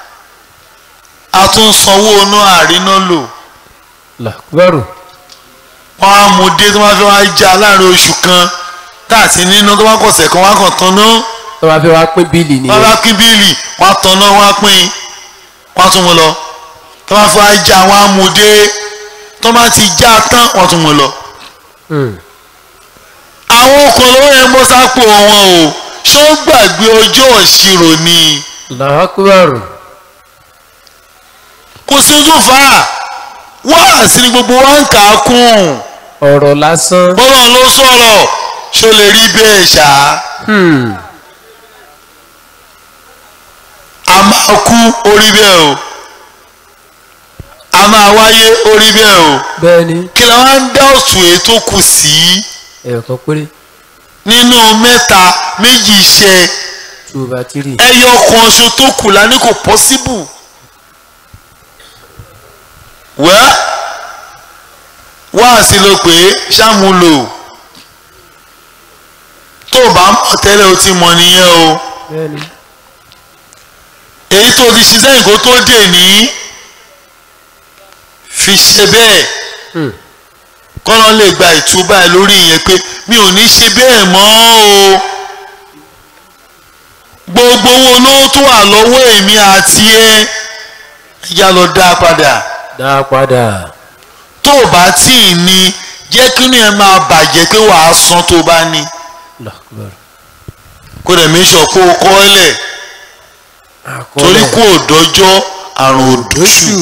a tún sanwó inú àríná lò làkúbárò wọ́n á mú dé tó máa fi wá já láàrin oṣù kan táàtì nínú tó bá kọ̀sẹ̀ kan wá kàn tán náà tó bá fẹ́ wá pín bíìlì wọ́n nìyẹn bá pín bíìlì wọ́n á tán náà wọ́n á pín wọ́n á tún mú lọ tó bá fi wá já wọ́n á mú dé tó bá ti já tán wọ́n tún mú lọ. Hmm. àwọn ọkọ̀ lówó yẹn bọ́ sápò wọn o ṣó gbàgbé ọjọ́ ìṣirò ni làkúbárò kò sí ojú fà á wáàsí ni gbogbo wa ń kà á kún ọ̀rọ̀ lásán bọ́lá ló sọ̀rọ̀ ṣó lè rí bẹ́ẹ̀ ṣá Hmm. a máa kú orí bẹ́ẹ̀ o a máa wáyé orí bẹ́ẹ̀ o bẹ́ẹ̀ ni kí la wá ń dá òtún èyí tó kù sí ẹ̀yọ̀ kan péré nínú mẹ́ta méjì iṣẹ́ two over three ẹyọ kan ṣo tó kù la ní kò pọ́síbù wẹ́ wáàsí ló pé ṣàmúlò tó o bá mọ̀ tẹ́lẹ̀ o ti mọ̀ nìyẹn o bẹ́ẹ̀ ni èyí tó ti ṣe sẹ́yìn kó tó dè ní fi ṣe bẹ́ẹ̀ kọ́nà lè gba ìtúbà ẹ̀ lórí ìyẹn pé mi ò ní ṣe bẹ́ẹ̀ mọ́ o gbogbo owó olówó tó wà lọ́wọ́ èmi àti ẹ ẹ̀yà lọ dá a padà dá a padà tó o bá tí ì ní jẹ́ kí ni ẹ máa bàjẹ́ pé wàá san tó o bá ní Allahu Akbar. kó dẹ̀ mí sọ pé o kọ́ ẹ lẹ̀ torí kó o dọ́jọ́ àrùn òdòṣù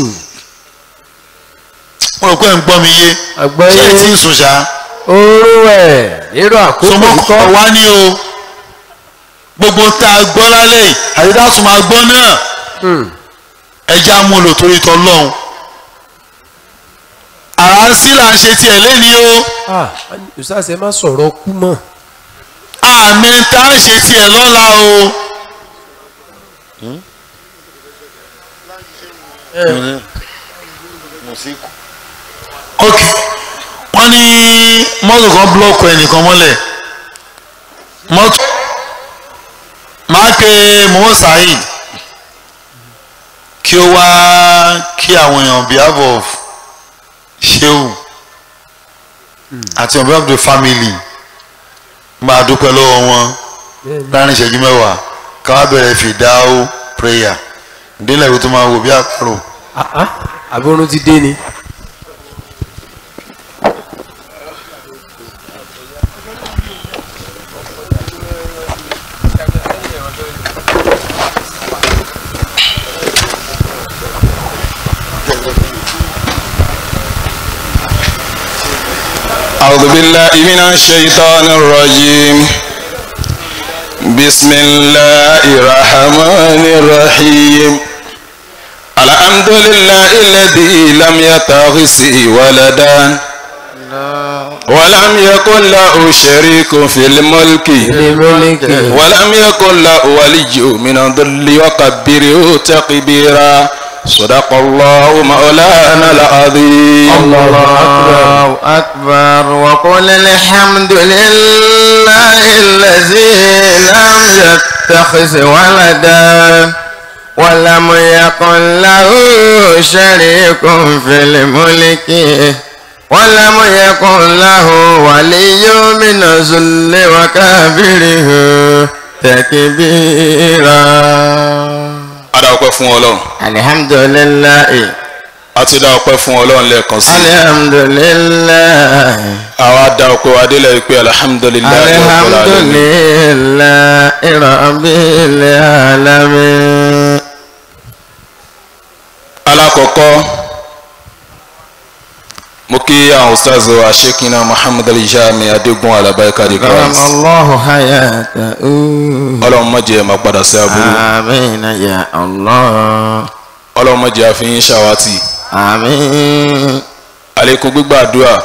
mo rò pé ń gbọ́ mi yé Àgbọ́yé. ṣé ẹ ti ń sùn ṣá oró ẹ̀ nírú àkókò sọmọkọ ikọ́ wá ní o gbogbo tá a gbọ́ lálẹ́ yìí àti tá a tún máa gbọ́ náà ẹja mú lò torí tọ́ lọ́hùn àrà ń sí là ń ṣe tiẹ̀ lẹ́ni o ah ustaz ẹ má sọ̀rọ̀ kú mọ́ àmì tá a ṣe tiẹ̀ lọ́la o. ok wọ́n ní mọ́tò kan búlọ́ọ̀kù ẹnìkan mọ́lẹ̀ mọ́tò máa pe mohammed saheed kí ó wá kí àwọn èèyàn on behalf of sheu àti on behalf of the family máa dúpẹ́ lọ́wọ́ wọn láàrin ìṣẹ́jú mẹ́wàá ká wá bẹ̀rẹ̀ fìdáwó prayer ìdílé ìwé tó máa wò bí àpérò. ah ah àbí oorun ti dé ni. أعوذ بالله من الشيطان الرجيم بسم الله الرحمن الرحيم الحمد لله الذي لم يتخذ ولدا ولم يكن له شريك في الملك ولم يكن له ولي من الذل وكبره تكبيرا صدق الله مولانا العظيم الله أكبر وقل الحمد لله الذي لم يتخذ ولدا ولم يكن له شريك في الملك ولم يكن له ولي من الذل وكبره تكبيرا adá ọpẹ́ fún Ọlọ́run الحمد لله a ti dá ọpẹ́ fún Ọlọ́run lẹ́ẹ̀kan sí الحمد لله àwa dá ọpẹ́ wa délẹ̀ pé alihamudulilayi الحمد لله رب العالمين alákọ̀ọ́kọ́ mo kí àwọn ustaz wa shekina muhammad alijami adigun alabaikadi كرم christ الله حياته Ọlọ́run má jẹ́ máa padà sí aburú آمين يا الله Ọlọ́run má jẹ́ àfihàn ṣàwátì آمين àlékún gbígbàdúrà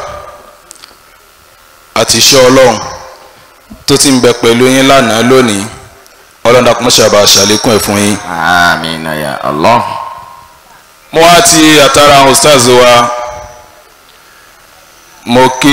àti iṣẹ́ Ọlọ́run tó ti ń bẹ pẹ̀lú yín lánàá lónìí Ọlọ́run dàpọ̀ mọ́ṣábà ṣàlékún ẹ̀ fún yín. آمين يا الله mo wá ti àtàrà àwọn ustaz wa mo kí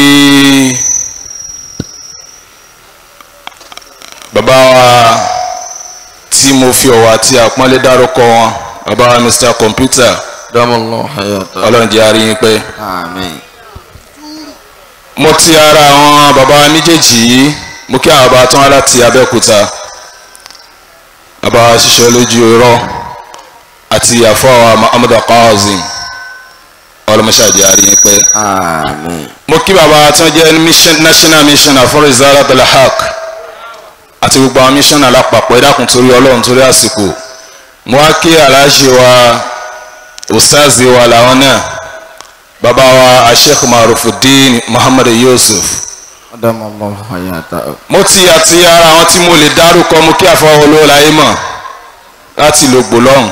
bàbá wa tí mo fi ọ̀wọ̀ àti àpọ́nlé dárúkọ wọn bàbá wa mr computer دم الله حياته ọlọ́run jẹ́ àárín yín pẹ́ آمين mo ti ara àwọn bàbá wa méjèèjì yìí mo kí àwọn bàbá tó wá láti abẹ́òkúta bàbá wa ṣiṣẹ́ lójú irọ́ àti àfọwà muhammad qasim ọlọmọṣáàjì àárín yín pẹ́ آمين mo kí bàbá tí wọ́n jẹ́ mission national missioner for rizala dalhaq àti gbogbo àwọn missioner lápapọ̀ ẹ dákun torí ọlọ́run torí àsìkò mo wá kí aláàjì wa ustazi wa làwọn náà bàbá wa asheikh marufudin muhammad yusuf دم الله حياته mo ti àti ara àwọn tí mo lè dárúkọ mo kí àfọwọ́ olówó láyé mọ̀ láti lò gbò lọ́hùn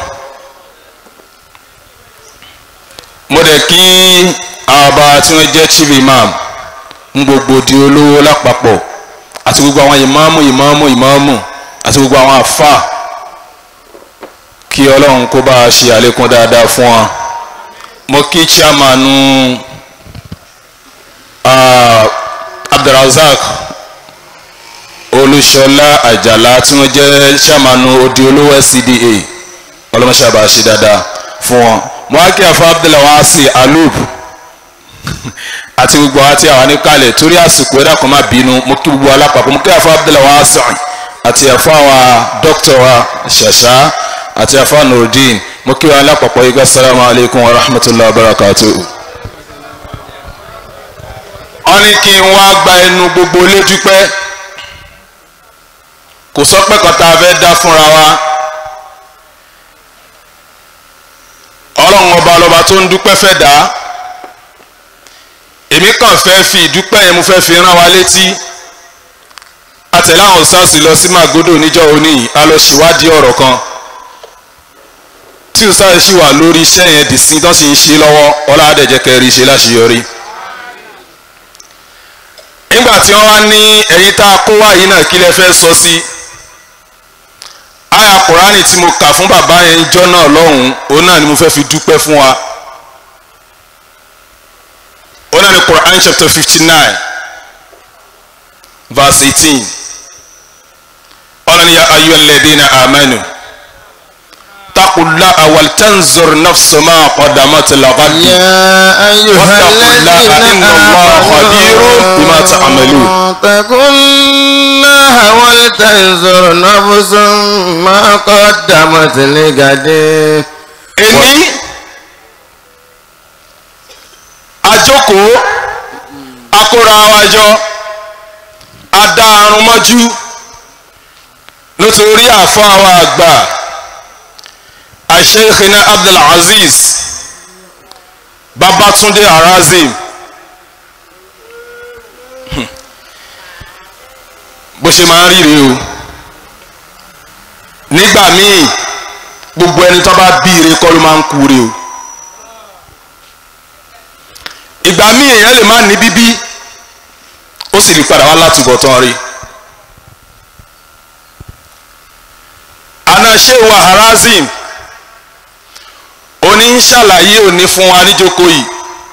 mo dẹ̀ kí àwọn ọba tí wọ́n jẹ́ chief imam ń gbogbo di olówó lápapọ̀ àti gbogbo àwọn ìmáàmù ìmáàmù ìmáàmù àti gbogbo àwọn àfà kí ọlọ́run kó bá a ṣe àlékún dáadáa fún wa mo kí chairmanu ah, abdulrasaq olúṣọlá àjàlá tí wọ́n jẹ́ chairmanu odi olówó scda ọlọ́mọṣẹ́ àbá ṣe dáadáa fún wọn mo wá kí àfa abdulwasi alub àti gbogbo àwọn tí àwọn níkàlẹ̀ torí àsìkò ẹ̀dá kan má bínú mo kí gbogbo alápapọ̀ mo kí àfa abdulwasi àti àfa wa dókítà wa ṣàṣà àti àfa nurudeen mo kí wọn alápapọ̀ yìí gbà salamu alaykum wa rahmatulahi wa barakatuhu. wọ́n ní kí n wá gba ẹnu gbogbo lójú pẹ́ kò sọ pé kan tá a fẹ́ dá fúnra wa ọlọ́run ọba ọlọ́ba tó ń dúpẹ́ fẹ́ dá èmi kàn fẹ́ fi ìdúpẹ́ yẹn mo fẹ́ fi rán wa létí àtẹ̀lé àwọn sars lọ sí Màgódò níjọ́ òní yìí a lọ ṣèwádìí ọ̀rọ̀ kan tí sars sì wà lórí iṣẹ́ yẹn dì sí tó sì ń ṣe lọ́wọ́ ọlọ́dẹ̀jẹ̀ kẹrin ṣe láṣeyọrí nígbà tí wọ́n wá ní ẹ̀yin tá a kó wá yìí náà kí lẹ fẹ́ sọ sí àyà kùránì tí mo kà fún bàbá yẹn jọ́ náà lọ́hùn-ún òun náà ni mo fẹ́ fi dúpẹ́ fún wa òun náà ni Quran chapter fifty nine verse eighteen ọlọ́ni ya ayyuhal ladhina amanu taqullaha wal tanzur nafsu ma qaddamat lighad يا أيها الذين خبير بما تعملون. اتقوا الله ولتنظر نفس ما قدمت لغد èní àjókòó akóra wa jọ adá arun mọ́jú nítorí àfọ́ àwọn àgbà àṣeyìkìnà abdulaziz babatunde arazim Hmm. bó ṣe máa ń rí rèé o nígbà míì gbogbo ẹni tó bá bí ire kọ́ ló máa ń kú re o ìgbà míì èèyàn lè má ní bíbí ó sì lè padà wá látúbọ̀ tán rí anaṣẹ́ wa harazim oní ń ṣàlàyé òní fún wa níjókòó yìí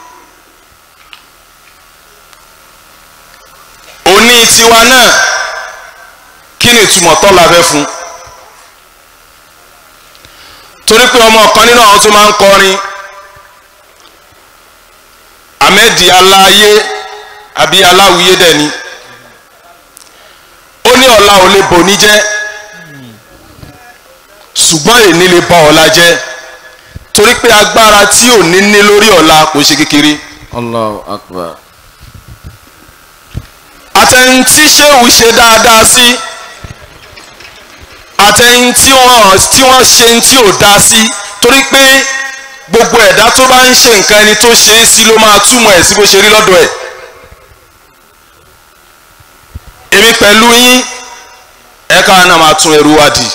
òní tiwa náà kí ni ìtumọ̀ tọ́ la fẹ́ fún un torí pé ọmọ kan nínú àwọn tó máa ń kọrin ahmedi aláyé àbí aláwìyé dẹ̀ ni ó ní ọ̀la ò lè bò ní jẹ́ ṣùgbọ́n èní lè bọ ọ̀la jẹ́ torí pé agbára tí ò ní ní lórí ọ̀la kò ṣe kékeré Allahu akbar àtẹ̀yìn tí ṣéwù ṣe dáadáa sí àtẹ̀yìn tí wọ́n tí wọ́n ṣe ń tí ò dá sí torí pé gbogbo ẹ̀dá tó bá ń ṣe nǹkan ẹni tó ṣe é sí ló máa túmọ̀ ẹ̀ sí bó ṣe rí lọ́dọ̀ ẹ̀ èmi pẹ̀lú yín ẹ̀ka náà máa tún ẹrú wa dì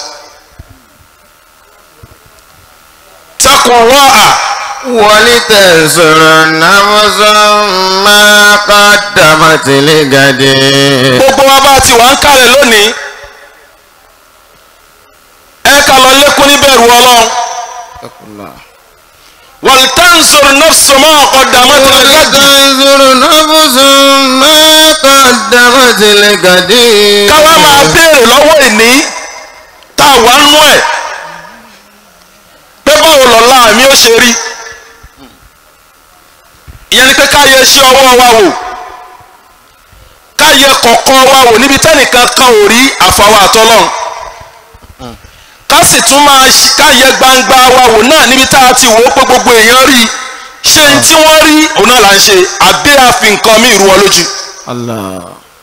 takùn rọ́à ولتنظر نفس ما قدمت لغد gbogbo wa bá ti wà ń kálẹ̀ lónìí ẹ̀ka lọ lékún níbẹ̀rù ọlọ́run. اتقوا الله ولتنظر نفس ما قدمت لغد ولتنظر نفس ما قدمت لغد káwá máa béèrè lọ́wọ́ ìní tá a wà nú ẹ̀ pé báwo lọ́la mi ó ṣe rí ìyẹn ni pé ká yẹ iṣẹ́ ọwọ́ wa wò ká yẹ kọ̀ọ̀kan wa wò níbi tẹ́nìkan kan ò rí àfàwọ̀ àtọ́lọ́n ká sì tún máa ṣ- ká yẹ gbangba wa wò náà níbi tá a ti wò ó pé gbogbo èèyàn rí ṣé n tí wọ́n rí òun náà là ń ṣe àbí àfi nǹkan mí ìrú wọn lójú الله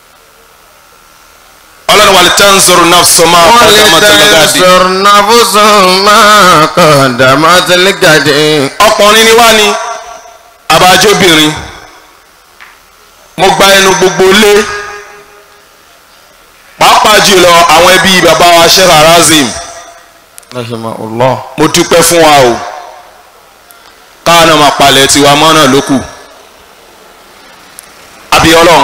ọlọ́run wà lè tanzur nafsu ma qaddamat ligadi ولتنظر نفس ما قدمت لغد ọkùnrin ni wá ní abájóbìnrin mo gba ẹnu gbogbo lé pàápàá jùlọ àwọn ẹbí bàbá wa Sheikh Harazim رحمه الله mo dúpẹ́ fún wa o káwọn náà máa palẹ̀ tiwa mọ́ náà ló kù abiyọlọ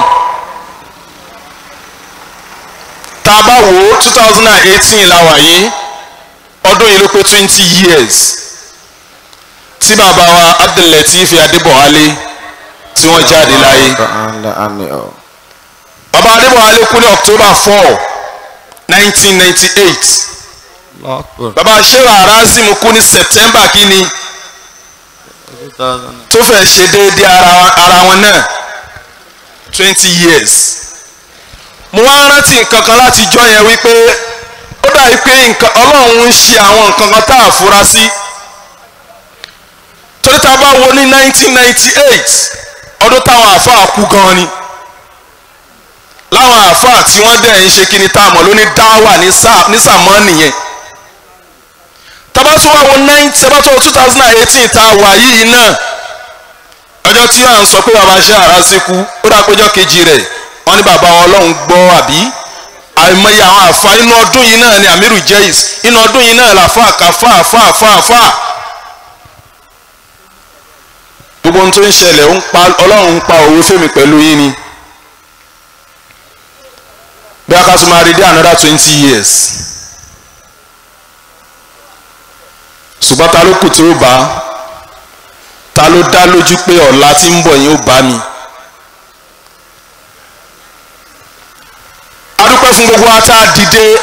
tá a bá wò ó two thousand and eighteen la wà yìí ọdún yìí ló pé twenty years tí bàbá wa Abdul-Lateef Adébọ̀wálé tí wọ́n jáde láyé تعالى آمين bàbá Adébọ̀wálé kú ní October four nineteen ninety eight bàbá ṣéwà arazim kú ní september kínní tó fẹ́ ṣe déédéé ara wa- ara wọn náà twenty years mo wá rántí nǹkan kan láti jọ yẹn wípé ó dàbí pé nǹkan ọlọ́run ń ṣe àwọn nǹkan kan tá a fura sí torí tá a bá wo ní nineteen ninety eight ọdún táwọn àáfàá kú gan ni láwọn àáfàá tí wọ́n dẹ̀ ń ṣe kí ni tá a mọ̀ ló ní dáwà ní sá- ní sàmọ́ nìyẹn tabatu wa wo nine tabatu wa two thousand and eighteen tá a wà yìí náà ọjọ́ tí à ń sọ pé bàbá ṣe àrásí kú ó dà péjọ kejì rẹ̀ wọ́n ní bàbá wọn ọlọ́run gbọ́ àbí àìmọye àwọn àfa inú ọdún yìí náà ni amiru jais inú ọdún yìí náà làfa àkàfà àfa àfa àfa gbogbo ohun tó ń ṣẹlẹ̀ ó ń pa ọlọ́run ń pa òwe fèmí pẹ̀lú yín ni bí a ká tún máa rí dé another twenty years ṣùgbọ́n ta ló kù tí ó bá ta ló dá lójú pé ọ̀la tí ń bọ̀ yín ó bá mi. a dúpẹ́ fún gbogbo wa tá a dìde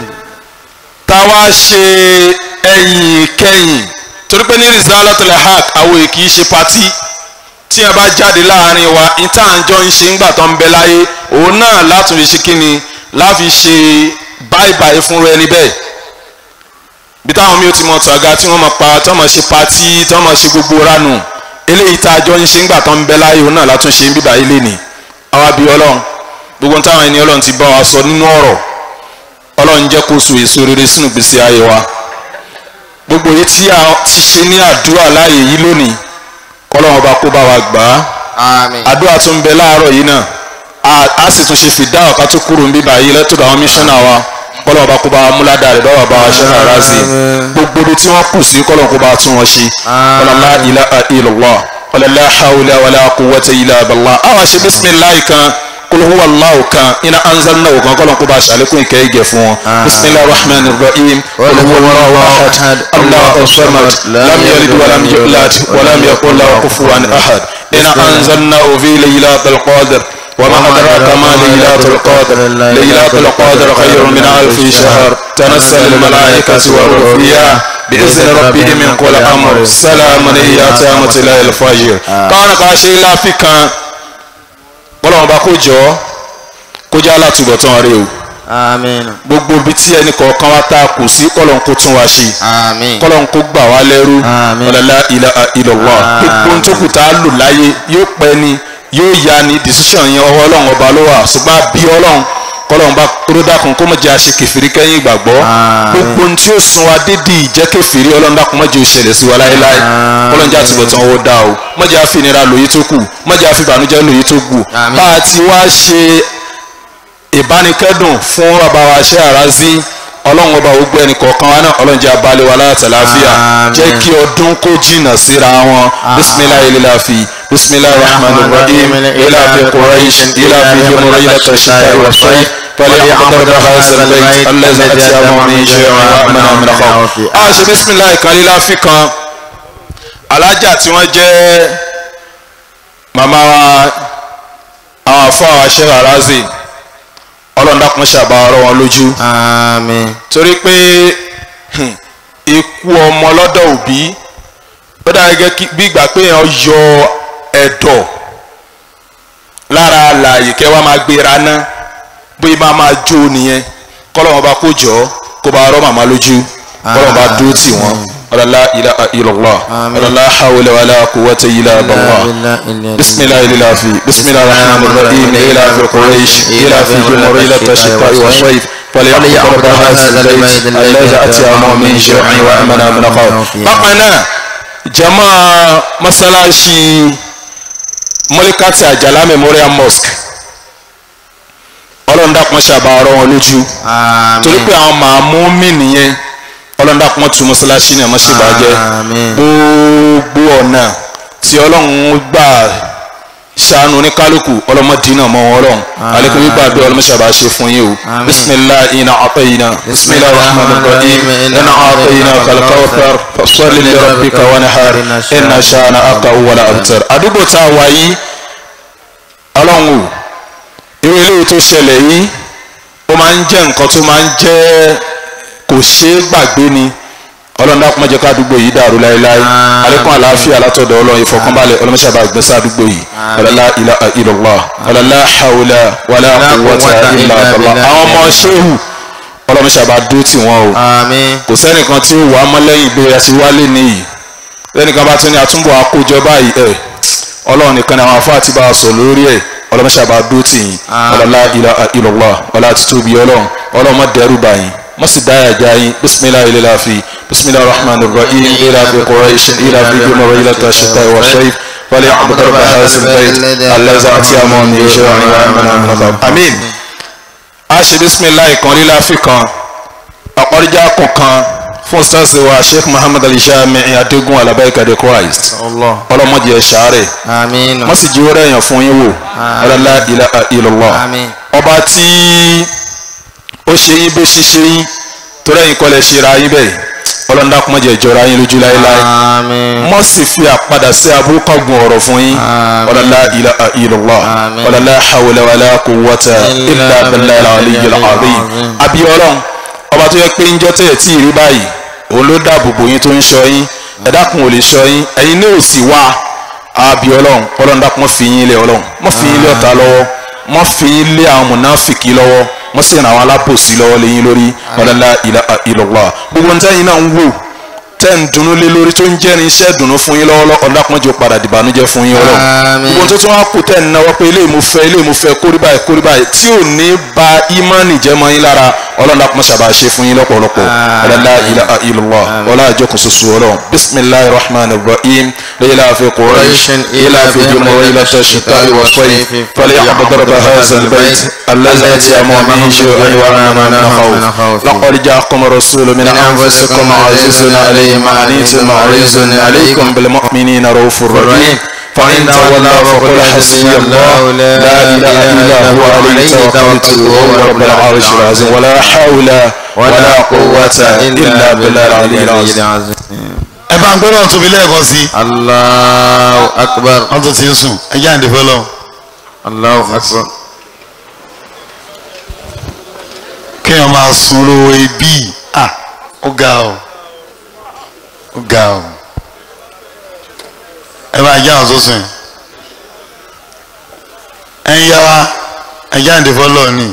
tá a wá ṣe ẹ̀yìn kẹ́yìn torí pé ní Rizalatul Haq àwọn èkì í ṣe patí tí a bá jáde láàrin wa níta àjọ ń ṣe ńgbà tó ń bẹ láyé òun náà látún fi ṣe kíni láfi ṣe báìbáì fún rẹ níbẹ̀ bí táwọn mi ò ti mọ tàga tí wọ́n mọ pa tí wọ́n mọ ṣe patí tí wọ́n mọ ṣe gbogbo ránù eléyìí tá a jọ ń ṣe ńgbà tó ń bẹ láyé òun náà látún ṣe ń bíbá ilé ni àwa bí ọlọ́run gbogbo táwọn ẹni ọlọ́run ti bá wa sọ nínú ọ̀rọ̀ ọlọ́run jẹ́ kó so èso rere sínú gbèsè ayé wa gbogbo èyí tí a ti ṣe ní àdúrà láàyè yìí lónìí kọ́lọ́run ọba kó bá wa gbà á Àmín. àdúrà tó ń bẹ láàárọ̀ yìí náà a- a sì tún ṣe fìdá ọ̀ká tó kúrò ń bíbá yìí lẹ́tọ̀dọ̀ àwọn míṣánná wa kọ́lọ́run ọba kó bá wa múládà rẹ̀ báwa bá wa ṣe rárá sí i gbogbo ibi tí wọ́n kù sí kọ́lọ́run kó bá wa tún wọn ṣe ọlọ́lá ilá ilọ̀wọ́ ọlọ́lá hawlá wàlá quwwata illa billah àwa ṣe bísímìláì kan kul huwa Allahu kan iná anzalnahu kan kọ́lọ́run kó bá a ṣàlékún ìkẹ́ ìgẹ̀ fún wọn bisimilahi rahman rahim قل هو الله أحد الله الصمد لم يلد ولم يولد ولم يكن له كفوا احد إن أنزلناه في ليلة القدر وما أدراك ما ليلة القدر ليلة القدر خير من ألف شهر تنزل الملائكة والروح فيها بإذن ربهم من كل أمر سلام هي تامة إلى الفجر كان كاشي لا في كان ولا ما بكوجو كوجا لا تبطن ريو Àmín. gbogbo ibi tí ẹnì kọ̀ọ̀kan wa tá a kù sí kọ́lọ́n kó tún wa ṣe Àmín. kọ́lọ́n kó gbà wá lẹ́rú Àmín. ọ̀làlá ìlọ̀wọ́ gbogbo ohun tó kù tá a lò láyé yóò pẹ́ ni yóò ya ni decision yẹn ọwọ́ ọlọ́run ọba ló wà ṣùgbọ́n bí ọlọ́run kọ́lọ́n bá kúrò dákun kó mọ̀ jẹ́ àṣẹ kẹfìrí kẹ́yìn ìgbàgbọ́ Àmín. gbogbo ohun tí ó sun wa dédé ìjẹ́ kẹfìrí ọlọ́run dákun mọ̀ jẹ́ òṣèlè sí wa láéláé Àmín. kọ́lọ́n jẹ́ àtúbọ̀tán owó dá o mọ̀ jẹ́ àfinira lòyí tó kù mọ̀ jẹ́ àfibànújẹ́ lòyí tó kù Àmín. bá a ti wá ṣe ìbánikẹ́dùn fún bàbá wa ṣe àrází ọlọ́run ọba ògbó ẹnì kọ̀ọ̀kan wa náà ọlọ́run jẹ́ abalẹ̀ wa láti àlàáfíà Àmín. jẹ́ kí ọdún kó jìnnà síra wọn bisimilahi lilafi bisimilahi rahman rahim ilafi quraish ilafi jumhur ilata shita wa sayf فليعبد هذا البيت الذي أتيهم من جوع وآمنه من خوف. a ṣe bisimilahi kan líláfi kan alájà tí wọ́n jẹ́ màmá wa àwọn afọ àwọn aṣẹ́ àrázì ọlọ́run dákun ṣàbá ọ̀rọ̀ wọn lójú Àmín. torí pé hmm, ikú ọmọ lọ́dọ̀ òbí ó dára gẹ́gẹ́ kí- bí ìgbà pé èèyàn yọ ẹ̀dọ̀ lára àlàyé kẹwàá máa gbéra ná bóyá máa máa jó nìyẹn kọ́lọ́wọ́n bá kó jọ kó bá rọ́ màmá lójú kọ́lọ́wọ́n bá dúró tì wọ́n ọ̀làlá ilaha illallah Àmín. ọ̀làlá hawla wala quwwata illa billah. بسم الله الإلافي بسم الله الرحمن الرحيم إلاف قريش إلاف جمهور إلى الشتاء والصيف فليعبد هذا البيت الذي أتيهم من جوع وأمنا من خوف بقنا جماعة مسلاشي ملكات àjàlá memorial mosque ọlọ́run dákun ṣàbà ọ̀rọ̀ wọn lójú torí pé àwọn màmú mi nìyẹn ọlọ́run dákun tún mọ́ṣáláṣí ní àmọ́ ṣèbàjẹ́ Àmín. gbogbo ọ̀nà tí ọlọ́run gbà ṣàánú oníkálukú ọlọ́mọdínà mọ́ wọn ọlọ́run alẹ́kùn gbígbà bí ọlọ́mọṣàbà ṣe fún yìí o Àmín. bisimilahi ina atayina bisimilahi rahman rahim ina atayina kalkawfar fasoli li rabbika wa nahar inna shana aka wala abtar àdúgbò tá a wà yìí ọlọ́run o irú eléyìí tó ṣẹlẹ̀ yìí ó máa ń jẹ́ nǹkan tó máa ń jẹ́ kò ṣeé gbàgbé ni ọlọ́run dákun má jẹ́ ká àdúgbò yìí dàrú láéláé àlékún àlàáfíà látọ̀dọ̀ ọlọ́run ìfọ̀kànbalẹ̀ ọlọ́mọṣàbà gbèsè àdúgbò yìí ọlọ́lá ilaha illallah ọlọ́lá hawla wàlá quwwata illa billah àwọn ọmọ ṣéhù ọlọ́mọṣàbà dúró tì wọ́n o Àmín. kò sẹ́nìkan tí ó wà á mọ́ lẹ́yìn ìgbé àti wálé nìyí lẹ́nìkan bá tún ní àtúnbọ̀ àkójọ báyìí ẹ̀ ọlọ́run nìkan ni àwọn afọ àti bá a sọ lórí ẹ̀ ọlọ́mọṣàbà dúró tì yín ọlọ́lá ilaha illallah ọlá títóbi ọlọ́run ọlọ́run má dẹ́rù bá yín má sì dáyà já yín bisimilahi ilẹ̀ fi bisimilahi rahman rahim ilẹ̀ fi quraish ilẹ̀ fi gbẹmọ ilẹ̀ tó ṣètà ìwà ṣẹ́yìn wọlé àbúkọ́ bá a sì bẹ́ẹ̀ alẹ́zà àti àmọ́ ní iṣẹ́ àwọn ìwà ìmọ̀nà amin a ṣe bisimilahi kan lílá fi kan àkọ́rìjà kọ̀ọ̀kan fún sars wa sheikh muhammad ali shami adigun alabaika de christ ọlọ́mọdé ẹ̀ ṣàárẹ̀ Àmín. wọ́n sì jí wọ́rẹ́ èèyàn fún yín wò ọlọ́lá ilaha illallah Àmín. ọba tí ó ṣe yín bó ṣe ṣe yín torí ẹ̀yin kọ́lẹ̀ ṣe ra yín bẹ́ẹ̀ ọlọ́dà kò má jẹ́ ìjọra yín lójú láéláé Àmín. mọ́ sì fi àpadà sí aburú kọ́gun ọ̀rọ̀ fún yín Àmín. ọlọ́lá ilaha illallah Àmín. ọlọ́lá hawla wala quwwata illa billahi al-aliyyil azim Àmín. abiyọlọ́n ọba tó yẹ pé ń jọ́ tẹ̀ tí ì rí báyìí òun ló dáàbò bò yín tó ń ṣọ́ yín ẹ̀dá kun ò lè ṣọ́ yín ẹ̀yin ní òsì wá abiyọlọ́n ọlọ́run dákun mọ́ fi yín lé ọlọ́run mọ́ fi yín lé ọ̀tá lọ́wọ́ mọ́ fi yín lé àwọn mùnáfìkì lọ́wọ́ mọ́ sì ràn àwọn alábòsí lọ́wọ́ lé yín lórí ọlọ́lá ilaha illallah gbogbo ní tẹ́yìn náà ń wò tẹ́ ń dunnú lé lórí tó ń jẹ́ ní iṣẹ́ dùnnú fún yín lọ́wọ́ ọ̀dà kan jẹ́ padà dìbànújẹ́ fún yín ọlọ́run Àmín. gbogbo tó tún wá kú tẹ́ ń náwó pé ilé ìmú fẹ́ ilé ìmú fẹ́ kórí báyìí kórí báyìí tí ò ní ba ìmánì jẹ́ mọ́ yín lára ọlọ́run dàpọ̀ sábà ṣe fún yín lọ́pọ̀lọpọ̀ ọlọ́lá ilaha illallah ọlá àjọkùn ṣoṣo ọlọ́run bisimilahi rahman rahim lẹ́yìn láàfin quraish ilà fi jùmọ̀ ilà tẹ̀sítà ìwà sọ́yìn fọlẹ́ àbọ̀dọ̀rọ̀bà hasan bẹ́ẹ̀ alẹ́zà àti àmọ́ mi ṣe àyíwá náà máa ná kàwọ́ laqad ja'akum rasulun min anfusikum azizun alayhi ma anittum harisun alaykum bil mu'minina ra'ufur rahim فإن تولوا فقل حسبي الله لا إله إلا هو عليه توكلت وهو رب العرش العظيم ولا حول ولا قوة إلا بالله العلي العظيم ẹ bá ń gbọ́dọ̀ tóbi lẹ́ẹ̀kan sí i Allahu akbar. wọ́n tún ti ń sùn ẹ jẹ́ àǹdí fọlọ́ Allahu akbar. kéèyàn máa sun lówó ibi à ó ga ọ ó ga ọ ẹ bá jẹ́ àwọn tó sùn ẹ ń yá wa ẹ jẹ́ àǹdí fọlọ́ ni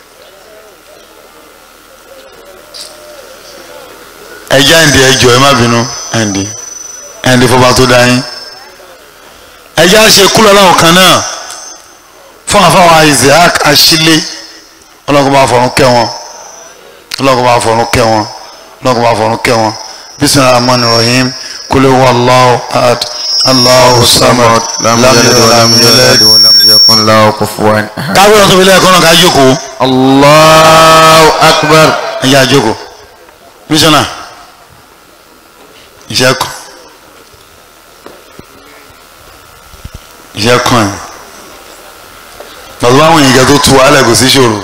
ẹ jẹ́ àǹdí ẹjọ́ ẹ má bínú àǹdí àǹdí fọba tó dá yín ẹ jẹ́ àṣẹ kúlọ̀ láwọn kan náà fún àfáwọn isaac asílẹ̀ ọlọ́kùnrin máa fọ̀run kẹ́ wọn ọlọ́kùnrin máa fọ̀run kẹ́ wọn ọlọ́kùnrin máa fọ̀run kẹ́ wọn bisimilahi rahman rahim kule wa allahu ahad allahu samad lam yalid wa lam yulad wa lam yakun lahu kufuwan ahad. káwé ọ̀sán fi lẹ́ẹ̀kan náà ká jókòó Allahu akbar. ẹ yá jókòó mísọ́nà iṣẹ́ kan iṣẹ́ kan ẹ̀ bàbá àwọn èèyàn tó tu wàhálà kò sí ṣòro.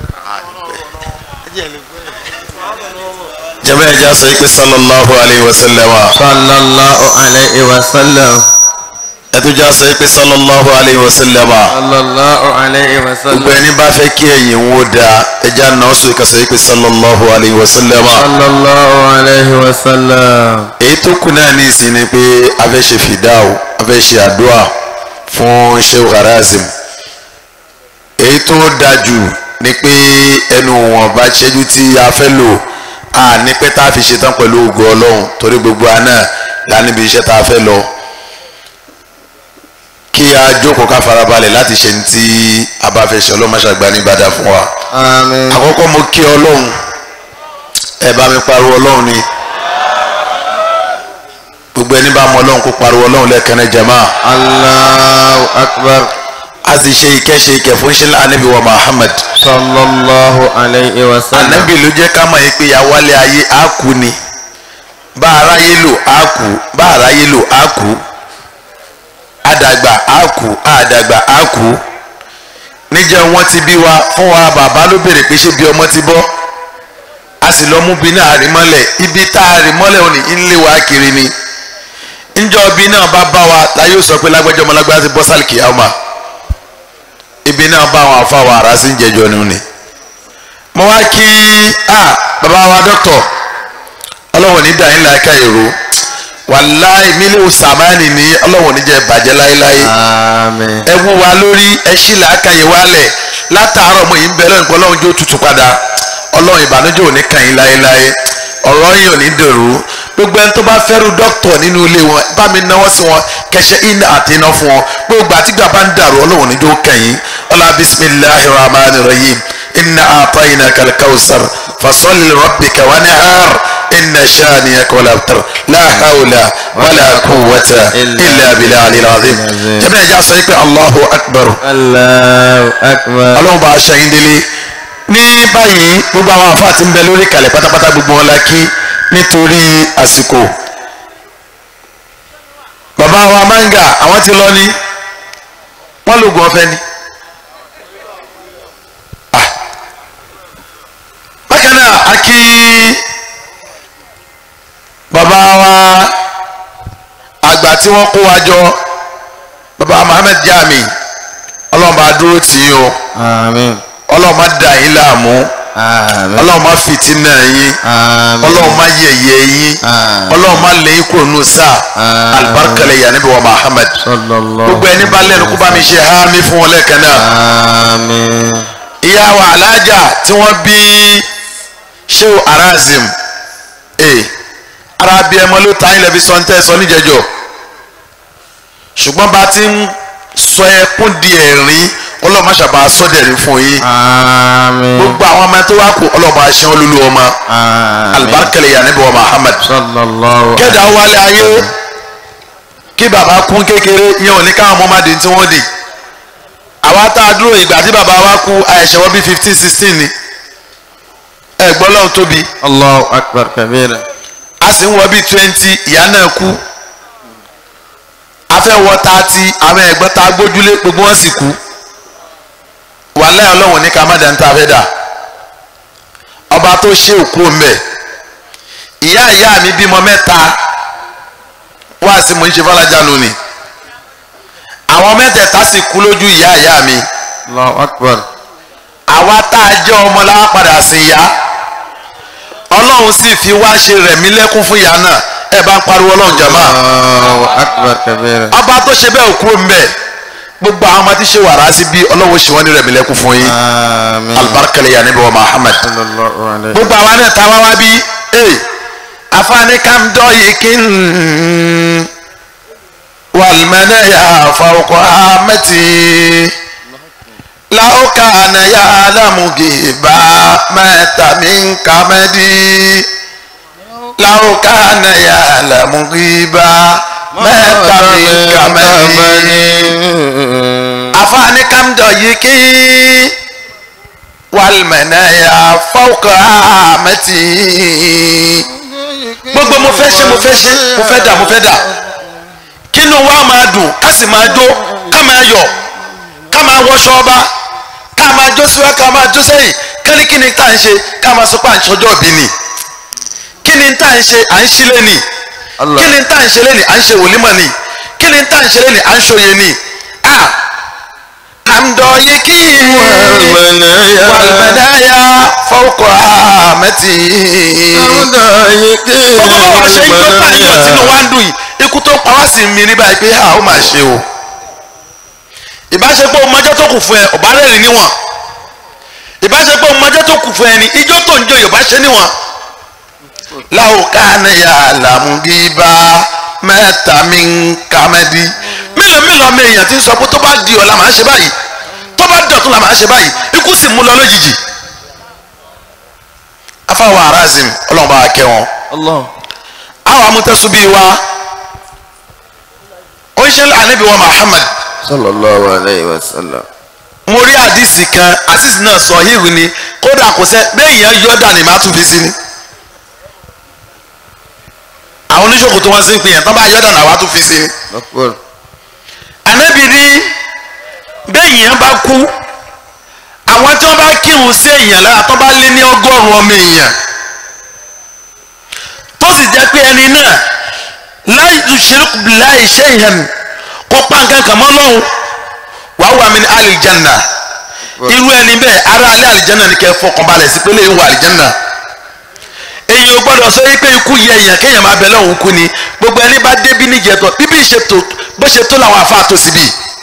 jẹ́bẹ́ ẹja sọ pé sallallahu alayhi wa sallam Sallallahu alayhi wa sallam. ẹtújà sọ pé sallallahu alayhi wa sallam Sallallahu alayhi wa sallam. gbogbo ẹni bá fẹ́ kí ẹ̀yìn wo da ẹja náà sọ ìkàsọ pé sallallahu alayhi wa sallam Sallallahu alayhi wa sallam. èyí tó kù náà ní ìsìn ni pé a fẹ́ ṣe fìdáwò a fẹ́ ṣe àdúrà fún Sheikh Harazim èyí tó dájú ni pé ẹnu wọn bá ṣẹ́jú tí a fẹ́ lò a ní pé tá a fi ṣetán pẹ̀lú ògo ọlọ́run torí gbogbo àná lánìbi iṣẹ́ tá a fẹ́ lọ kí a jókòó ká farabalẹ̀ láti ṣe ní tí a bá fẹ́ ṣe ọlọ́mọṣàgbà ní ìbàdàn fún wa Àmín. àkọ́kọ́ mo kí ọlọ́run ẹ bá mi pariwo ọlọ́run ni gbogbo ẹni bá mọ ọlọ́run kó pariwo ọlọ́run lẹ́ẹ̀kan náà jama Allahu akbar. a sì ṣe ìkẹ́ṣe ìkẹ́ fún ṣẹlẹ̀ anabi wa Muhammad Sallallahu alayhi wa sallam. anabi ló jẹ́ ká mọ̀ yìí pé yàwálé ayé á kú ni bá aráyé lò á kú bá aráyé lò á kú àdàgbà á kú àdàgbà á kú níjẹ́ wọ́n ti bí wa fún wa bàbá ló béèrè pé ṣé bí ọmọ ti bọ́ a sì lọ mú bí náà rí mọ́lẹ̀ ibi tá a rí mọ́lẹ̀ òní ń lé wa kiri ni njọ́ bí náà bá bá wa la yóò sọ pé lágbájọ́ ọmọ lágbájá ti bọ́ sálìkì àwọn ibi náà bá àwọn afáwọn ará sí ń jẹjọ ni ni mo wá kí ah bàbá wa dọ́kítọ̀ ọlọ́wọ̀n ní dàín láìka èrò wàláì mílíọ̀nù sàmánì ní ọlọ́wọ̀n ní jẹ́ bàjẹ́ láéláé Àmín. ẹ wú wa lórí ẹ ṣí làákàyè wálẹ̀ látàárọ̀ mo yìí ń bẹ lọ́nà pé ọlọ́run jó tutù padà ọlọ́run ìbànújẹ́ ò ní kàn yín láéláé ọ̀rọ̀ yìí ò ní dèrò gbogbo ẹni tó bá fẹ́rù dókítọ̀ nínú ilé wọn bá mi náwó sí wọn kẹsẹ̀ iná àti iná fún wọn gbogbo àtìgbà bá ń dàrú ọlọ́run ní jó kàn yín ọlá bisimilahi rahman rahim inna atayina kalkausar fasoli rabbika wanihar inna shaniyaka wala abtar la hawla wala quwwata illa billahi alazim jẹ́bi ẹ̀já sọ pé allahu akbar Allahu akbar. ọlọ́run bá aṣọ yín délé ní báyìí gbogbo àwọn àfáà tí ń bẹ lórí kalẹ̀ pátápátá gbogbo wọn la kí nítorí àsìkò bàbá wa manga àwọn ti lọ ní wọn lògùn ọ̀fẹ́ ni Ah. bákan náà a kí bàbá wa àgbà tí wọ́n kó wa jọ bàbá Muhammed Jami ọlọ́run bá dúró tì í o Àmín. ọlọ́run má dà yín láàmú Àmín. ọlọ́run má fìtínà yín Àmín. ọlọ́run má yẹ̀yẹ́ yín Àmín. ọlọ́run má lé yín kúrò nù sáà Àmín. alibarikale yà níbi wa Muhammad Sallallahu. gbogbo ẹni bá lẹ́nu kó bá mi ṣe hámi fún wọn lẹ́ẹ̀kan náà Àmín. ìyá wa alájà tí wọ́n bí sheu arazim ee ara bí ẹmọ ló ta ilẹ̀ fi sọ ń tẹ́ sọ níjẹjọ ṣùgbọ́n bá ti ń sọ ẹkún di ẹ̀rín ọlọ́mọ ṣàbà sọ́dẹ̀rín fún yín Àmín. gbogbo àwọn ọmọ tó wá kú ọlọ́mọ aṣẹ́ olúlu ọmọ Àmín. alibarikale yà níbi wa Muhammad Sallallahu. kẹ́dà wálé ayé kí bàbá kún kékeré yẹn ò ní káwọn ọmọ máa di tí wọ́n di àwa tá a dúró ìgbà tí bàbá wa kú àìṣẹ́ wọ́n bí fifteen sixteen ni ẹ gbọ́ lọ́hùn tóbi Allahu akbar kabira. a sì ń wọ bí twenty ìyá náà kú a fẹ́ wọ thirty àwọn ẹ̀gbọ́n tá a gbójúlé gbogbo wọn sì kú wàhálà ọlọ́run ní ká má dá ń ta fẹ́ dà ọba tó ṣe òkú mbẹ ìyá ìyá mi bímọ mẹ́ta wá sí mo ń ṣe fọlájà lónìí àwọn mẹ́tẹ̀ẹ̀ta sì kú lójú ìyá ìyá mi Allahu akbar. àwa tá a jẹ́ ọmọ la wá padà sí ìyá ọlọ́run sì fi wá ṣe rẹ̀mí lẹ́kún fún ìyá náà ẹ bá ń pariwo ọlọ́run jàmá Allahu akbar kabira. ọba tó ṣe bẹ́ẹ̀ òkú mbẹ gbogbo àwọn ọmọ tí ṣe wàrà sí bí ọlọ́run ṣe wọ́n ní rẹ̀mí lẹ́kún fún yín Àmín. alibarikale yà níbi wa Muhammad Sallallahu alayhi. gbogbo àwa náà ta wá wá bí ee afaani kam dọ yìí kí n wàlmẹ́nẹ́ yà fọwọ́kọ́ amẹ́tì láwùká àná yà lámùgì bá mẹ́ta mi ń kàmẹ́dì láwùká àná yà lámùgì bá mẹ́ta mi ń kàmẹ́dì afaani kam dọ yìí kí wàlmẹ̀nẹ́yà fọ́ọ̀kọ̀ àmẹ́tì. gbogbo mo fẹ́ ṣe mo fẹ́ ṣe mo fẹ́ dà mo fẹ́ dà kínú wa máa dùn ká sì máa jó ká máa yọ̀ ká máa wọṣọ ọba ká máa jó síwá ká máa jó sẹ́yìn kẹ́ni kí ni tá à ń ṣe ká máa sọ pé à ń ṣọjọ́ bí ni kí ni tá à ń ṣe à ń ṣílẹ̀ ni Allah. kí ni tá à ń ṣe lẹ́ni à ń ṣe wòlímọ̀ ni kí ni tá à ń ṣe lẹ́ni à ń ṣòye ni ah kàmdọ̀ yìí kí Wàlmẹ̀nẹ́yà. wàlmẹ̀dáyà fọ́ọ̀kọ̀ àmẹ́tì. Sọ́dọ̀ yìí kí gbogbo bá wa ṣe ń gbọ́ pààyàn tínú wa ń dùn yìí ikú tó pa wá sí mi ní báyìí pé a ó máa ṣe o. ìbáṣepọ̀ ọmọdé tó kù fún ẹ ọ̀bá rẹ̀ níwọ̀n ìbáṣepọ̀ ọmọdé tó kù fún ẹ ní ijó tó ń jó yorùbá ṣe níwọ̀n. láwùká ni àlàmúgíbá mẹ́ta mi ń kàmẹ́dí mélòó mélòó ọmọ èèyàn ti ń sọ pé tó bá di ọ̀la màá ṣe báyìí tó bá dọ̀tún la màá ṣe báyìí ikú sì mú lọ lójijì. afáwọn arazim ọlọ́run bá wa kẹ́ wọn Allah. àwọn amútẹ́sùbí wa ó ń ṣe ànábì wa Muhammad Sallallahu alayhi wa sallam. mo rí àdìsí kan àdìsí náà sọ híhù ni kódà kò sẹ bẹ́ẹ̀ yẹn yọ dàní má tún fi sí ni àwọn oníṣòwò tó wọ́n sí ń pè yẹn tó bá yọ dàní àwa tún fi sí ni Akbar. ànábì ní bẹ́ẹ̀ yẹn bá kú àwọn tí wọ́n bá kírun sí èèyàn lára tó bá lé ní ọgọ́rùn-ún ọmọ èèyàn tó sì jẹ́ pé ẹni náà láì yushriku billahi shay'an kó pa nǹkan kan mọ́ lọ́hùn wàá wà mí ní alìjánà irú ẹni bẹ́ẹ̀ ará alẹ́ àlìjẹ́nà ni kẹ́ fọkàn balẹ̀ sí pé lè wọ àlìjẹ́nà èyí ò gbọ́dọ̀ sọ pé ikú yẹ èèyàn kéèyàn máa bẹ lọ́hùn kú ni gbogbo ẹni bá débí níjẹ̀tọ̀ bíbí ìṣètò bó ṣe tó làwọn afá tó síbí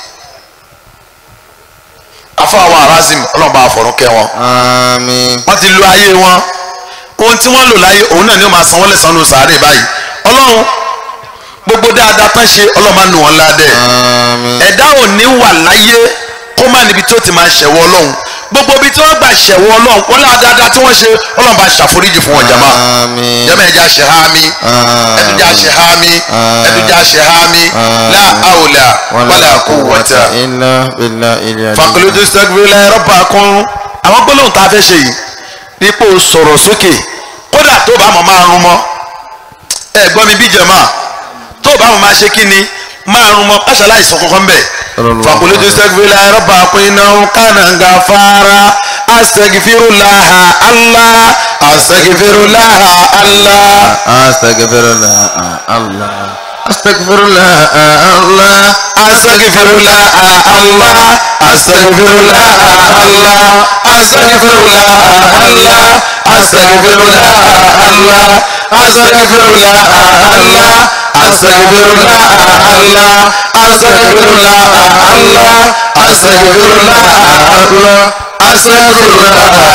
afọ àwọn arazim ọlọ́mọba àfọ̀rún kẹ́ wọn àmín wọ́n ti lo ayé wọn ohun tí wọ́n lò láyé òun náà ni ó máa san wọ́n lẹ́san nù sàárè báyìí ọlọ́run gbogbo dáadáa tán ṣe ọlọ́run máa nù wọ́n ládẹ́ àmín ẹ̀dá ò ní wà láyé kó má níbi tí ó ti máa ṣẹ̀wọ́ ọlọ́run gbogbo ibi tí wọ́n gbà ṣẹ̀wọ́ ọlọ́run wọ́n lá dáadáa tí wọ́n ṣe ọlọ́run bá ṣàforíjì fún wọn jama àmín jama ẹja ṣe há mi ẹdújà ṣe há mi ẹdújà ṣe há mi la hawla wala quwwata illa billahi ilẹ̀ fakolojú sẹ́gbẹ́lẹ́ rọ́bà kún àwọn gbólóhùn tá a fẹ́ ṣe yìí dípò sọ̀rọ̀ sókè kódà tó bá mọ̀ máa rún mọ́ ẹ gbọ́ mi bí jẹ̀mọ́ tó bá mọ̀ máa ṣe kí ni máa rún mọ́ máṣe aláìsàn kankan bẹ̀ fakolojú sẹ́gbẹ́lẹ́ rọ́bà kún iná kánà gàfárá asẹ̀gìfìrúláhà Allah asẹ̀gìfìrúláhà Allah astaghfirullah allah astaghfirullah allah asẹ̀gìfìrúláhà Allah asẹ̀gìfìrúláhà Allah asẹ̀gìfìrúláhà Allah asẹ̀gìfìrúláhà Allah asẹ̀gìfìrúláhà Allah asẹ̀gìfìrúláhà Allah asẹ̀gìfìrúláhà Allah asẹ̀gìfìrúláhà Allah asẹ̀gìfìrúláhà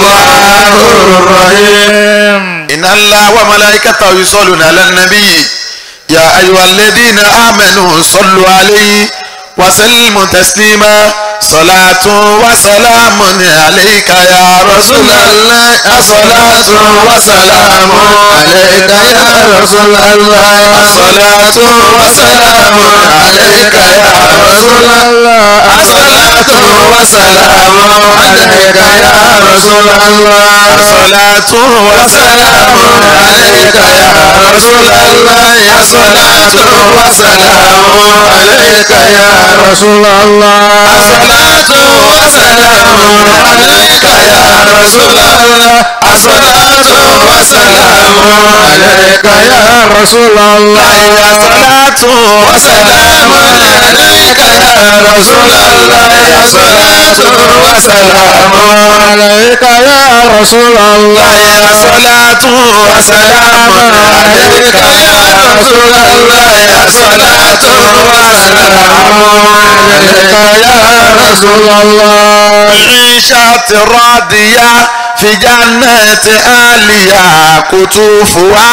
إن الله وملائكته يصلون على النبي يا أيها الذين آمنوا صلوا عليه وسلموا تسليما صلاة وسلام عليك يا رسول الله صلاة وسلام عليك يا رسول الله صلاة وسلام عليك يا رسول الله صلاة وسلام عليك يا رسول الله صلاة وسلام عليك يا رسول الله صلاة وسلام عليك يا رسول الله صلاة وسلام عليك يا رسول الله صلاة وسلام عليك يا رسول الله صلاة وسلام عليك يا رسول الله صلاة وسلام عليك يا رسول الله صلاة وسلام عليك يا رسول الله صلاة وسلام عليك يا رسول الله عيشة راضية في جنة آلية كتوف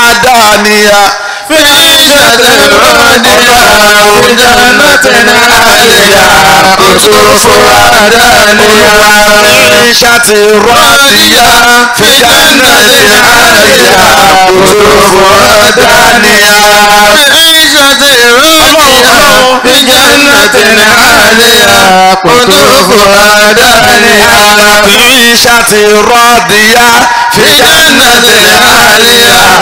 ودانية في عيشة راضية في جنة آلية كتوف ودانية عيشة راضية في جنة آلية كتوف ودانية عيشة راضية في جنة عالية قطوفها دانية عيشة راضية في جنة عالية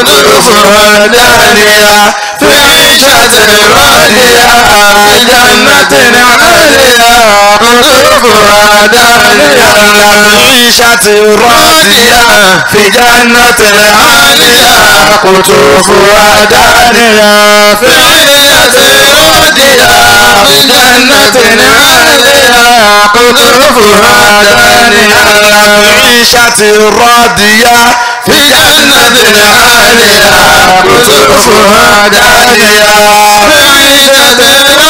قطوفها دانية في عيشة راضية في جنة عالية قطوفها دانية عيشة راضية في جنة عالية قطوفها دانية في عيشة راضية في جنة عالية قطوفها دانية عيشة راضية في جنة عالية قطوفها دانية عيشة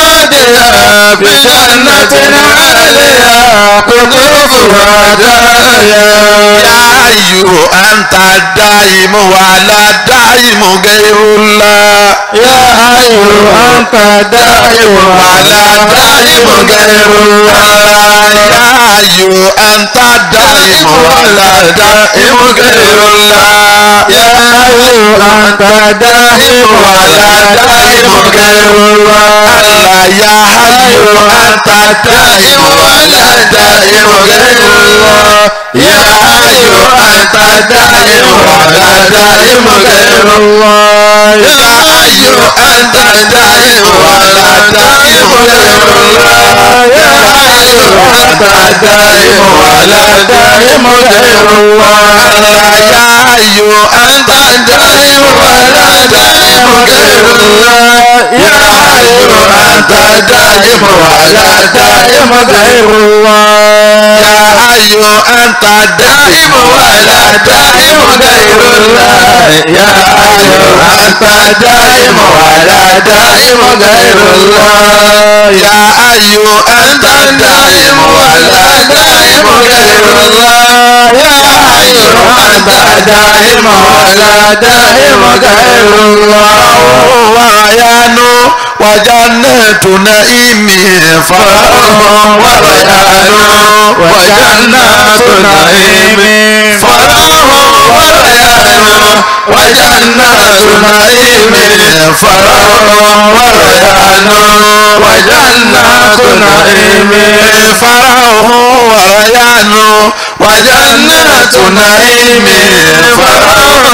راضية في جنة عالية قطوفها دانية يا أيها أنت الدائم ولا دائم غير الله يا أيها أنت الدائم ولا دائم غير الله يا أيها أنت الدائم ولا دائم غير الله يا أيها أنت الدائم ولا دائم غير الله يا حي أنت الدائم ولا دائم غير الله يا حي أنت الدائم ولا دائم غير الله يا حي أنت الدائم ولا دائم غير الله يا حي أنت الدائم ولا دائم غير الله يا ayò anta dáìm wàlá dáìm gẹ̀rùlá yá ayò anta dáìm wàlá dáìm gẹ̀rùlá. يا أي أنت دائم ولا دائم غير الله يا أي أنت دائم ولا دائم غير الله يا أي أنت دائم ولا دائم غير الله يا أي أنت دائم ولا دائم غير الله ويانو وجنة نعيم فرح وريان وجنات نعيم فرح وريان وجنات نعيم فرح وريان وجنات نعيم فرح وريان وجنات نعيم فرح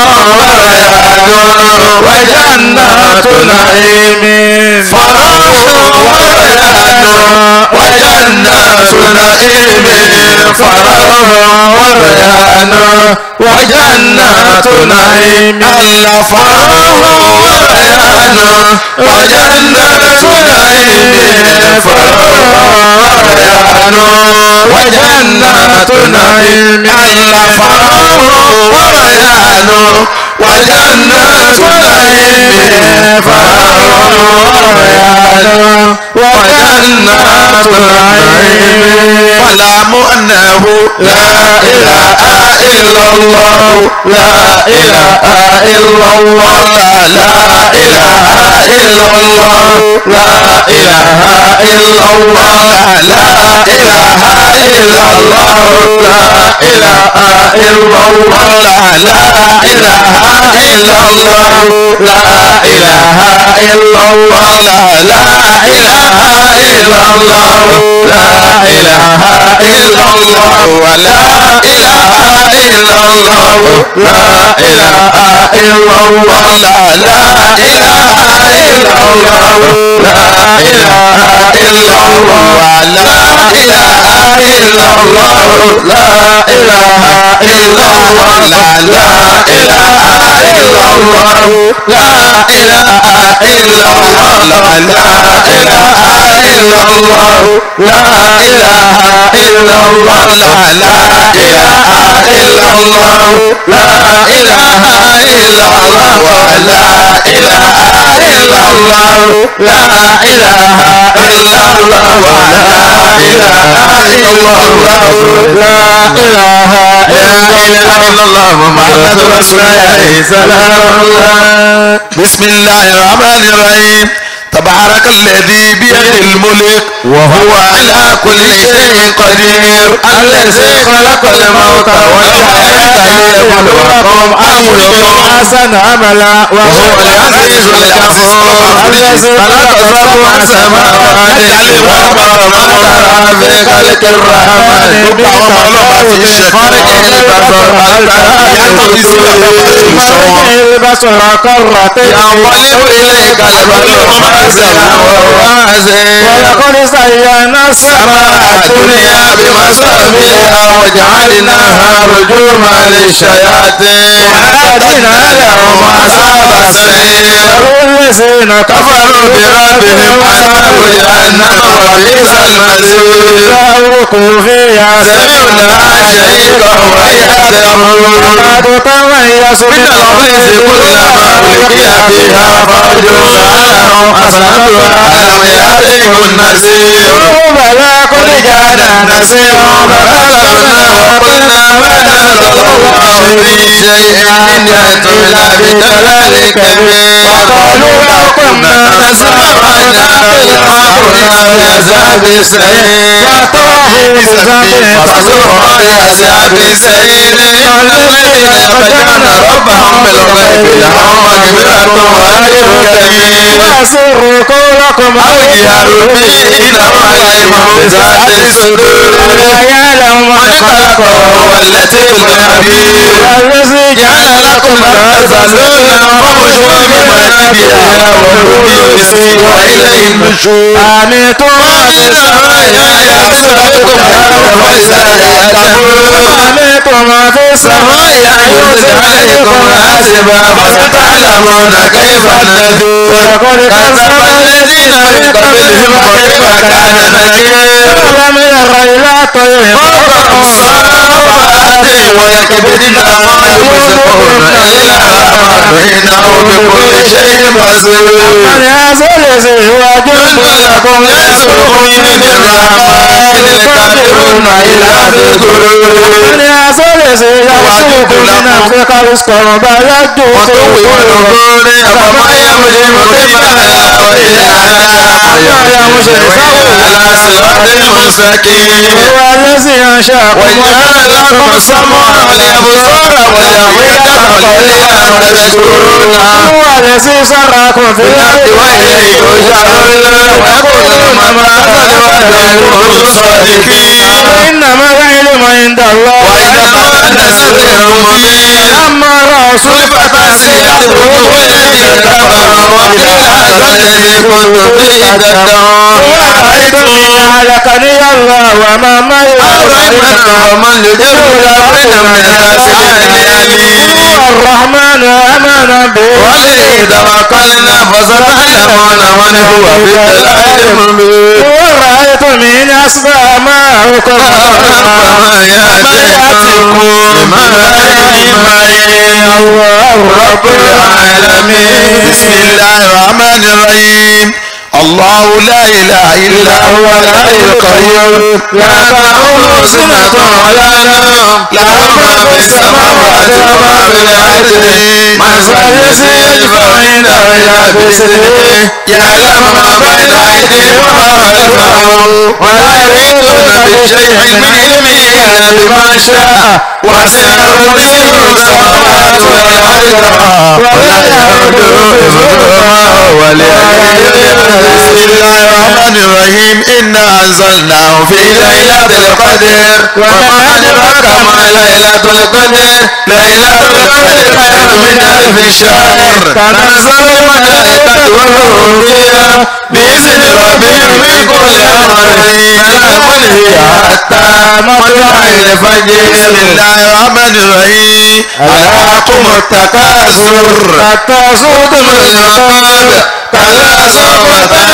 وريان وجنات نعيم فرح وريان وجنات نعيم فرح وريان وجنات نعيم الله فرح وريان وجنات نعيم فرح وريان وجنات نعيم الله فرح وريان وجنات نعيم فرح وريان وجنات نعيم فاعلم أنه لا إله إلا الله لا إله إلا الله لا إله إلا الله لا إله إلا الله لا إله إلا الله لا إله إلا الله لا إله إلا الله لا إله إلا الله لا إله إلا الله لا إله إلا الله ولا إله إلا الله لا إله إلا الله لا إله إلا الله لا إله إلا الله ولا إله إلا الله لا إله إلا الله لا إله إلا الله لا إله إلا الله لا إله إلا الله لا إله إلا الله لا إله إلا الله لا إله إلا الله لا إله إلا الله لا إله إلا الله لا إله إلا الله لا إله إلا الله محمد رسول الله سلام الله بسم الله الرحمن الرحيم تبارك الذي بيده الملك وهو على كل شيء قدير الذي خلق الموت والحياة ليبلوكم أيكم أحسن عملا وهو العزيز الغفور الذي خلق سبع سماوات طباقا ما ترى في خلق الرحمن بتفاوت خلق البصر هل ترى البصر كرتين ينقلب إليك البصر خاسئا وهو حسين ولقد زينا السماء الدنيا بمصابيح وجعلناها رجوما للشياطين وأعتدنا لهم أصحاب السعير الذين كفروا بربهم أصحاب جهنم وبئس المصير فأوقوا فيها سمعنا شهيقا وهي تمور وقد تميز من الغيظ كلما ألقي فيها فوج سألهم أصحابها ألم يأتكم نذير بلى قد جاءنا نذير فكذبنا وقلنا ما نزل الله من شيء إن أنتم إلا في ضلال كبير وقالوا لو كنا نسمع أو نعقل ما كنا في أصحاب السعير فأتوه بذنب فسوق لأصحاب السعير الذين يخشون ربهم بالغيب لهم مغفرة وأجر كبير وأسروا قولكم أو اجهروا به إنه عليم بذات الصدور ألا يعلم من خلق وهو اللطيف الخبير الذي جعل لكم تزلون وخشوا بمنابرها وحدود وإليه النشور آمنتم في السماء يأتي بكم فإذا يأتكم آمنتم في السماء ينزل عليكم حاسبا فستعلمون كيف نذور كذب الذين من قبلهم وكيف كان نكير ألم ير إلى طير صافات ويكبدن ما يمسكون إلا ما إنه بكل شيء بصير من يزل زواج لكم يسرق من الرحمن الكافرون إلا بغرور من يزل زواج من أفريق رزقا بيده وطوي الغور فما يمشي مقيما إلى يمشي على صراط مستقيم هو الذي أنشأكم وجعل لكم السمع والأبصار والأفئدة قليلا تشكرون هو الذي سراكم في الأرض وإليه ترجعون ويقول متى وعدكم الصادقين إنما العلم عند الله وإذا النسر المبين أما الرسول فتصيح وجوه الذين كفروا إلى هذا الذي كنتم به تدعون ورأيتم هلكني الله وما معي الرحمن ومن يدعو بين من الناس باليمين الرحمن آمن به وعليه توكلنا فستعلمون من هو في الضلال المبين ورأيت من أصبع معكم وما يأتيكم من معين الله رب العالمين بسم الله الرحمن الرحيم الله لا إله إلا هو الحي القيوم لا تأخذه سنة ولا نوم له ما في السماوات وما في الأرض من ذا الذي يشفع عنده إلا بإذنه يعلم ما بين أيديهم وما خلفهم ولا يحيطون بشيء من علمه إلا بما شاء وسع كرسيه السماوات والأرض ولا يؤوده حفظهما وهو العلي بسم الله الرحمن الرحيم إنا أنزلناه في في ليلة القدر وما أدراك ما ليلة القدر ليلة القدر خير من ألف شهر تنزل الملائكة والروح فيها بإذن ربهم من كل أمر سلام هي حتى مطلع الفجر بسم الله الرحمن الرحيم ألهاكم التكاثر حتى زرتم المقابر كلا سوف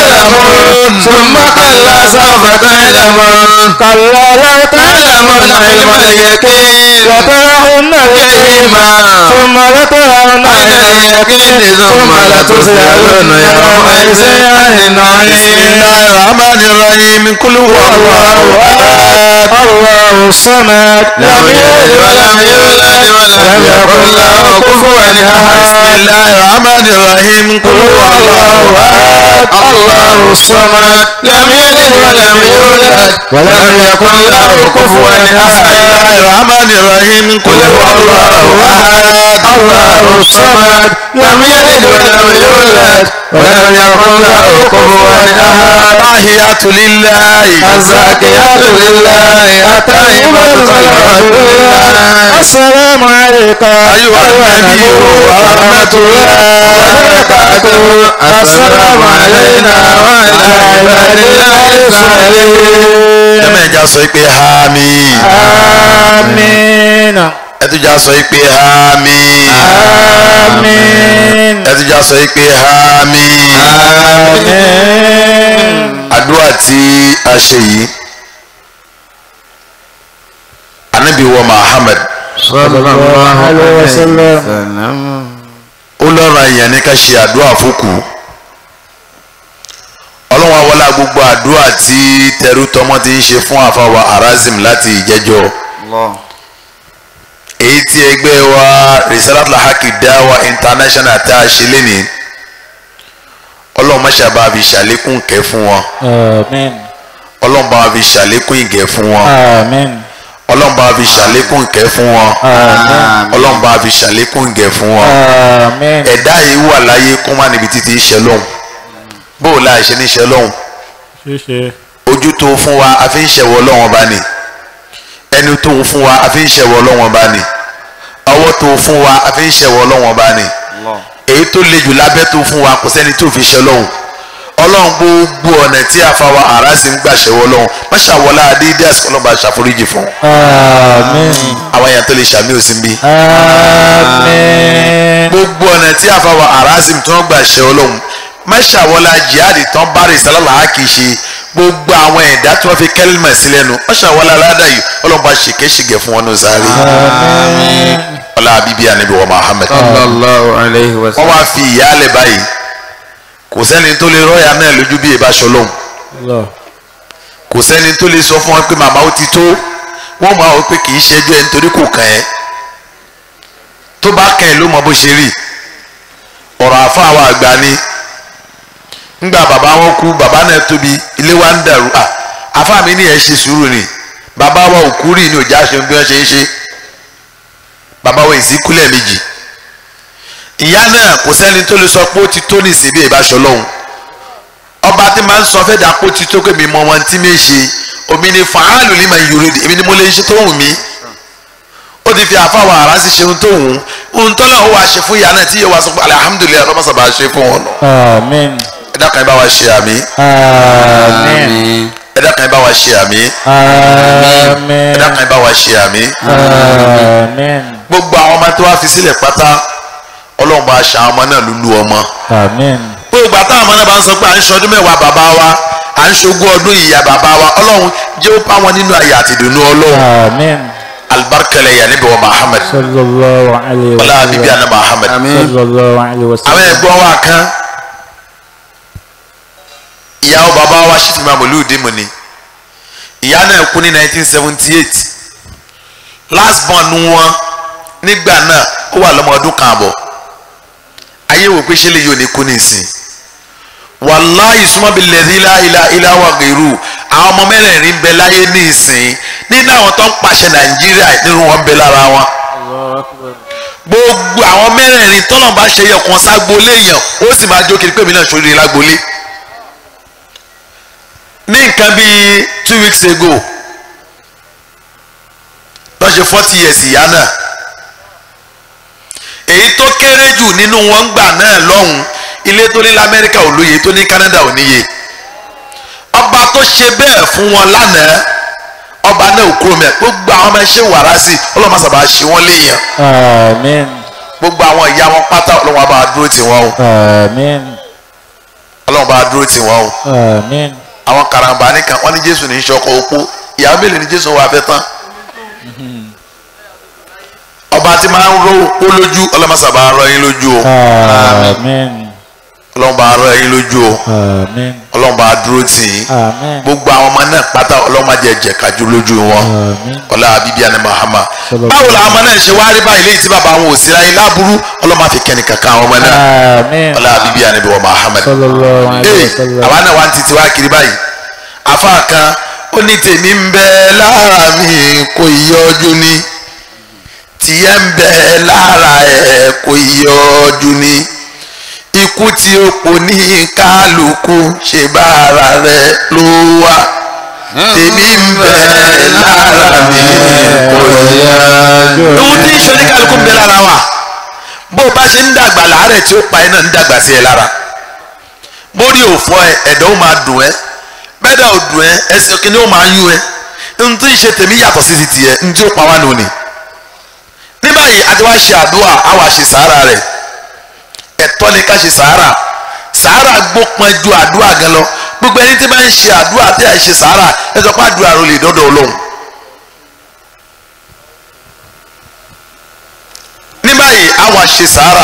تعلمون ثم كلا سوف تعلمون كلا لو تعلمون علم اليقين لترون الجحيم ثم لترون اليقين ثم لتسألن يومئذ عن بسم النعيم الله الرحمن الرحيم قل هو الله أحد الله الصمد لم يلد ولم يولد ولم يكن له كفوا احد بسم الله الرحمن الرحيم قل هو الله أحد الله الصمد لم يلد ولم يولد ولم يكن له كفوا بسم احد الله الرحمن الرحيم قل هو الله أحد الله الصمد لم يلد ولم يولد ولم يكن له كفوا احد التحيات لله الزاكيات لله الطيبات صلوات لله السلام عليك أيها النبي ورحمة الله وبركاته السلام علينا وعلى عباد الله الصالحين ẹ̀mẹ́jà sọ pé hami آمين ẹtùjà sọ pé hami آمين ẹtùjà sọ pé hami آمين àdúrà tí a ṣe yìí anabi wa muhammad عليه وسلم ó lọ́ra èèyàn ní ká ṣe àdúrà fókù ọlọ́run awọlá gbogbo àdúrà tí tẹrú tọmọ ti ń ṣe fún àfàwà arazim láti ìjẹjọ èyí tí ẹgbẹ́ wa risalatul haqi dawa international tá a ṣe lénìí ọlọ́run máṣàbá fi ṣàlékún ìkẹ́ fún wọn آمين ọlọ́run bá fi ṣàlékún ìgẹ̀ fún wọn آمين ọlọ́run bá fi ṣàlékún ìkẹ́ fún wọn ọlọ́run bá fi ṣàlékún ìgẹ̀ fún wọn آمين ẹ̀dá yìí wà láyé kó má níbi títí ṣe lọ́hùn bó o láì ṣe ní ṣe lọ́hùn ṣíṣe ojú tó fún wa a fi ń ṣẹ̀wọ̀ ọlọ́wọ́n bá ní ẹnu tó fún wa a fi ń ṣẹ̀wọ̀ ọlọ́wọ́n bá ní ọwọ́ tó fún wa a fi ń ṣẹ̀wọ̀ ọlọ́wọ́n bá ní èyí tó le jù lábẹ́ tó fún wa kò sẹ́ni tó fi ṣe lọ́hùn ọlọ́run gbogbo ọ̀nà tí àfàwà àrásì ń gbà ṣẹ̀wọ́ ọlọ́run má ṣàwọlá adédé àsìkò ọlọ́run bá ṣàforíjì fún un. Àmín. àwọn èèyàn tó lè ṣàmì òsín bí. Àmín. gbogbo ọ̀nà tí àfàwà àrásì tí wọ́n gbà ṣẹ̀ ọlọ́run má ṣàwọlá jihadi tán bá rè sálàlá á kì í ṣe gbogbo àwọn ẹ̀dá tí wọ́n fi kẹ́lìmọ̀ sí lẹ́nu má ṣàwọlá aládà yìí ọlọ́run bá ṣèkéṣìgẹ̀ fún wọn ní sáré. ọlá bíbí ànábì wa Muhammad. sallallahu alayhi wa wọ́n sallam. wá fi ìyáálẹ̀ báyìí kò sẹ́ni tó lè rọ́ọ̀yà náà lójú bí ìbá ṣọlọ́hún Allah. kò sẹ́ni tó lè sọ fún wọn pé màmá ó ti tó wọ́n máa wọ pé kì í ṣẹ́jú ẹ̀ nítorí kò kàn ẹ́ tó bá kàn ẹ́ ló mọ bó ṣe rí ọ̀rọ̀ àfa àwọn àgbà ni ńgbà bàbá wọn kú bàbá náà tóbi ilé wa ń dàrú à àfa mi ní ẹ̀ ṣe sùúrù ni bàbá wa ò kú rí ni òjá ṣe bí wọ́n ṣe ń ṣe bàbá wa ìsìnkú lẹ́ẹ̀mejì ìyá náà kò sẹ́ni tó lè sọ pé ó ti tó ní ìsìn bí ìbáṣọ lọ́hùn ọba tí máa ń sọ fẹ́ dà pé ó ti tó pé mi mọ wọn tí mi ṣe omi ni fàálù ní màá yòrò èmi ni mo lè ṣe tó wù mí ó ti fi àfàwọn ará sí ṣe ohun tó wù ú ohun tó náà ó wàá ṣe fún ìyá náà tí yóò wá sọ pé alihamudulilayi ọlọ́mọsà bá ṣe fún wọn nù Àmín. ẹ dákun ẹ bá wa ṣe àmì Àmín. ẹ dákun ẹ bá wa ṣe àmì Àmín. ẹ dákun ẹ bá wa ṣe àmì Àmín. gbogbo àwọn ọmọ tó wá fi sílẹ̀ pátá ọlọ́run bá ṣe àwọn ọmọ náà lulú ọmọ Àmín. gbogbo àtàwọn ọmọ náà bá ń sọ pé à ń ṣọdún mẹ́wàá bàbá wa à ń ṣogún ọdún ìyá bàbá wa ọlọ́run jẹ́ ó bá wọn nínú ayé àti ìdùnnú ọlọ́run Àmín. alibarikẹlẹ yà níbi wa Muhammad Sallallahu alayhi wa ọlá bíbí àná Muhammad Sallallahu alayhi wa àwọn sallam. ẹ̀gbọ́n wa kan ìyàwó bàbá wa ṣìfì máa mọ̀lú ìdí mu ni ìyá náà kú ní 1978 last born wọn nígbà náà ó wà lọ́mọ ọdún kan àbọ̀ ayé wò pé ṣé lè yóò ní kú ní ìsìn wàláyé súnmọ́ bí lẹ́dí ilá ilá wà gèrú àwọn ọmọ mẹ́rẹ̀ẹ̀rin ń bẹ láyé ní ìsìn nínú àwọn tó ń pàṣẹ nàìjíríà nínú wọn ń bẹ lára wọn gbogbo àwọn mẹ́rẹ̀ẹ̀rin tọ́nà bá ṣe yẹ kan ságbolé yẹn ó sì máa jó kiri pé mi náà ṣoríire lágbolé ní nǹkan bíi two weeks ago lọ́ọ́ ṣe forty years ìyá náà èyí tó kéré jù nínú wọn gbà náà lọ́hùn ilé tó ní lamẹ́ríkà ò lóye tó ní Canada ò níye ọba tó ṣe bẹ́ẹ̀ fún wọn lánàá ọba náà ò kúrò mẹ́ gbogbo àwọn ọmọ ẹṣẹ́ wàrà sí ọlọ́mọ sábà ṣe wọ́n léèyàn Àmín. gbogbo àwọn ìyá wọn pátá ọlọ́wọ́n bá dúró tì wọ́n o Àmín. ọlọ́wọ́n bá dúró tì wọ́n o Àmín. àwọn karambà nìkan wọ́n ní jésù ní í ṣọkọ opó ìyàwó mélòó ni jésù wà fẹ́ tán ọba tí máa ń rọ opó lójú ọlọ́mọ sábà rọ yín lójú o Àmín. ọlọ́mọ bá rọ yín lójú o Àmín. ọlọ́mọ bá dúró tì yín Àmín. gbogbo àwọn ọmọ náà pátá ọlọ́mọ jẹ jẹ kájú lójú wọn Àmín. ọlá bíbí àná mahama Sallallahu báwo làwọn ọmọ náà ṣe wá rí báyìí léyìí tí bàbá wọn ò sí láyé láburú ọlọ́mọ àfi kẹ́ni kankan àwọn ọmọ náà Àmín. ọlá bíbí àná bí wọn mahamad Sallallahu alayhi ee wa sallam. àwa náà wá ń titi wá kiri báyìí afa kan ó ní tèmi ń bẹ lára mi kò yọjú ni tìyẹ ń bẹ lára ẹ kò yọjú ni ikú tí ó pò ní kálukú ṣe bá ara rẹ ló wà tèmi ń bẹ lára mi kò yọjú. ohun tí ìṣó ní kálukú ń bẹ lára wa bó o bá ṣe ń dàgbà láàárẹ̀ tí ó pa ẹ náà ń dàgbà sí ẹ lára mórí òfò ẹ ẹ̀dọ̀ ó máa dùn ẹ bẹ́ẹ̀dà ò dùn ẹ ẹsẹ̀ kìíní ó máa yún ẹ ohun tí ìṣe tèmi yàtọ̀ sí ti tiẹ̀ ohun tí ó pa wá nù ni ní báyìí a ti wá ṣe àdúrà a wá ṣe sàárà rẹ̀ ẹ̀tọ́ ni ká ṣe sàárà sàárà gbópọn ju àdúrà gan lọ gbogbo ẹni tí bá ń ṣe àdúrà tí a ṣe sàárà ẹ sọ pé àdúrà rẹ lè dọ́dọ̀ Ọlọ́run ní báyìí a wá ṣe sàárà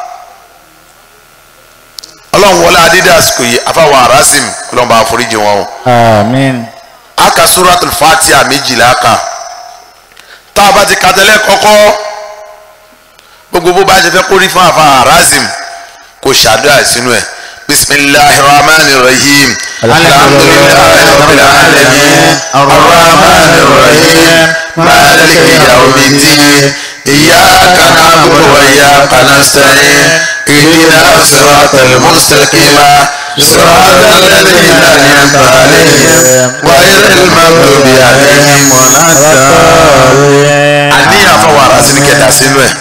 ọlọ́run wọlé adídé àsìkò yìí afáwọn arasim ọlọ́run bá foríjì wọn o Àmín. aka suratul fatiha méjìlá kan tá a bá ti kàtẹ́lẹ̀ kọ́kọ́ gbogbo bó bá ṣe fẹ́ kórí fún àfa arasim kò ṣàdúrà sínú ẹ̀ bisimilahi rahman rahim alhamdulilayi rabbil alamin arrahman rahim maliki yawmiddin iyyaka na'budu wa iyyaka nasta'in اهدنا الصراط المستقيم صراط الذين انعمت عليهم غير المغضوب عليهم ولا الضالين àníyàn fọwọ́ ara sí ni kẹta sínú ẹ̀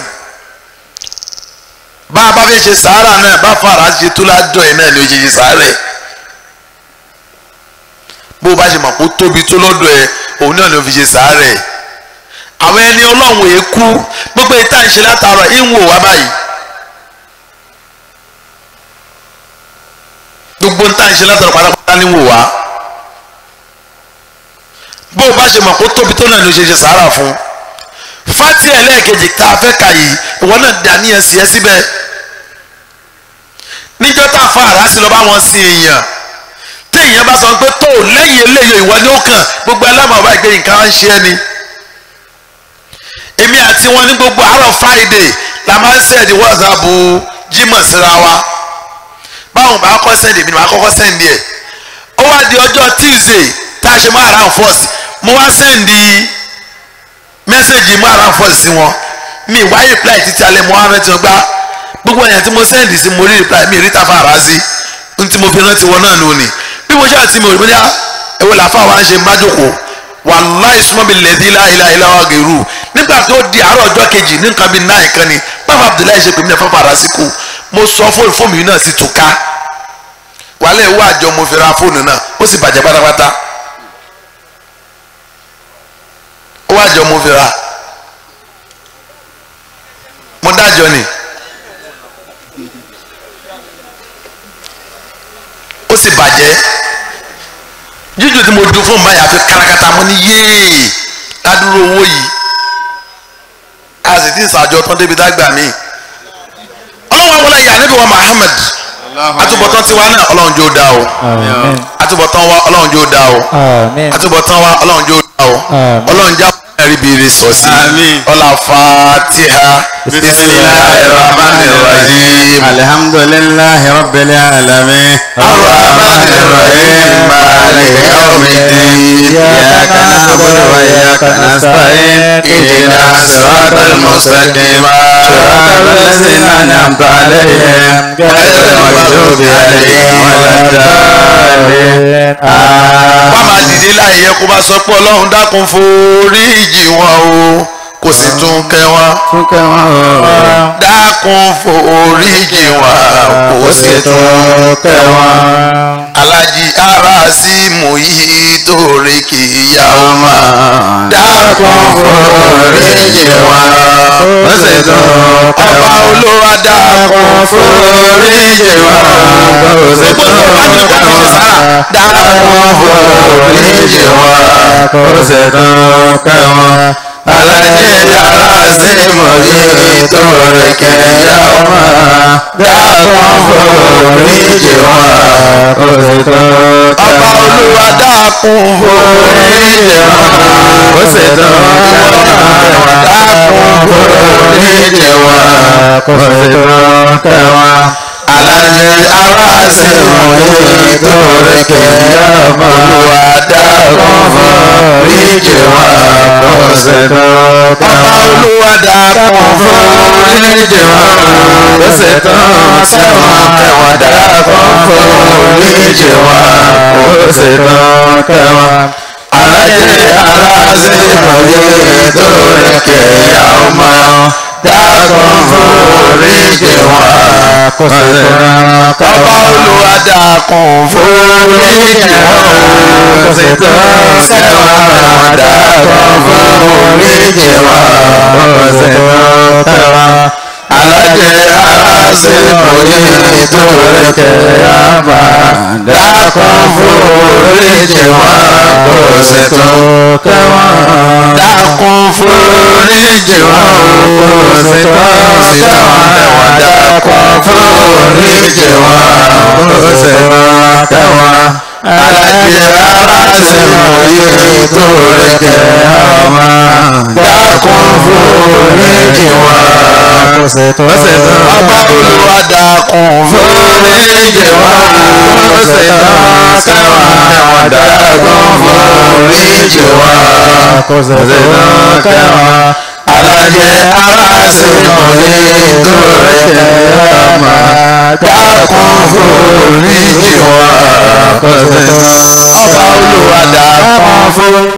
bá a bá fẹ́ ṣe sàárà náà bá fara ṣe tó ládùn ẹ̀ náà ni ó ṣe ṣe sàárẹ̀ bó o bá ṣe mọ̀ kó tóbi tó lọ́dọ̀ ẹ òun náà ló fi ṣe sàárẹ̀ àwọn ẹni ọlọ́run èé kú gbogbo ìta ìṣe látàárọ̀ ìwò wá báyìí gbogbo ìta ìṣe látàárọ̀ pátápátá ní wò wá bó o bá ṣe mọ̀ kó tóbi tó náà ló ṣe ṣe sàárà fún fati ẹlẹ́ẹ̀kejì tá a fẹ́ kà yìí ìwọ náà dàníyàn sí ẹ síbẹ̀ níjọ́ tá a fa àrá sí lọ bá wọn sin èèyàn tí èèyàn bá sọ pé tó lẹ́yìn eléyìí ìwọ ni ó kàn gbogbo alámọ̀ọ́bá ìgbé nǹkan á ń ṣe ẹni èmi àti wọn ní gbogbo àárọ̀ friday la máa ń sẹ́ẹ̀dì wọ́ọ̀sàbù jímọ̀ síra wa báwọn bá kọ́ sẹ́ẹ̀dì mi ni màá kọ́kọ́ sẹ́ẹ̀dì ẹ̀ ó wá di ọjọ́ tuesday tá a ṣe máa ra first mo wá sẹ́ẹ̀dì mẹ́sẹ̀gì máa ra first sí wọn mi wá reply títí alẹ́ mo wá rántí wọn gbá gbogbo èèyàn tí mo sẹ́ẹ̀dì sí mo rí reply mi rí tafa ara sí n tí mo fi rántí wọn náà nù ni bí mo ṣáà tí mo rí mo ní à ẹ̀wọ̀n làfà wa ń ṣe májòkó wàláì súnmọ́ mi lẹ́dí láìláìláwà gèrú nígbà tó di àárọ̀ ọjọ́ kejì ní nǹkan bíi náà kan ni bàbá abdullahi ṣe pè mí ẹ̀fọ́ fara sí kù mo sọ fóònù fóònù yìí náà sì tún ká wàhálà ìwọ àjọ mo fi ra fóònù náà ó sì bàjẹ́ pátápátá ó wà àjọ mo fi ra mo dájọ ni ó sì bàjẹ́ jíjù tí mo dun fún báyà fi kárakátá mo ní yéè ládùúró owó yìí a sì ti sàjọ tán débi dágbà mí ọlọ́run àwọn ọlọ́yà níbi wa Muhammad àtúbọ̀tán tiwa náà ọlọ́run jó dá o àtúbọ̀tán wa ọlọ́run jó dá o àtúbọ̀tán wa ọlọ́run jó dá o ọlọ́run já ẹ̀rí bìrì sọ sí ọlá fatiha bisimilahi rahman rahim alhamdulillahi rabbil alamin arrahman rahim maliki yawmiddin iyyaka na'budu wa iyyaka nasta'in ihdina siratal mustaqim صراط الذين أنعمت عليهم غير المغضوب عليهم ولا الضالين wọ́n máa dìde láì yẹ kó bá sọ pé ọlọ́run dákun foríjì wọn o kò sì tún kẹ́ wọn Fúnkẹ́ wọn o, dákun foríjì wọn kò sì tún kẹ́ wọn. alájí ara sí mú yìí torí kì í yá ọ mọ́ dákun foríjì wọn Ó sì tún kẹ́ ọba wọn. olúwa dákun foríjì wọn gbogbo tó bá ní kó fi ṣe sára dákun foríjì wọn. Ó sì tún kẹ́ wọn. alájẹ ara sí mọ̀ yìí torí kì í yá ọ mọ́ dákun foríjì wọn. Ó sì tún kẹ́ ọba wọn. olúwa dákun foríjì wọn. Ó sì tún kẹ́ wọn. dákun foríjì wọn. Ó sì tún kẹ́ wọn. alájẹ ara sí mọ̀ yìí torí kì í yá ọ mọ́ olúwa dákun foríjì wọn. Ó sì tún kẹ́ ọba wọn. olúwa dákun foríjì wọn. Ó sì tún kẹ́ wọn. kẹwọn dákun foríjì wọn. Ó sì tún kẹ́ wọn. alájẹ aláṣẹ ìmọ̀lẹ́ torí kẹyà ọmọ dákun foríjì wọn. Kó sì tún kẹ́ ọba wọn. olúwa dákun foríjì wọn. Kó sì tún kẹ́ wọn. dákun foríjì wọn. Ó sì tún kẹ́ wọn. alájẹ aláṣẹ ìmọ̀lẹ́ torí kẹyà ọmọ dákun foríjì wọn. Ó sì tún kẹ́ wọn. dákun foríjì wọn. Ó sì tún kẹ́ wọn. dákun foríjì wọn. Ó sì tún kẹ́ wọn. alájẹ aláṣẹ ìmọ̀lẹ́ torí kẹyà ọmọ dákun foríjì wọn. Kó sì tún ọba olúwa dákun foríjì wọn. Ó sì tún kẹ́ wọn. dákun foríjì wọn. Kó sì tún kẹ́ wọn. alájẹ aláṣẹ ìmọ̀lẹ́ torí kẹyà ọmọ dákun foríjì wọn. Kó sì tún ọba olúwa dákun